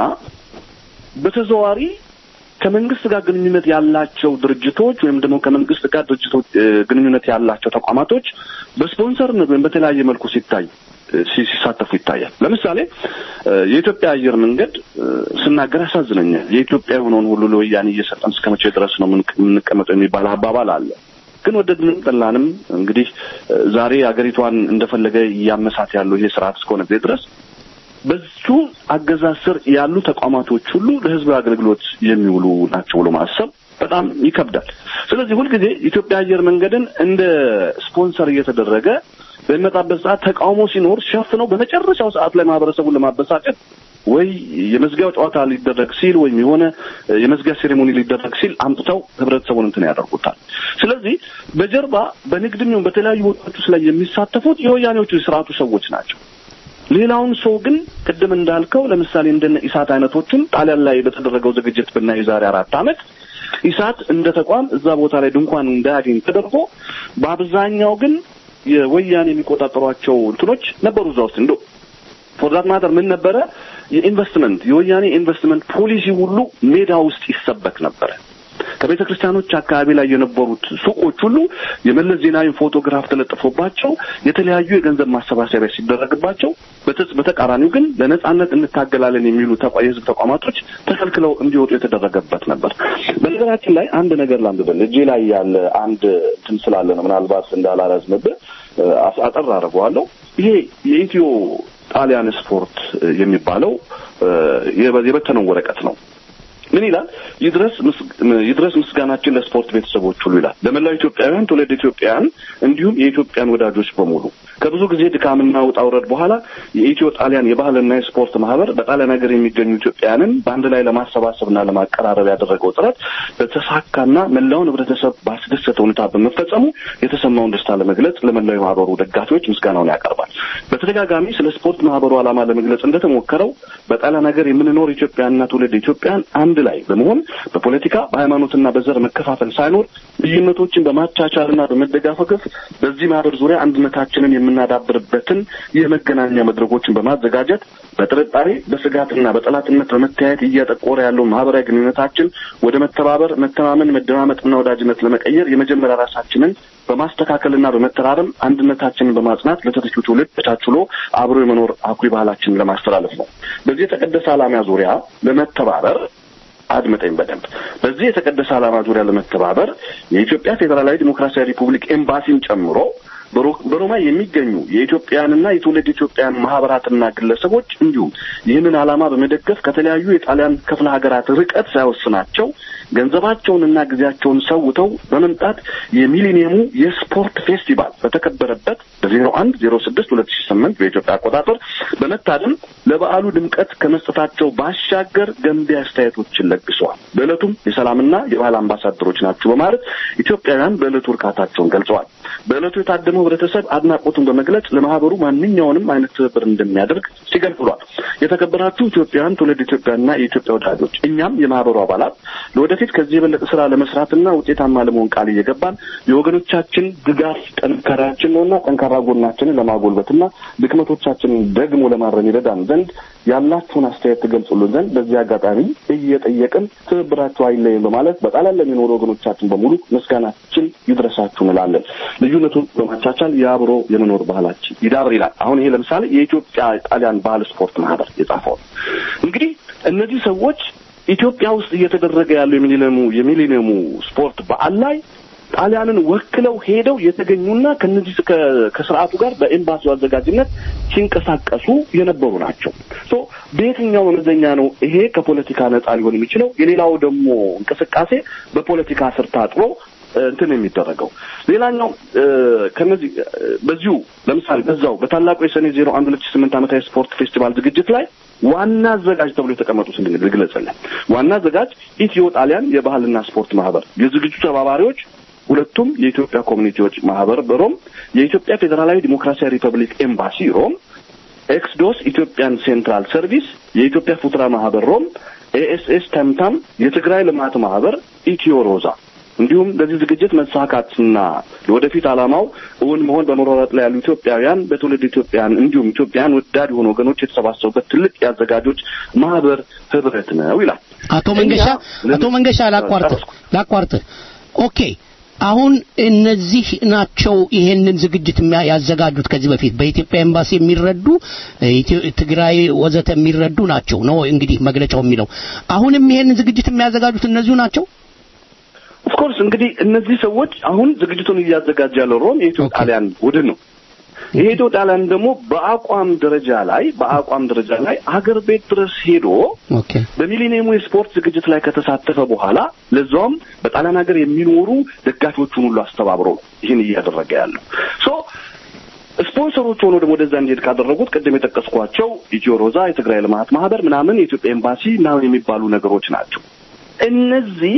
በተዘዋዋሪ ከመንግስት ጋር ግንኙነት ያላቸው ድርጅቶች ወይም ደግሞ ከመንግስት ጋር ድርጅቶች ግንኙነት ያላቸው ተቋማቶች በስፖንሰርነት ወይም በተለያየ መልኩ ሲታይ ሲሳተፉ ይታያል። ለምሳሌ የኢትዮጵያ አየር መንገድ ስናገር ያሳዝነኛል። የኢትዮጵያ የሆነውን ሁሉ ለወያኔ እየሰጠን እስከ መቼ ድረስ ነው የምንቀመጠው የሚባል አባባል አለ። ግን ወደድንም ጠላንም እንግዲህ ዛሬ አገሪቷን እንደፈለገ እያመሳት ያለው ይሄ ስርዓት እስከሆነ ጊዜ ድረስ በዙ አገዛዝ ስር ያሉ ተቋማቶች ሁሉ ለህዝብ አገልግሎት የሚውሉ ናቸው ብሎ ማሰብ በጣም ይከብዳል። ስለዚህ ሁልጊዜ ኢትዮጵያ አየር መንገድን እንደ ስፖንሰር እየተደረገ በሚመጣበት ሰዓት ተቃውሞ ሲኖር ሸፍነው በመጨረሻው ሰዓት ላይ ማህበረሰቡን ለማበሳጨት ወይ የመዝጊያው ጨዋታ ሊደረግ ሲል ወይም የሆነ የመዝጊያ ሴሬሞኒ ሊደረግ ሲል አምጥተው ህብረተሰቡን እንትን ያደርጉታል። ስለዚህ በጀርባ በንግድም ይሁን በተለያዩ ቦታዎች ላይ የሚሳተፉት የወያኔዎቹ የስርዓቱ ሰዎች ናቸው። ሌላውን ሰው ግን ቅድም እንዳልከው ለምሳሌ እንደነ ኢሳት አይነቶችን ጣሊያን ላይ በተደረገው ዝግጅት ብናይ የዛሬ አራት ዓመት ኢሳት እንደ ተቋም እዛ ቦታ ላይ ድንኳን እንዳያገኝ ተደርጎ በአብዛኛው ግን የወያኔ የሚቆጣጠሯቸው እንትኖች ነበሩ እዛ ውስጥ እንዶ ፎርዛት ማተር ምን ነበረ የኢንቨስትመንት የወያኔ ኢንቨስትመንት ፖሊሲ ሁሉ ሜዳ ውስጥ ይሰበክ ነበረ። ከቤተ ክርስቲያኖች አካባቢ ላይ የነበሩት ሱቆች ሁሉ የመለስ ዜናዊ ፎቶግራፍ ተለጥፎባቸው የተለያዩ የገንዘብ ማሰባሰቢያ ሲደረግባቸው፣ በተቃራኒው ግን ለነጻነት እንታገላለን የሚሉ የህዝብ ተቋማቶች ተከልክለው እንዲወጡ የተደረገበት ነበር። በነገራችን ላይ አንድ ነገር ላንብበል። እጄ ላይ ያለ አንድ እንትን ስላለ ነው ምናልባት እንዳላረዝምብህ አጠር አደርገዋለሁ። ይሄ የኢትዮ ጣሊያን ስፖርት የሚባለው የበተነው ወረቀት ነው። ምን ይላል? ይድረስ ይድረስ ምስጋናችን ለስፖርት ቤተሰቦች ሁሉ ይላል። ለመላው ኢትዮጵያውያን፣ ትውልድ ኢትዮጵያውያን እንዲሁም የኢትዮጵያን ወዳጆች በሙሉ ከብዙ ጊዜ ድካምና ውጣ ውረድ በኋላ የኢትዮ ጣሊያን የባህልና የስፖርት ማህበር በጣሊያን ሀገር የሚገኙ ኢትዮጵያውያንን በአንድ ላይ ለማሰባሰብና ለማቀራረብ ያደረገው ጥረት በተሳካና መላውን ህብረተሰብ ባስደሰተ ሁኔታ በመፈጸሙ የተሰማውን ደስታ ለመግለጽ ለመላው የማህበሩ ደጋፊዎች ምስጋናውን ያቀርባል። በተደጋጋሚ ስለ ስፖርት ማህበሩ ዓላማ ለመግለጽ እንደተሞከረው በጣሊያን ሀገር የምንኖር ኢትዮጵያውያንና ትውልድ ኢትዮጵያውያን አንድ ላይ በመሆን በፖለቲካ በሃይማኖትና በዘር መከፋፈል ሳይኖር ልዩነቶችን በማቻቻልና በመደጋፈፍ በዚህ ማህበር ዙሪያ አንድነታችንን የምናዳብርበትን የመገናኛ መድረኮችን በማዘጋጀት በጥርጣሬ በስጋትና በጠላትነት በመተያየት እያጠቆረ ያለውን ማህበራዊ ግንኙነታችን ወደ መተባበር፣ መተማመን፣ መደማመጥና ወዳጅነት ለመቀየር የመጀመሪያ ራሳችንን በማስተካከልና በመተራረም አንድነታችንን በማጽናት ለተተኪው ትውልድ ተቻችሎ አብሮ የመኖር አኩሪ ባህላችንን ለማስተላለፍ ነው። በዚህ የተቀደሰ ዓላማ ዙሪያ ለመተባበር አድምጠኝ በደንብ በዚህ የተቀደሰ ዓላማ ዙሪያ ለመተባበር የኢትዮጵያ ፌዴራላዊ ዲሞክራሲያዊ ሪፑብሊክ ኤምባሲን ጨምሮ በሮማ የሚገኙ የኢትዮጵያንና የትውልድ ኢትዮጵያን ማህበራትና ግለሰቦች እንዲሁም ይህንን ዓላማ በመደገፍ ከተለያዩ የጣሊያን ክፍለ ሀገራት ርቀት ሳይወስናቸው ገንዘባቸውንና ጊዜያቸውን ሰውተው በመምጣት የሚሊኒየሙ የስፖርት ፌስቲቫል በተከበረበት በዜሮ አንድ ዜሮ ስድስት ሁለት ሺ ስምንት በኢትዮጵያ አቆጣጠር በመታደም ለበዓሉ ድምቀት ከመስጠታቸው ባሻገር ገንቢ አስተያየቶችን ለግሰዋል። በዕለቱም የሰላምና የባህል አምባሳደሮች ናቸው በማለት ኢትዮጵያውያን በዕለቱ እርካታቸውን ገልጸዋል። በዕለቱ የታደመው ህብረተሰብ አድናቆቱን በመግለጽ ለማህበሩ ማንኛውንም አይነት ትብብር እንደሚያደርግ ሲገልጽ ብሏል። የተከበራችሁ ኢትዮጵያውያን፣ ትውልድ ኢትዮጵያና የኢትዮጵያ ወዳጆች እኛም የማህበሩ አባላት ለወደፊት ከዚህ የበለጠ ስራ ለመስራትና ውጤታማ ለመሆን ቃል እየገባን የወገኖቻችን ድጋፍ ጠንካራችን ነውና ጠንካራ ጎናችንን ለማጎልበትና ድክመቶቻችንን ደግሞ ለማረም ይረዳን ዘንድ ያላችሁን አስተያየት ትገልጹልን ዘንድ በዚህ አጋጣሚ እየጠየቅን ትብብራችሁ አይለይም በማለት በጣሊያን ለሚኖሩ ወገኖቻችን በሙሉ ምስጋናችን ይድረሳችሁ እንላለን። ልዩነቱን በማቻቻል የአብሮ የመኖር ባህላችን ይዳብር ይላል። አሁን ይሄ ለምሳሌ የኢትዮጵያ ጣሊያን ባህል ስፖርት ማህበር የጻፈው ነው። እንግዲህ እነዚህ ሰዎች ኢትዮጵያ ውስጥ እየተደረገ ያለው የሚሊኒየሙ የሚሊኒየሙ ስፖርት በዓል ላይ ጣሊያንን ወክለው ሄደው የተገኙና ከነዚህ ከስርዓቱ ጋር በኤምባሲው አዘጋጅነት ሲንቀሳቀሱ የነበሩ ናቸው። ሶ በየትኛው መመዘኛ ነው ይሄ ከፖለቲካ ነጻ ሊሆን የሚችለው? የሌላው ደግሞ እንቅስቃሴ በፖለቲካ ስር ታጥሮ እንትን የሚደረገው ሌላኛው ከነዚህ በዚሁ ለምሳሌ በዛው በታላቁ የሰኔ ዜሮ አንድ ሁለት ሺህ ስምንት ዓመታዊ ስፖርት ፌስቲቫል ዝግጅት ላይ ዋና አዘጋጅ ተብሎ የተቀመጡት እንግዲህ ልግለጽልን። ዋና አዘጋጅ ኢትዮ ጣሊያን የባህልና ስፖርት ማህበር፣ የዝግጅቱ ተባባሪዎች ሁለቱም የኢትዮጵያ ኮሚኒቲዎች ማህበር በሮም፣ የኢትዮጵያ ፌዴራላዊ ዲሞክራሲያዊ ሪፐብሊክ ኤምባሲ ሮም፣ ኤክስዶስ ኢትዮጵያን ሴንትራል ሰርቪስ፣ የኢትዮጵያ ፉትራ ማህበር ሮም፣ ኤኤስኤስ ተምታም፣ የትግራይ ልማት ማህበር፣ ኢትዮ ሮዛ እንዲሁም ለዚህ ዝግጅት መሳካትና ለወደፊት ዓላማው እውን መሆን በመሯሯጥ ላይ ያሉ ኢትዮጵያውያን በትውልድ ኢትዮጵያን እንዲሁም ኢትዮጵያን ወዳድ የሆኑ ወገኖች የተሰባሰቡበት ትልቅ የአዘጋጆች ማህበር ህብረት ነው ይላል። አቶ መንገሻ አቶ መንገሻ ላቋርጥ ላቋርጥ ኦኬ አሁን እነዚህ ናቸው ይሄንን ዝግጅት ያዘጋጁት ከዚህ በፊት በኢትዮጵያ ኤምባሲ የሚረዱ ትግራይ ወዘተ የሚረዱ ናቸው ነው እንግዲህ መግለጫው የሚለው አሁንም ይሄንን ዝግጅት የሚያዘጋጁት እነዚሁ ናቸው ኦፍኮርስ እንግዲህ እነዚህ ሰዎች አሁን ዝግጅቱን እያዘጋጀ ያለው ሮም የኢትዮ ጣሊያን ቡድን ነው። ይሄ ኢትዮ ጣሊያን ደግሞ በአቋም ደረጃ ላይ በአቋም ደረጃ ላይ አገር ቤት ድረስ ሄዶ በሚሊኒየሙ የስፖርት ዝግጅት ላይ ከተሳተፈ በኋላ ለዛውም በጣሊያን ሀገር የሚኖሩ ደጋፊዎቹን ሁሉ አስተባብሮ ነው ይህን እያደረገ ያለው ሶ ስፖንሰሮች ሆኖ ደግሞ ወደዛ እንዲሄድ ካደረጉት ቅድም የጠቀስኳቸው ኢትዮ ሮዛ፣ የትግራይ ልማት ማህበር ምናምን፣ የኢትዮጵያ ኤምባሲ ምናምን የሚባሉ ነገሮች ናቸው። እነዚህ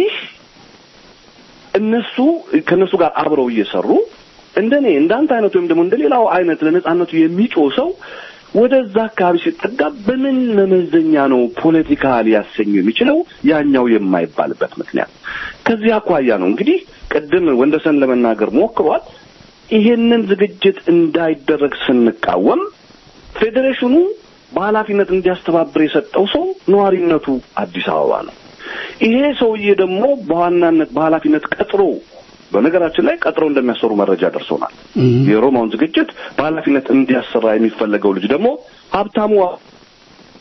እነሱ ከእነሱ ጋር አብረው እየሰሩ እንደኔ እንዳንተ አይነት ወይም ደግሞ እንደሌላው አይነት ለነጻነቱ የሚጮህ ሰው ወደዛ አካባቢ ሲጠጋ በምን መመዘኛ ነው ፖለቲካ ሊያሰኘው የሚችለው ያኛው የማይባልበት ምክንያት ከዚህ አኳያ ነው እንግዲህ ቅድም ወንደሰን ለመናገር ሞክሯል ይሄንን ዝግጅት እንዳይደረግ ስንቃወም ፌዴሬሽኑ በኃላፊነት እንዲያስተባብር የሰጠው ሰው ነዋሪነቱ አዲስ አበባ ነው ይሄ ሰውዬ ደግሞ በዋናነት በኃላፊነት ቀጥሮ በነገራችን ላይ ቀጥረው እንደሚያሰሩ መረጃ ደርሶናል። የሮማውን ዝግጅት በኃላፊነት እንዲያሰራ የሚፈለገው ልጅ ደግሞ ሀብታሙ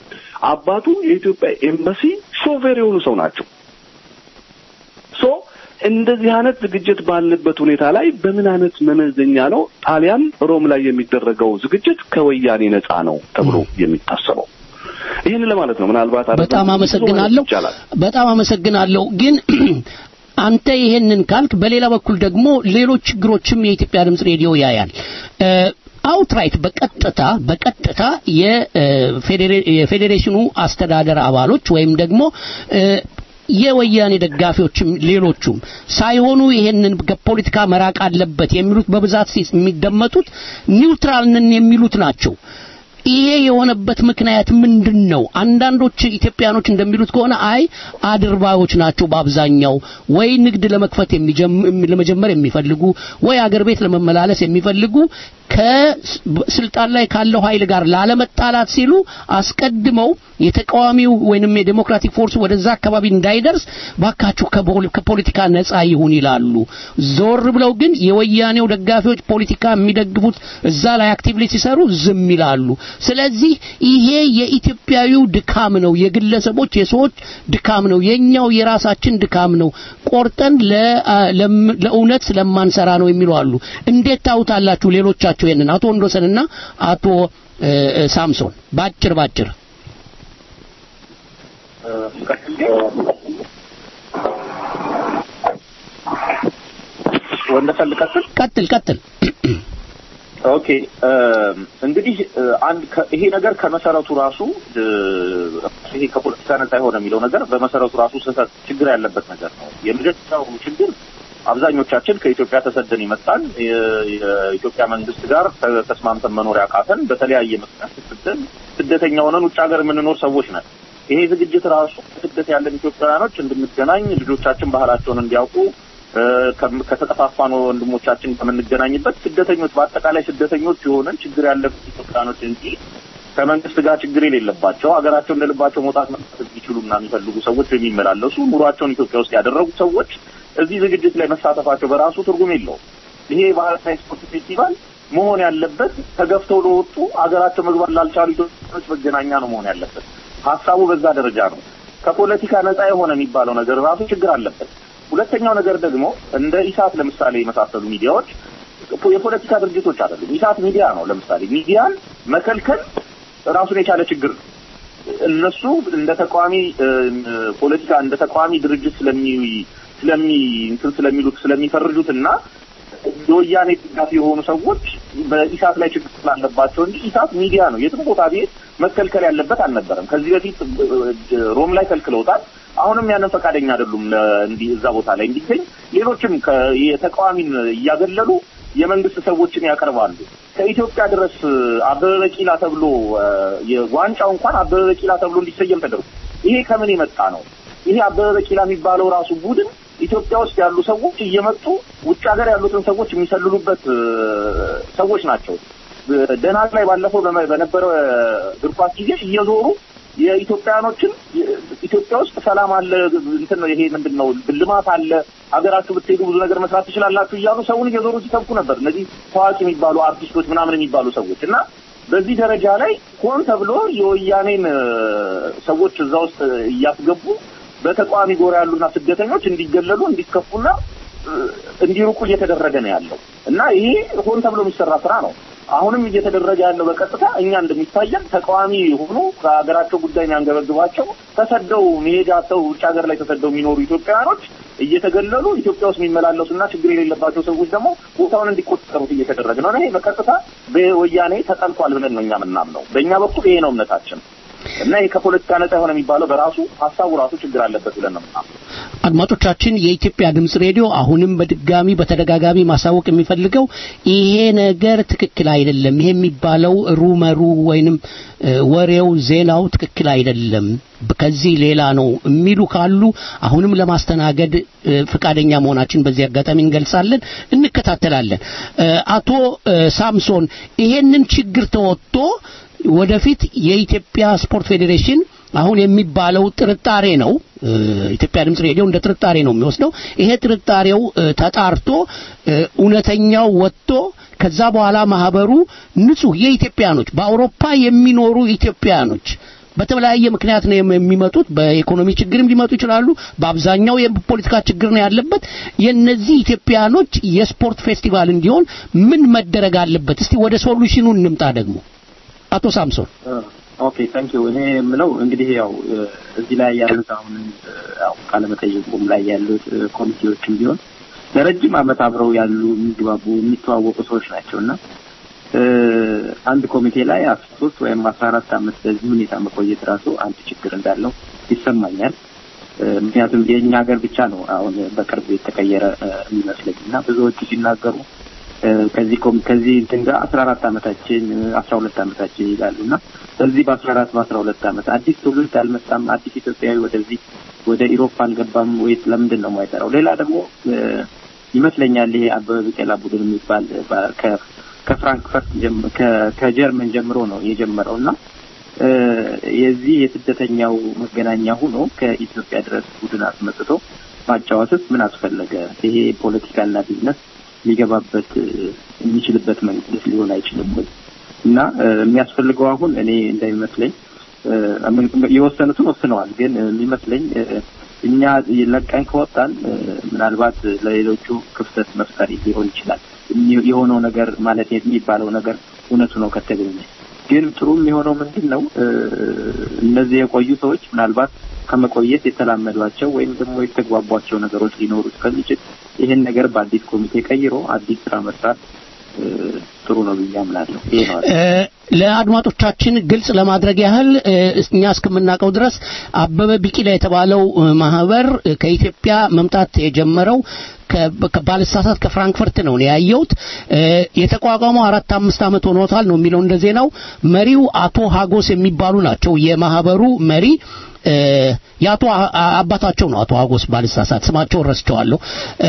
አባቱ የኢትዮጵያ ኤምባሲ ሾፌር የሆኑ ሰው ናቸው። ሶ እንደዚህ አይነት ዝግጅት ባለበት ሁኔታ ላይ በምን አይነት መመዘኛ ነው ጣሊያን ሮም ላይ የሚደረገው ዝግጅት ከወያኔ ነፃ ነው ተብሎ የሚታሰበው? ይህን ለማለት ነው። ምናልባት በጣም አመሰግናለሁ። በጣም አመሰግናለሁ። ግን አንተ ይሄንን ካልክ በሌላ በኩል ደግሞ ሌሎች ችግሮችም የኢትዮጵያ ድምጽ ሬዲዮ ያያል። አውትራይት በቀጥታ በቀጥታ የፌዴሬሽኑ አስተዳደር አባሎች ወይም ደግሞ የወያኔ ደጋፊዎችም ሌሎቹም ሳይሆኑ ይሄንን ከፖለቲካ መራቅ አለበት የሚሉት በብዛት የሚደመጡት ኒውትራል ነን የሚሉት ናቸው። ይሄ የሆነበት ምክንያት ምንድን ነው? አንዳንዶች ኢትዮጵያኖች እንደሚሉት ከሆነ አይ አድርባዮች ናቸው በአብዛኛው ወይ ንግድ ለመክፈት ለመጀመር የሚፈልጉ ወይ አገር ቤት ለመመላለስ የሚፈልጉ ከስልጣን ላይ ካለው ኃይል ጋር ላለመጣላት ሲሉ አስቀድመው የተቃዋሚው ወይንም የዴሞክራቲክ ፎርስ ወደዛ አካባቢ እንዳይደርስ ባካችሁ ከፖለቲካ ነፃ ይሁን ይላሉ። ዞር ብለው ግን የወያኔው ደጋፊዎች ፖለቲካ የሚደግፉት እዛ ላይ አክቲቭሊ ሲሰሩ ዝም ይላሉ። ስለዚህ ይሄ የኢትዮጵያዊው ድካም ነው፣ የግለሰቦች የሰዎች ድካም ነው፣ የኛው የራሳችን ድካም ነው። ቆርጠን ለእውነት ስለማንሰራ ነው የሚሉ አሉ። እንዴት ታውታላችሁ ሌሎቻችሁ ይሄንን? አቶ ወንዶሰንና አቶ ሳምሶን ባጭር ባጭር ወንደሰን ልቀጥል? ቀጥል ቀጥል። ኦኬ እንግዲህ አንድ ይሄ ነገር ከመሰረቱ ራሱ ይሄ ከፖለቲካ ነጻ የሆነ የሚለው ነገር በመሰረቱ ራሱ ስህተት ችግር ያለበት ነገር ነው። የመጀመሪያው ችግር አብዛኞቻችን ከኢትዮጵያ ተሰደን ይመጣል የኢትዮጵያ መንግስት ጋር ተስማምተን መኖር ያቃተን በተለያየ ምክንያት ስደን ስደተኛ ሆነን ውጭ ሀገር የምንኖር ሰዎች ነን። ይሄ ዝግጅት ራሱ ስደት ያለን ኢትዮጵያውያኖች እንድንገናኝ ልጆቻችን ባህላቸውን እንዲያውቁ ከተጠፋፋን ወንድሞቻችን ከምንገናኝበት ስደተኞች በአጠቃላይ ስደተኞች የሆነን ችግር ያለበት ኢትዮጵያኖች እንጂ ከመንግስት ጋር ችግር የሌለባቸው ሀገራቸው እንደልባቸው መውጣት መጣት የሚችሉና የሚፈልጉ ሰዎች የሚመላለሱ ኑሯቸውን ኢትዮጵያ ውስጥ ያደረጉ ሰዎች እዚህ ዝግጅት ላይ መሳተፋቸው በራሱ ትርጉም የለውም። ይሄ የባህልና ስፖርት ፌስቲቫል መሆን ያለበት ተገፍተው ለወጡ ሀገራቸው መግባት ላልቻሉ ኢትዮጵያኖች መገናኛ ነው መሆን ያለበት። ሀሳቡ በዛ ደረጃ ነው። ከፖለቲካ ነጻ የሆነ የሚባለው ነገር ራሱ ችግር አለበት። ሁለተኛው ነገር ደግሞ እንደ ኢሳት ለምሳሌ የመሳሰሉ ሚዲያዎች የፖለቲካ ድርጅቶች አይደሉም። ኢሳት ሚዲያ ነው። ለምሳሌ ሚዲያን መከልከል ራሱን የቻለ ችግር ነው። እነሱ እንደ ተቃዋሚ ፖለቲካ እንደ ተቃዋሚ ድርጅት ስለሚ ስለሚ እንትን ስለሚሉት ስለሚፈርጁት እና የወያኔ ድጋፊ የሆኑ ሰዎች በኢሳት ላይ ችግር ስላለባቸው እንጂ ኢሳት ሚዲያ ነው። የትም ቦታ ቤት መከልከል ያለበት አልነበረም። ከዚህ በፊት ሮም ላይ ከልክለውታል። አሁንም ያንን ፈቃደኛ አይደሉም እንዲህ እዛ ቦታ ላይ እንዲገኝ። ሌሎችም የተቃዋሚን እያገለሉ የመንግስት ሰዎችን ያቀርባሉ። ከኢትዮጵያ ድረስ አበበ ቢቂላ ተብሎ ዋንጫው እንኳን አበበ ቢቂላ ተብሎ እንዲሰየም ተደርጎ ይሄ ከምን የመጣ ነው? ይሄ አበበ ቢቂላ የሚባለው ራሱ ቡድን ኢትዮጵያ ውስጥ ያሉ ሰዎች እየመጡ ውጭ ሀገር ያሉትን ሰዎች የሚሰልሉበት ሰዎች ናቸው። ደናግ ላይ ባለፈው በነበረ እግር ኳስ ጊዜ እየዞሩ የኢትዮጵያኖችን ኢትዮጵያ ውስጥ ሰላም አለ፣ እንትን ነው ይሄ ምንድን ነው ልማት አለ፣ ሀገራችሁ ብትሄዱ ብዙ ነገር መስራት ትችላላችሁ እያሉ ሰውን እየዞሩ ሲሰብኩ ነበር። እነዚህ ታዋቂ የሚባሉ አርቲስቶች ምናምን የሚባሉ ሰዎች እና በዚህ ደረጃ ላይ ሆን ተብሎ የወያኔን ሰዎች እዛ ውስጥ እያስገቡ በተቃዋሚ ጎራ ያሉና ስደተኞች እንዲገለሉ እንዲከፉና እንዲሩቁ እየተደረገ ነው ያለው እና ይሄ ሆን ተብሎ የሚሰራ ስራ ነው። አሁንም እየተደረገ ያለው በቀጥታ እኛ እንደሚታየን ተቃዋሚ የሆኑ ከሀገራቸው ጉዳይ የሚያንገበግባቸው ተሰደው መሄጃ ሰው ውጭ ሀገር ላይ ተሰደው የሚኖሩ ኢትዮጵያውያኖች እየተገለሉ ኢትዮጵያ ውስጥ የሚመላለሱና ችግር የሌለባቸው ሰዎች ደግሞ ቦታውን እንዲቆጠሩት እየተደረገ ነው። ይሄ በቀጥታ በወያኔ ተጠልቷል ብለን ነው እኛ የምናምነው። በእኛ በኩል ይሄ ነው እምነታችን። እና ይሄ ከፖለቲካ ነጻ የሆነ የሚባለው በራሱ ሀሳቡ ራሱ ችግር አለበት ብለን ነው የምናምነው። አድማጮቻችን የኢትዮጵያ ድምጽ ሬዲዮ አሁንም በድጋሚ በተደጋጋሚ ማሳወቅ የሚፈልገው ይሄ ነገር ትክክል አይደለም። ይሄ የሚባለው ሩመሩ ወይንም ወሬው ዜናው ትክክል አይደለም፣ ከዚህ ሌላ ነው የሚሉ ካሉ አሁንም ለማስተናገድ ፍቃደኛ መሆናችን በዚህ አጋጣሚ እንገልጻለን፣ እንከታተላለን። አቶ ሳምሶን ይሄንን ችግር ተወጥቶ ወደፊት የኢትዮጵያ ስፖርት ፌዴሬሽን አሁን የሚባለው ጥርጣሬ ነው። ኢትዮጵያ ድምጽ ሬዲዮ እንደ ጥርጣሬ ነው የሚወስደው። ይሄ ጥርጣሬው ተጣርቶ እውነተኛው ወጥቶ ከዛ በኋላ ማህበሩ ንጹህ የኢትዮጵያኖች በአውሮፓ የሚኖሩ ኢትዮጵያኖች በተለያየ ምክንያት ነው የም- የሚመጡት። በኢኮኖሚ ችግርም ሊመጡ ይችላሉ። በአብዛኛው የፖለቲካ ችግር ነው ያለበት። የነዚህ ኢትዮጵያኖች የስፖርት ፌስቲቫል እንዲሆን ምን መደረግ አለበት? እስቲ ወደ ሶሉሽኑ እንምጣ ደግሞ አቶ ሳምሶን። ኦኬ ታንክ ዩ እኔ የምለው እንግዲህ ያው እ፣ እዚህ ላይ ያሉት አሁን እ፣ ያው ቃለመጠይቁም ላይ ያሉት እ፣ ኮሚቴዎችም ቢሆን ለረጅም ዓመት አብረው ያሉ የሚግባቡ የሚተዋወቁ ሰዎች ናቸው እና እ፣ አንድ ኮሚቴ ላይ አስራ ሶስት ወይም አስራ አራት ዓመት በዚህ ሁኔታ መቆየት ራሱ አንድ ችግር እንዳለው ይሰማኛል። እ፣ ምክንያቱም የእኛ ሀገር ብቻ ነው አሁን በቅርብ የተቀየረ እ፣ የሚመስለኝ እና ብዙዎቹ ሲናገሩ እ፣ ከዚህ ኮም ከዚህ እንትን ጋር አስራ አራት ዓመታችን አስራ ሁለት ዓመታችን ይላሉ እና በዚህ በአስራ አራት በአስራ ሁለት ዓመት አዲስ ትውልድ አልመጣም፣ አዲስ ኢትዮጵያዊ ወደዚህ ወደ ኢሮፕ አልገባም ወይስ ለምንድን ነው የማይጠራው? ሌላ ደግሞ እ፣ ይመስለኛል ይሄ አበበ ቢቂላ ቡድን የሚባል በ- ከ- ከፍራንክፈርት ጀም- ከ- ከጀርመን ጀምሮ ነው የጀመረው እና እ፣ የዚህ የስደተኛው መገናኛ ሆኖ ከኢትዮጵያ ድረስ ቡድን አስመጥቶ ማጫወትስ ምን አስፈለገ? ይሄ ፖለቲካና ቢዝነስ ሊገባበት እ፣ የሚችልበት መንገድ ሊሆን አይችልም ወይ? እና እ፣ የሚያስፈልገው አሁን እኔ እንደሚመስለኝ እ፣ የወሰኑትን ወስነዋል። ግን እ፣ የሚመስለኝ እ፣ እኛ ለቀን ከወጣን እ፣ ምናልባት ለሌሎቹ ክፍተት መፍጠር ሊሆን ይችላል። የሚ- የሆነው ነገር ማለት የሚባለው ነገር እውነቱ ነው ከተገኘ ግን ጥሩ የሚሆነው ምንድን ነው እ፣ እነዚህ የቆዩ ሰዎች ምናልባት ከመቆየት የተላመዷቸው ወይም ደግሞ የተግባቧቸው ነገሮች ሊኖሩ ስለሚችል ይህን ነገር በአዲስ ኮሚቴ ቀይሮ አዲስ ስራ መስራት እ፣ ጥሩ ነው ብዬ አምናለሁ። ይሄ ነው እ፣ ለአድማጮቻችን ግልጽ ለማድረግ ያህል እ፣ እኛ እስከምናውቀው ድረስ አበበ ቢቂላ የተባለው እ፣ ማህበር እ፣ ከኢትዮጵያ መምጣት የጀመረው ከ- ከ- ባልሳሳት ከፍራንክፈርት ነው እኔ ያየሁት። እ፣ የተቋቋመው አራት አምስት ዓመት ሆኖታል ነው የሚለው እንደ ዜናው። መሪው አቶ ሀጎስ የሚባሉ ናቸው የማህበሩ መሪ። እ፣ የአቶ አ- አ- አባታቸው ነው አቶ ሀጎስ ባልሳሳት፣ ስማቸውን ረስቸዋለሁ። እ፣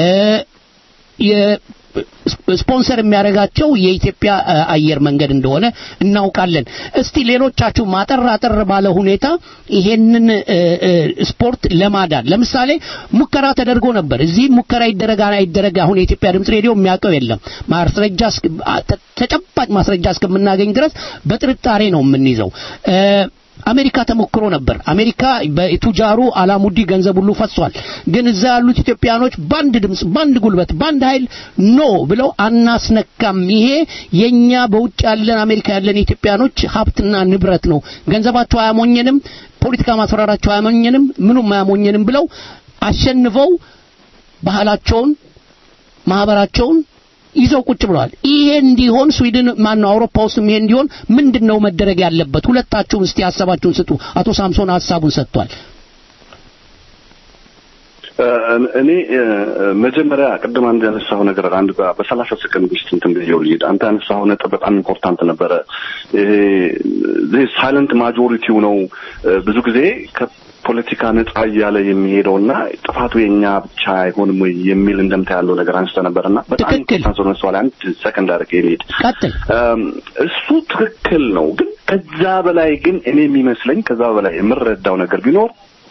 የ- ስፖንሰር የሚያደርጋቸው የኢትዮጵያ አ- አየር መንገድ እንደሆነ እናውቃለን። እስቲ ሌሎቻችሁ ማጠር አጠር ባለ ሁኔታ ይሄንን እ፣ እ፣ ስፖርት ለማዳን ለምሳሌ ሙከራ ተደርጎ ነበር። እዚህ ሙከራ ይደረግ አይደረግ አሁን የኢትዮጵያ ድምፅ ሬዲዮ የሚያውቀው የለም። ማስረጃ እስክ- አ- ተ- ተጨባጭ ማስረጃ እስከምናገኝ ድረስ በጥርጣሬ ነው የምንይዘው። እ፣ አሜሪካ ተሞክሮ ነበር። አሜሪካ በቱጃሩ አላሙዲ ገንዘብ ሁሉ ፈሷል። ግን እዛ ያሉት ኢትዮጵያኖች በአንድ ድምፅ፣ በአንድ ጉልበት፣ በአንድ ኃይል ኖ ብለው አናስነካም፣ ይሄ የኛ በውጭ ያለን አሜሪካ ያለን ኢትዮጵያኖች ሀብትና ንብረት ነው፣ ገንዘባቸው አያሞኘንም፣ ፖለቲካ ማስፈራራቸው አያሞኘንም፣ ምኑም አያሞኘንም ብለው አሸንፈው ባህላቸውን ማህበራቸውን ይዘው ቁጭ ብለዋል። ይሄ እንዲሆን ስዊድን ማን ነው አውሮፓ ውስጥም ይሄ እንዲሆን ምንድነው መደረግ ያለበት? ሁለታችሁም እስቲ ሀሳባችሁን ስጡ። አቶ ሳምሶን ሀሳቡን ሰጥቷል። እኔ እ፣ መጀመሪያ ቅድም አንድ ያነሳው ነገር አንድ በ- በሰላሳ ሰከንድ ውስጥ እንትን ብዬው ልሂድ። አንተ ያነሳው ነጥብ በጣም ኢምፖርታንት ነበረ። ይሄ ሳይለንት ማጆሪቲው ነው እ፣ ብዙ ጊዜ ከፖለቲካ ነጻ እያለ የሚሄደውና ጥፋቱ የኛ ብቻ አይሆንም ወይ የሚል እንደምታ ያለው ነገር አንስተ ነበርና በጣም ኢምፖርታንት ሆነ ሰው ላይ አንድ ሰከንድ አድርጌ ልሂድ። ቀጥል። እም፣ እሱ ትክክል ነው። ግን ከዛ በላይ ግን እኔ የሚመስለኝ ከዛ በላይ የምረዳው ነገር ቢኖር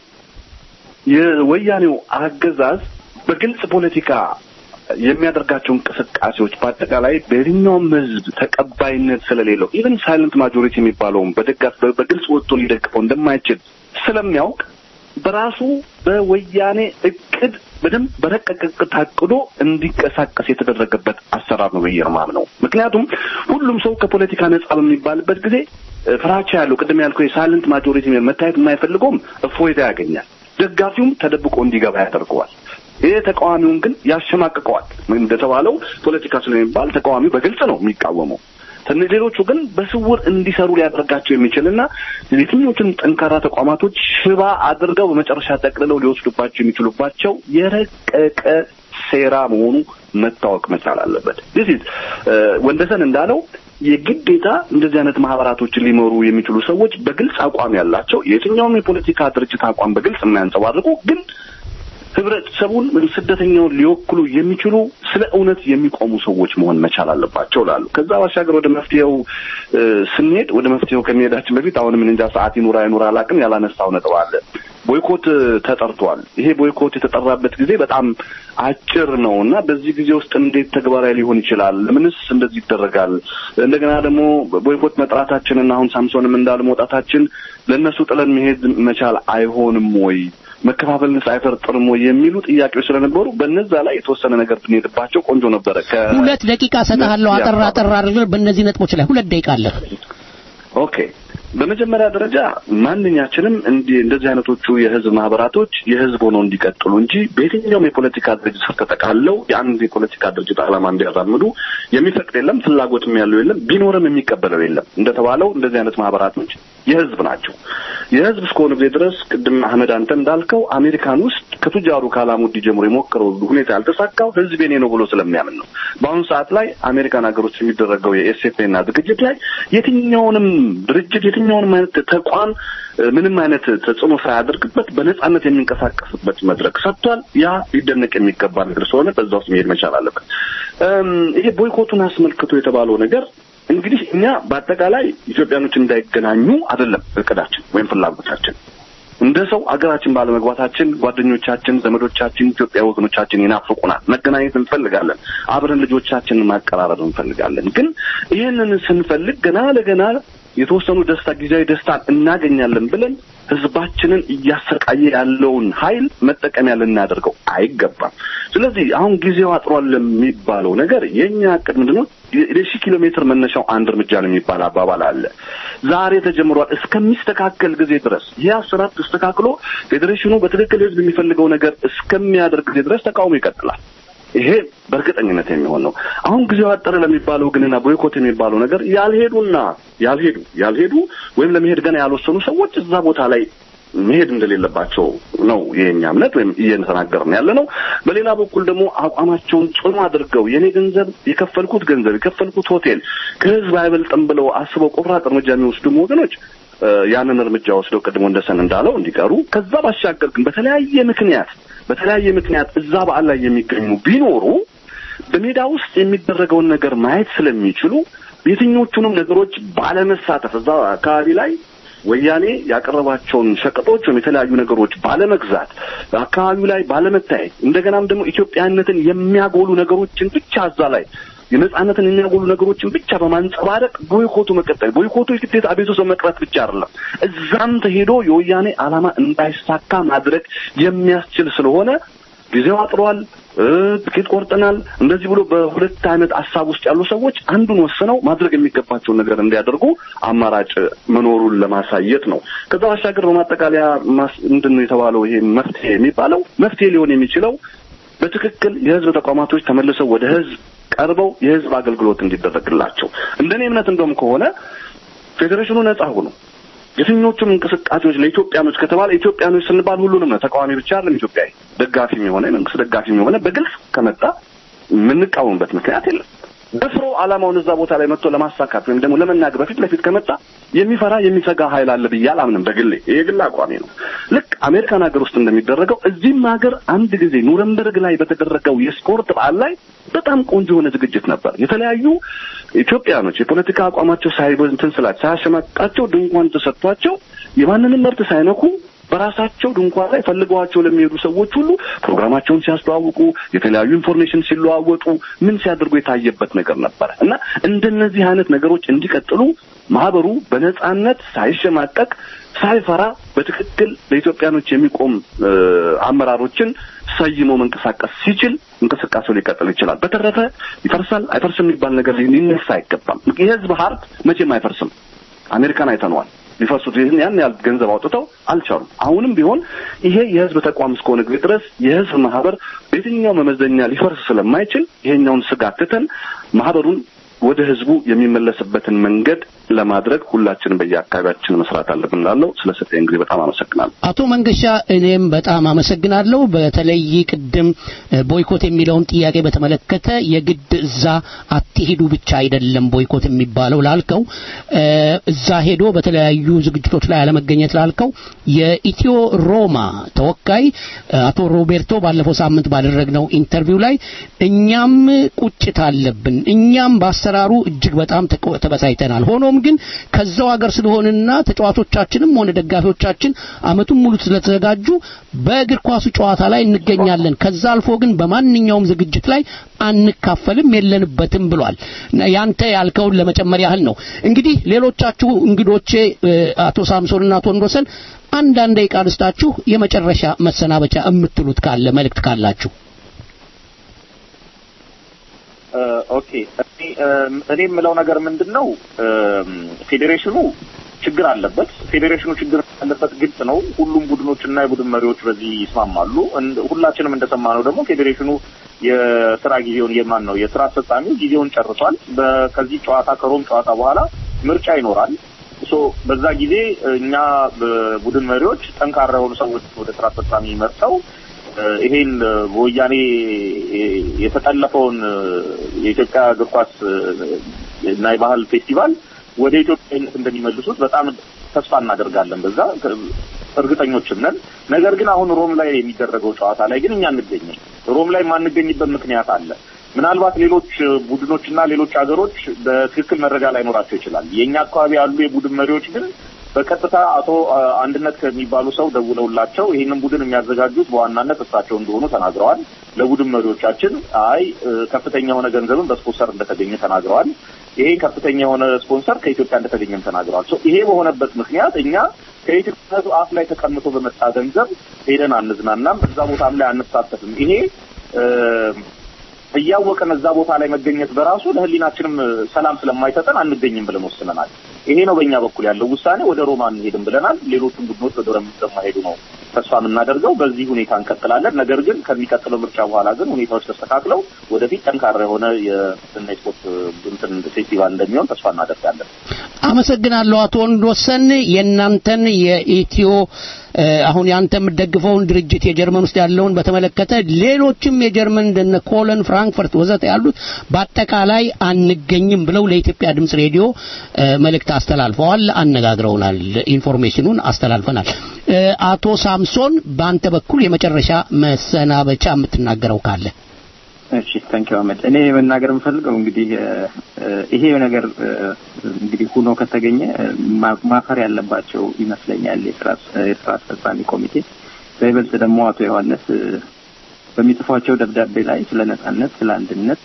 የወያኔው አገዛዝ በግልጽ ፖለቲካ የሚያደርጋቸው እንቅስቃሴዎች በአጠቃላይ በየትኛውም ሕዝብ ተቀባይነት ስለሌለው ኢቨን ሳይለንት ማጆሪቲ የሚባለውም በደጋፍ በግልጽ ወጥቶ ሊደግፈው እንደማይችል ስለሚያውቅ በራሱ በወያኔ እቅድ በደንብ በረቀቀ እቅድ ታቅዶ እንዲንቀሳቀስ የተደረገበት አሰራር ነው ብዬ ነው የማምነው። ምክንያቱም ሁሉም ሰው ከፖለቲካ ነጻ በሚባልበት ጊዜ እ፣ ፍራቻ ያለው ቅድም ያልከው የሳይለንት ማጆሪቲ መታየት የማይፈልገውም እፎይታ ያገኛል። ደጋፊውም ተደብቆ እንዲገባ ያደርገዋል። ይሄ ተቃዋሚውን ግን ያሸማቅቀዋል። እንደተባለው ፖለቲካ ስለሚባል ተቃዋሚው በግልጽ ነው የሚቃወመው። ትንሽ ሌሎቹ ግን በስውር እንዲሰሩ ሊያደርጋቸው የሚችልና የትኞቹን ጠንካራ ተቋማቶች ሽባ አድርገው በመጨረሻ ጠቅልለው ሊወስዱባቸው የሚችሉባቸው የረቀቀ ሴራ መሆኑ መታወቅ መቻል አለበት። ዲስ ኢዝ ወንደሰን እንዳለው የግዴታ እንደዚህ አይነት ማህበራቶችን ሊመሩ የሚችሉ ሰዎች በግልጽ አቋም ያላቸው የትኛውም የፖለቲካ ድርጅት አቋም በግልጽ የማያንጸባርቁ ግን ህብረተሰቡን ወይም ስደተኛውን ሊወክሉ የሚችሉ ስለ እውነት የሚቆሙ ሰዎች መሆን መቻል አለባቸው ላሉ ከዛ ባሻገር ወደ መፍትሄው እ፣ ስንሄድ ወደ መፍትሄው ከመሄዳችን በፊት አሁንም እንጃ ሰዓት ይኑራ ይኑራ አላውቅም ያላነሳው ነጥብ አለ ቦይኮት ተጠርቷል። ይሄ ቦይኮት የተጠራበት ጊዜ በጣም አጭር ነው እና በዚህ ጊዜ ውስጥ እንዴት ተግባራዊ ሊሆን ይችላል? ለምንስ እንደዚህ ይደረጋል? እንደገና ደግሞ ቦይኮት መጥራታችንና አሁን ሳምሶንም እንዳለ መውጣታችን ለእነሱ ጥለን መሄድ መቻል አይሆንም ወይ? መከፋፈልንስ አይፈርጥርም ወይ የሚሉ ጥያቄዎች ስለነበሩ በነዛ ላይ የተወሰነ ነገር ብንሄድባቸው ቆንጆ ነበረ። ከ- ሁለት ደቂቃ ሰጥሃለሁ። አጠር አጠር አድርገህ በእነዚህ ነጥቦች ላይ ሁለት ደቂቃ አለ። ኦኬ በመጀመሪያ ደረጃ ማንኛችንም እንዲህ እንደዚህ አይነቶቹ የህዝብ ማህበራቶች የህዝብ ሆነው እንዲቀጥሉ እንጂ በየትኛውም የፖለቲካ ድርጅት ስር ተጠቃለው የአንድ የፖለቲካ ድርጅት ዓላማ እንዲያራምዱ የሚፈቅድ የለም፣ ፍላጎትም ያለው የለም፣ ቢኖርም የሚቀበለው የለም። እንደተባለው እንደዚህ አይነት ማህበራቶች የህዝብ ናቸው። የህዝብ እስከሆነ ጊዜ ድረስ ቅድም አህመድ አንተ እንዳልከው አሜሪካን ውስጥ ከቱጃሩ ከአላሙዲ ጀምሮ የሞከረው ሁኔታ ያልተሳካው ህዝብ የኔ ነው ብሎ ስለሚያምን ነው። በአሁኑ ሰዓት ላይ አሜሪካን ሀገር ውስጥ የሚደረገው የኤስኤፍኤና ዝግጅት ላይ የትኛውንም ድርጅት የትኛውንም አይነት ተቋም እ፣ ምንም አይነት ተጽዕኖ ሳያደርግበት በነጻነት የሚንቀሳቀስበት መድረክ ሰጥቷል። ያ ሊደነቅ የሚገባ ነገር ስለሆነ በዛ ውስጥ መሄድ መቻል አለበት። እም፣ ይሄ ቦይኮቱን አስመልክቶ የተባለው ነገር እንግዲህ እኛ በአጠቃላይ ኢትዮጵያኖች እንዳይገናኙ አይደለም እቅዳችን ወይም ፍላጎታችን እንደ ሰው አገራችን ባለመግባታችን ጓደኞቻችን፣ ዘመዶቻችን፣ ኢትዮጵያ ወገኖቻችን ይናፍቁናል። መገናኘት እንፈልጋለን። አብረን ልጆቻችንን ማቀራረብ እንፈልጋለን። ግን ይህንን ስንፈልግ ገና ለገና የተወሰኑ ደስታ ጊዜያዊ ደስታን እናገኛለን ብለን ህዝባችንን እያሰቃየ ያለውን ኃይል መጠቀሚያ ልናደርገው አይገባም። ስለዚህ አሁን ጊዜው አጥሯል የሚባለው ነገር የእኛ እቅድ ምንድን ነው? የሺህ ኪሎ ሜትር መነሻው አንድ እርምጃ ነው የሚባል አባባል አለ። ዛሬ ተጀምሯል። እስከሚስተካከል ጊዜ ድረስ ይህ አሰራር ተስተካክሎ ፌዴሬሽኑ በትክክል ህዝብ የሚፈልገው ነገር እስከሚያደርግ ጊዜ ድረስ ተቃውሞ ይቀጥላል። ይሄ በእርግጠኝነት የሚሆን ነው። አሁን ጊዜው አጠረ ለሚባለው ግንና ቦይኮት የሚባለው ነገር ያልሄዱና ያልሄዱ ያልሄዱ ወይም ለመሄድ ገና ያልወሰኑ ሰዎች እዛ ቦታ ላይ መሄድ እንደሌለባቸው ነው የኛ እምነት ወይም እየተናገርን ያለ ነው። በሌላ በኩል ደግሞ አቋማቸውን ጽኑ አድርገው የኔ ገንዘብ የከፈልኩት ገንዘብ የከፈልኩት ሆቴል ከህዝብ አይበልጥም ብለው አስበው ቆራጥ እርምጃ የሚወስዱም ወገኖች እ፣ ያንን እርምጃ ወስደው ቅድሞ እንደሰን እንዳለው እንዲቀሩ ከዛ ባሻገር ግን በተለያየ ምክንያት በተለያየ ምክንያት እዛ በዓል ላይ የሚገኙ ቢኖሩ በሜዳ ውስጥ የሚደረገውን ነገር ማየት ስለሚችሉ የትኞቹንም ነገሮች ባለመሳተፍ እዛ አካባቢ ላይ ወያኔ ያቀረባቸውን ሸቀጦች ወይም የተለያዩ ነገሮች ባለመግዛት አካባቢው ላይ ባለመታየት እንደገናም ደግሞ ኢትዮጵያነትን የሚያጎሉ ነገሮችን ብቻ እዛ ላይ የነጻነትን የሚያጎሉ ነገሮችን ብቻ በማንጸባረቅ ቦይኮቱ መቀጠል ቦይኮቱ የግዴታ አቤቱ ሰው መቅረት ብቻ አይደለም። እዛም ተሄዶ የወያኔ ዓላማ እንዳይሳካ ማድረግ የሚያስችል ስለሆነ ጊዜው አጥሯል፣ እ፣ ትኬት ቆርጠናል፣ እንደዚህ ብሎ በሁለት አይነት ሀሳብ ውስጥ ያሉ ሰዎች አንዱን ወስነው ማድረግ የሚገባቸውን ነገር እንዲያደርጉ አማራጭ መኖሩን ለማሳየት ነው። ከዛ ባሻገር በማጠቃለያ ማስ- ምንድን ነው የተባለው ይሄ መፍትሄ የሚባለው መፍትሄ ሊሆን የሚችለው በትክክል የህዝብ ተቋማቶች ተመልሰው ወደ ህዝብ ቀርበው የህዝብ አገልግሎት እንዲደረግላቸው እንደኔ እምነት እንደውም ከሆነ ፌዴሬሽኑ ነጻ ሆኖ የትኞቹም እንቅስቃሴዎች ለኢትዮጵያኖች ከተባለ ኢትዮጵያኖች ስንባል ሁሉንም ነው። ተቃዋሚ ብቻ አይደለም። ኢትዮጵያዊ ደጋፊም የሆነ የመንግስት ደጋፊም የሆነ በግልጽ ከመጣ የምንቃወምበት ምክንያት የለም። ደፍሮ ዓላማውን እዛ ቦታ ላይ መጥቶ ለማሳካት ወይም ደግሞ ለመናገር በፊት ለፊት ከመጣ የሚፈራ የሚሰጋ ኃይል አለ ብዬ አላምንም። በግሌ ይሄ ግል አቋሜ ነው። ልክ አሜሪካን ሀገር ውስጥ እንደሚደረገው እዚህም ሀገር አንድ ጊዜ ኑረምበርግ ላይ በተደረገው የስፖርት በዓል ላይ በጣም ቆንጆ የሆነ ዝግጅት ነበር። የተለያዩ ኢትዮጵያኖች የፖለቲካ አቋማቸው ሳይበንትን ስላቸው ሳያሸማቃቸው ድንኳን ተሰጥቷቸው የማንንም መብት ሳይነኩ በራሳቸው ድንኳን ላይ ፈልገዋቸው ለሚሄዱ ሰዎች ሁሉ ፕሮግራማቸውን ሲያስተዋውቁ የተለያዩ ኢንፎርሜሽን ሲለዋወጡ ምን ሲያደርጉ የታየበት ነገር ነበረ እና እንደነዚህ አይነት ነገሮች እንዲቀጥሉ ማህበሩ በነጻነት ሳይሸማቀቅ ሳይፈራ በትክክል ለኢትዮጵያኖች የሚቆም እ፣ አመራሮችን ሰይሞ መንቀሳቀስ ሲችል እንቅስቃሴው ሊቀጥል ይችላል። በተረፈ ይፈርሳል አይፈርስም የሚባል ነገር ሊነሳ አይገባም። የህዝብ ሀብት መቼም አይፈርስም። አሜሪካን አይተነዋል። ሊፈርሱት ይህን ያን ያህል ገንዘብ አውጥተው አልቻሉም። አሁንም ቢሆን ይሄ የህዝብ ተቋም እስከሆነ ጊዜ ድረስ የህዝብ ማህበር በየትኛው መመዘኛ ሊፈርስ ስለማይችል ይሄኛውን ስጋት ትተን ማህበሩን ወደ ህዝቡ የሚመለስበትን መንገድ ለማድረግ ሁላችንም በየአካባቢያችን መስራት አለብን እላለሁ። ስለሰጠኝ ጊዜ በጣም አመሰግናለሁ። አቶ መንገሻ እኔም በጣም አመሰግናለሁ። በተለይ ቅድም እ፣ ቦይኮት የሚለውን ጥያቄ በተመለከተ የግድ እዛ አትሄዱ ብቻ አይደለም ቦይኮት የሚባለው ላልከው እ፣ እዛ ሄዶ በተለያዩ ዝግጅቶች ላይ አለመገኘት ላልከው የኢትዮ ሮማ ተወካይ እ፣ አቶ ሮቤርቶ ባለፈው ሳምንት ባደረግነው ኢንተርቪው ላይ እኛም ቁጭት አለብን፣ እኛም በአሰራሩ እጅግ በጣም ተቆ- ተበሳይተናል። ሆኖም ሆኖም ግን ከዛው ሀገር ስለሆንና ተጫዋቾቻችንም ሆነ ደጋፊዎቻችን አመቱን ሙሉ ስለተዘጋጁ በእግር ኳሱ ጨዋታ ላይ እንገኛለን። ከዛ አልፎ ግን በማንኛውም ዝግጅት ላይ አንካፈልም፣ የለንበትም ብሏል። ያንተ ያልከውን ለመጨመር ያህል ነው። እንግዲህ ሌሎቻችሁ እንግዶቼ አቶ ሳምሶንና አቶ ወንዶሰን አንዳንድ ደቂቃ ልስጣችሁ፣ የመጨረሻ መሰናበቻ የምትሉት ካለ መልእክት ካላችሁ። ኦኬ እኔ የምለው ነገር ምንድን ነው ፌዴሬሽኑ ችግር አለበት። ፌዴሬሽኑ ችግር አለበት ግልጽ ነው። ሁሉም ቡድኖችና የቡድን መሪዎች በዚህ ይስማማሉ። ሁላችንም እንደሰማነው ደግሞ ፌዴሬሽኑ የስራ ጊዜውን የማን ነው የስራ አስፈጻሚው ጊዜውን ጨርሷል። ከዚህ ጨዋታ ከሮም ጨዋታ በኋላ ምርጫ ይኖራል። ሶ በዛ ጊዜ እኛ ቡድን መሪዎች ጠንካራ የሆኑ ሰዎች ወደ ስራ አስፈጻሚ መርጠው ይሄን በወያኔ የተጠለፈውን የኢትዮጵያ እግር ኳስ እና የባህል ፌስቲቫል ወደ ኢትዮጵያዊነት እንደሚመልሱት በጣም ተስፋ እናደርጋለን። በዛ እርግጠኞችም ነን። ነገር ግን አሁን ሮም ላይ የሚደረገው ጨዋታ ላይ ግን እኛ አንገኝም። ሮም ላይ የማንገኝበት ምክንያት አለ። ምናልባት ሌሎች ቡድኖችና ሌሎች ሀገሮች በትክክል መረጃ ላይኖራቸው ይችላል። የእኛ አካባቢ ያሉ የቡድን መሪዎች ግን በቀጥታ አቶ አንድነት ከሚባሉ ሰው ደውለውላቸው ይህንን ቡድን የሚያዘጋጁት በዋናነት እሳቸው እንደሆኑ ተናግረዋል። ለቡድን መሪዎቻችን አይ ከፍተኛ የሆነ ገንዘብን በስፖንሰር እንደተገኘ ተናግረዋል። ይሄ ከፍተኛ የሆነ ስፖንሰር ከኢትዮጵያ እንደተገኘም ተናግረዋል። ይሄ በሆነበት ምክንያት እኛ ከኢትዮጵያ አፍ ላይ ተቀምጦ በመጣ ገንዘብ ሄደን አንዝናናም፣ እዛ ቦታም ላይ አንሳተፍም። ይሄ እያወቀን እዛ ቦታ ላይ መገኘት በራሱ ለሕሊናችንም ሰላም ስለማይሰጠን አንገኝም ብለን ወስነናል። ይሄ ነው በእኛ በኩል ያለው ውሳኔ። ወደ ሮማ አንሄድም ብለናል። ሌሎቹም ቡድኖች ወደ ሮማ እንደማይሄዱ ነው ተስፋ የምናደርገው። በዚህ ሁኔታ እንቀጥላለን። ነገር ግን ከሚቀጥለው ምርጫ በኋላ ግን ሁኔታዎች ተስተካክለው ወደፊት ጠንካራ የሆነ የስና ስፖርት እንትን ፌስቲቫል እንደሚሆን ተስፋ እናደርጋለን። አመሰግናለሁ አቶ ወንዶሰን የእናንተን የኢትዮ አሁን ያንተ የምትደግፈውን ድርጅት የጀርመን ውስጥ ያለውን በተመለከተ ሌሎችም የጀርመን እንደነ ኮለን፣ ፍራንክፈርት ወዘተ ያሉት በአጠቃላይ አንገኝም ብለው ለኢትዮጵያ ድምጽ ሬዲዮ መልእክት አስተላልፈዋል፣ አነጋግረውናል፣ ኢንፎርሜሽኑን አስተላልፈናል። አቶ ሳምሶን በአንተ በኩል የመጨረሻ መሰናበቻ የምትናገረው ካለ? እሺ ታንክ ዩ አህመድ። እኔ መናገር የምፈልገው እንግዲህ ይሄ ነገር እንግዲህ ሁኖ ከተገኘ ማፈር ያለባቸው ይመስለኛል የስራ አስፈጻሚ ኮሚቴ፣ በይበልጥ ደግሞ አቶ ዮሐንስ በሚጽፏቸው ደብዳቤ ላይ ስለ ነጻነት፣ ስለ አንድነት፣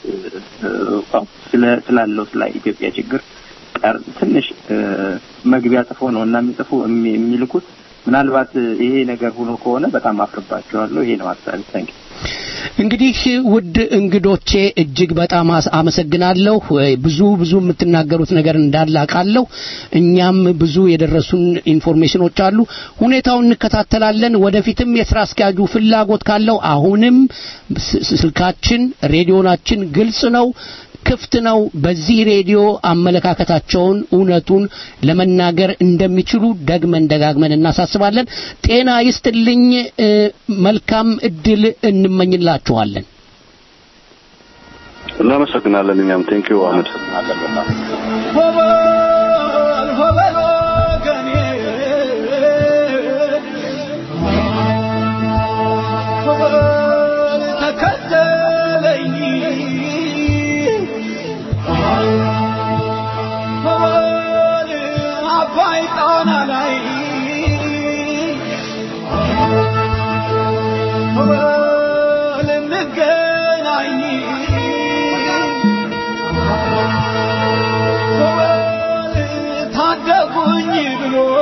ስላለው ስለ ኢትዮጵያ ችግር ቀር ትንሽ መግቢያ ጽፎ ነው እና የሚጽፉ የሚልኩት ምናልባት ይሄ ነገር ሆኖ ከሆነ በጣም አፍርባቸዋለሁ። ይሄ ነው ሀሳቤ። ታንክ እንግዲህ ውድ እንግዶቼ እጅግ በጣም አመሰግናለሁ። ብዙ ብዙ የምትናገሩት ነገር እንዳለ አውቃለሁ። እኛም ብዙ የደረሱን ኢንፎርሜሽኖች አሉ። ሁኔታውን እንከታተላለን። ወደፊትም የስራ አስኪያጁ ፍላጎት ካለው አሁንም ስልካችን፣ ሬዲዮናችን ግልጽ ነው ክፍት ነው። በዚህ ሬዲዮ አመለካከታቸውን እውነቱን ለመናገር እንደሚችሉ ደግመን ደጋግመን እናሳስባለን። ጤና ይስጥልኝ። መልካም እድል እንመኝላችኋለን። እናመሰግናለን። እኛም ቴንኪዩ አህመድ። ታደጉኝ ብሎ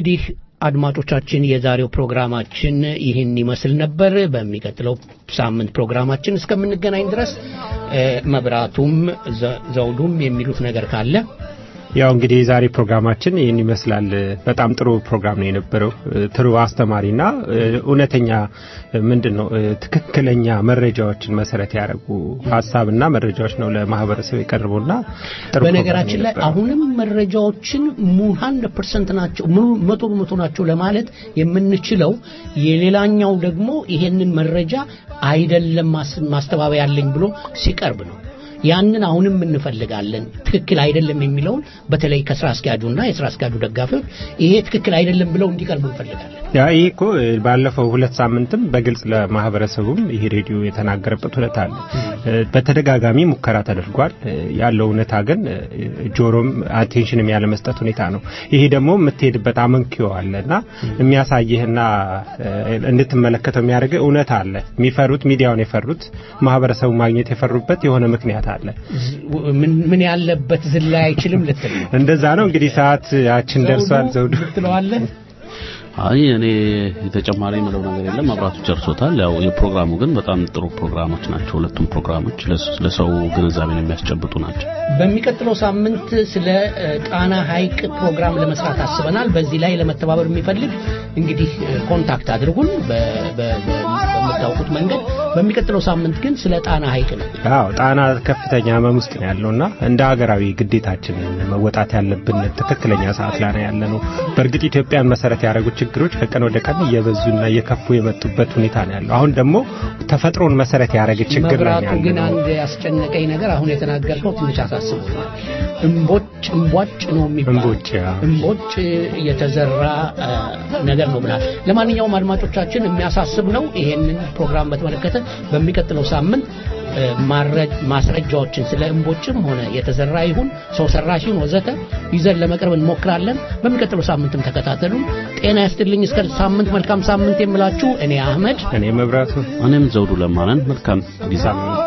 እንግዲህ አድማጮቻችን የዛሬው ፕሮግራማችን ይህን ይመስል ነበር። በሚቀጥለው ሳምንት ፕሮግራማችን እስከምንገናኝ ድረስ እ፣ መብራቱም ዘ- ዘውዱም የሚሉት ነገር ካለ ያው እንግዲህ የዛሬ ፕሮግራማችን ይህን ይመስላል። በጣም ጥሩ ፕሮግራም ነው የነበረው። ጥሩ አስተማሪና እ፣ እውነተኛ እ፣ ምንድን ነው እ፣ ትክክለኛ መረጃዎችን መሰረት ያደረጉ ሀሳብና መረጃዎች ነው ለማህበረሰብ የቀርቡና ጥሩ በነገራችን ፕሮግራም ላይ የነበረው። አሁንም መረጃዎችን ሀንድረድ ፐርሰንት ናቸው ሙሉ መቶ በመቶ ናቸው ለማለት የምንችለው የሌላኛው ደግሞ ይሄንን መረጃ አይደለም ማስ- ማስተባበያ ያለኝ ብሎ ሲቀርብ ነው። ያንን አሁንም እንፈልጋለን። ትክክል አይደለም የሚለውን በተለይ ከስራ አስኪያጁና የስራ አስኪያጁ ደጋፊዎች ይሄ ትክክል አይደለም ብለው እንዲቀርቡ እንፈልጋለን። ያ ይህ እኮ እ፣ ባለፈው ሁለት ሳምንትም በግልጽ ለማህበረሰቡም ይሄ ሬዲዮ የተናገረበት ሁኔታ አለ። እ፣ በተደጋጋሚ ሙከራ ተደርጓል። እ፣ ያለው እውነታ ግን እ፣ ጆሮም አቴንሽንም ያለ መስጠት ሁኔታ ነው። ይሄ ደግሞ የምትሄድበት አመንኪዮ አለ እና የሚያሳይህና እ፣ እንድትመለከተው የሚያደርግ እውነታ አለ። የሚፈሩት ሚዲያውን የፈሩት ማህበረሰቡ ማግኘት የፈሩበት የሆነ ምክንያት አለ። ምን ምን ያለበት ዝላይ አይችልም ልትል ነው። እንደዛ ነው እንግዲህ ሰዓታችን ደርሷል። ዘውዱ ትለዋለህ? አይ እኔ ተጨማሪ የምለው ነገር የለም። መብራቱ ጨርሶታል። ያው የፕሮግራሙ ግን በጣም ጥሩ ፕሮግራሞች ናቸው። ሁለቱም ፕሮግራሞች ለስ- ለሰው ግንዛቤን የሚያስጨብጡ ናቸው። በሚቀጥለው ሳምንት ስለ እ፣ ጣና ሐይቅ ፕሮግራም ለመስራት አስበናል። በዚህ ላይ ለመተባበር የሚፈልግ እንግዲህ እ፣ ኮንታክት አድርጉን በ- በ- በ- በምታውቁት መንገድ። በሚቀጥለው ሳምንት ግን ስለ ጣና ሐይቅ ነው። አዎ ጣና ከፍተኛ ህመም ውስጥ ነው ያለውና እንደ ሀገራዊ ግዴታችን መወጣት ያለብን ትክክለኛ ሰዓት ላይ ነው ያለ ነው። በእርግጥ ኢትዮጵያን መሰረት ያደረጉ ችግሮች ከቀን ወደ ቀን እየበዙና እየከፉ የመጡበት ሁኔታ ነው ያለው። አሁን ደግሞ ተፈጥሮን መሰረት ያደረገ ችግር ላይ መብራቱ ነው ግን ያለ ነው። አንድ ያስጨነቀኝ ነገር አሁን የተናገርከው ትንሽ አሳስቦኛል። እምቦጭ እምቧጭ ነው የሚባለው እምቦጭ ያ። እምቦጭ የተዘራ አ፣ ነገር ነው ብላል። ለማንኛውም አድማጮቻችን የሚያሳስብ ነው። ይሄንን ፕሮግራም በተመለከተ በሚቀጥለው ሳምንት እ፣ ማረ- ማስረጃዎችን ስለ እምቦጭም ሆነ የተዘራ ይሁን ሰው ሰራሽ ይሁን ወዘተ ይዘን ለመቅረብ እንሞክራለን። በሚቀጥለው ሳምንትም ተከታተሉ። ጤና ያስጥልኝ። እስከ ሳምንት መልካም ሳምንት የምላችሁ እኔ አህመድ እኔ መብራቱ እኔም ዘውዱ ለማነን መልካም ጊዜ ሳምንት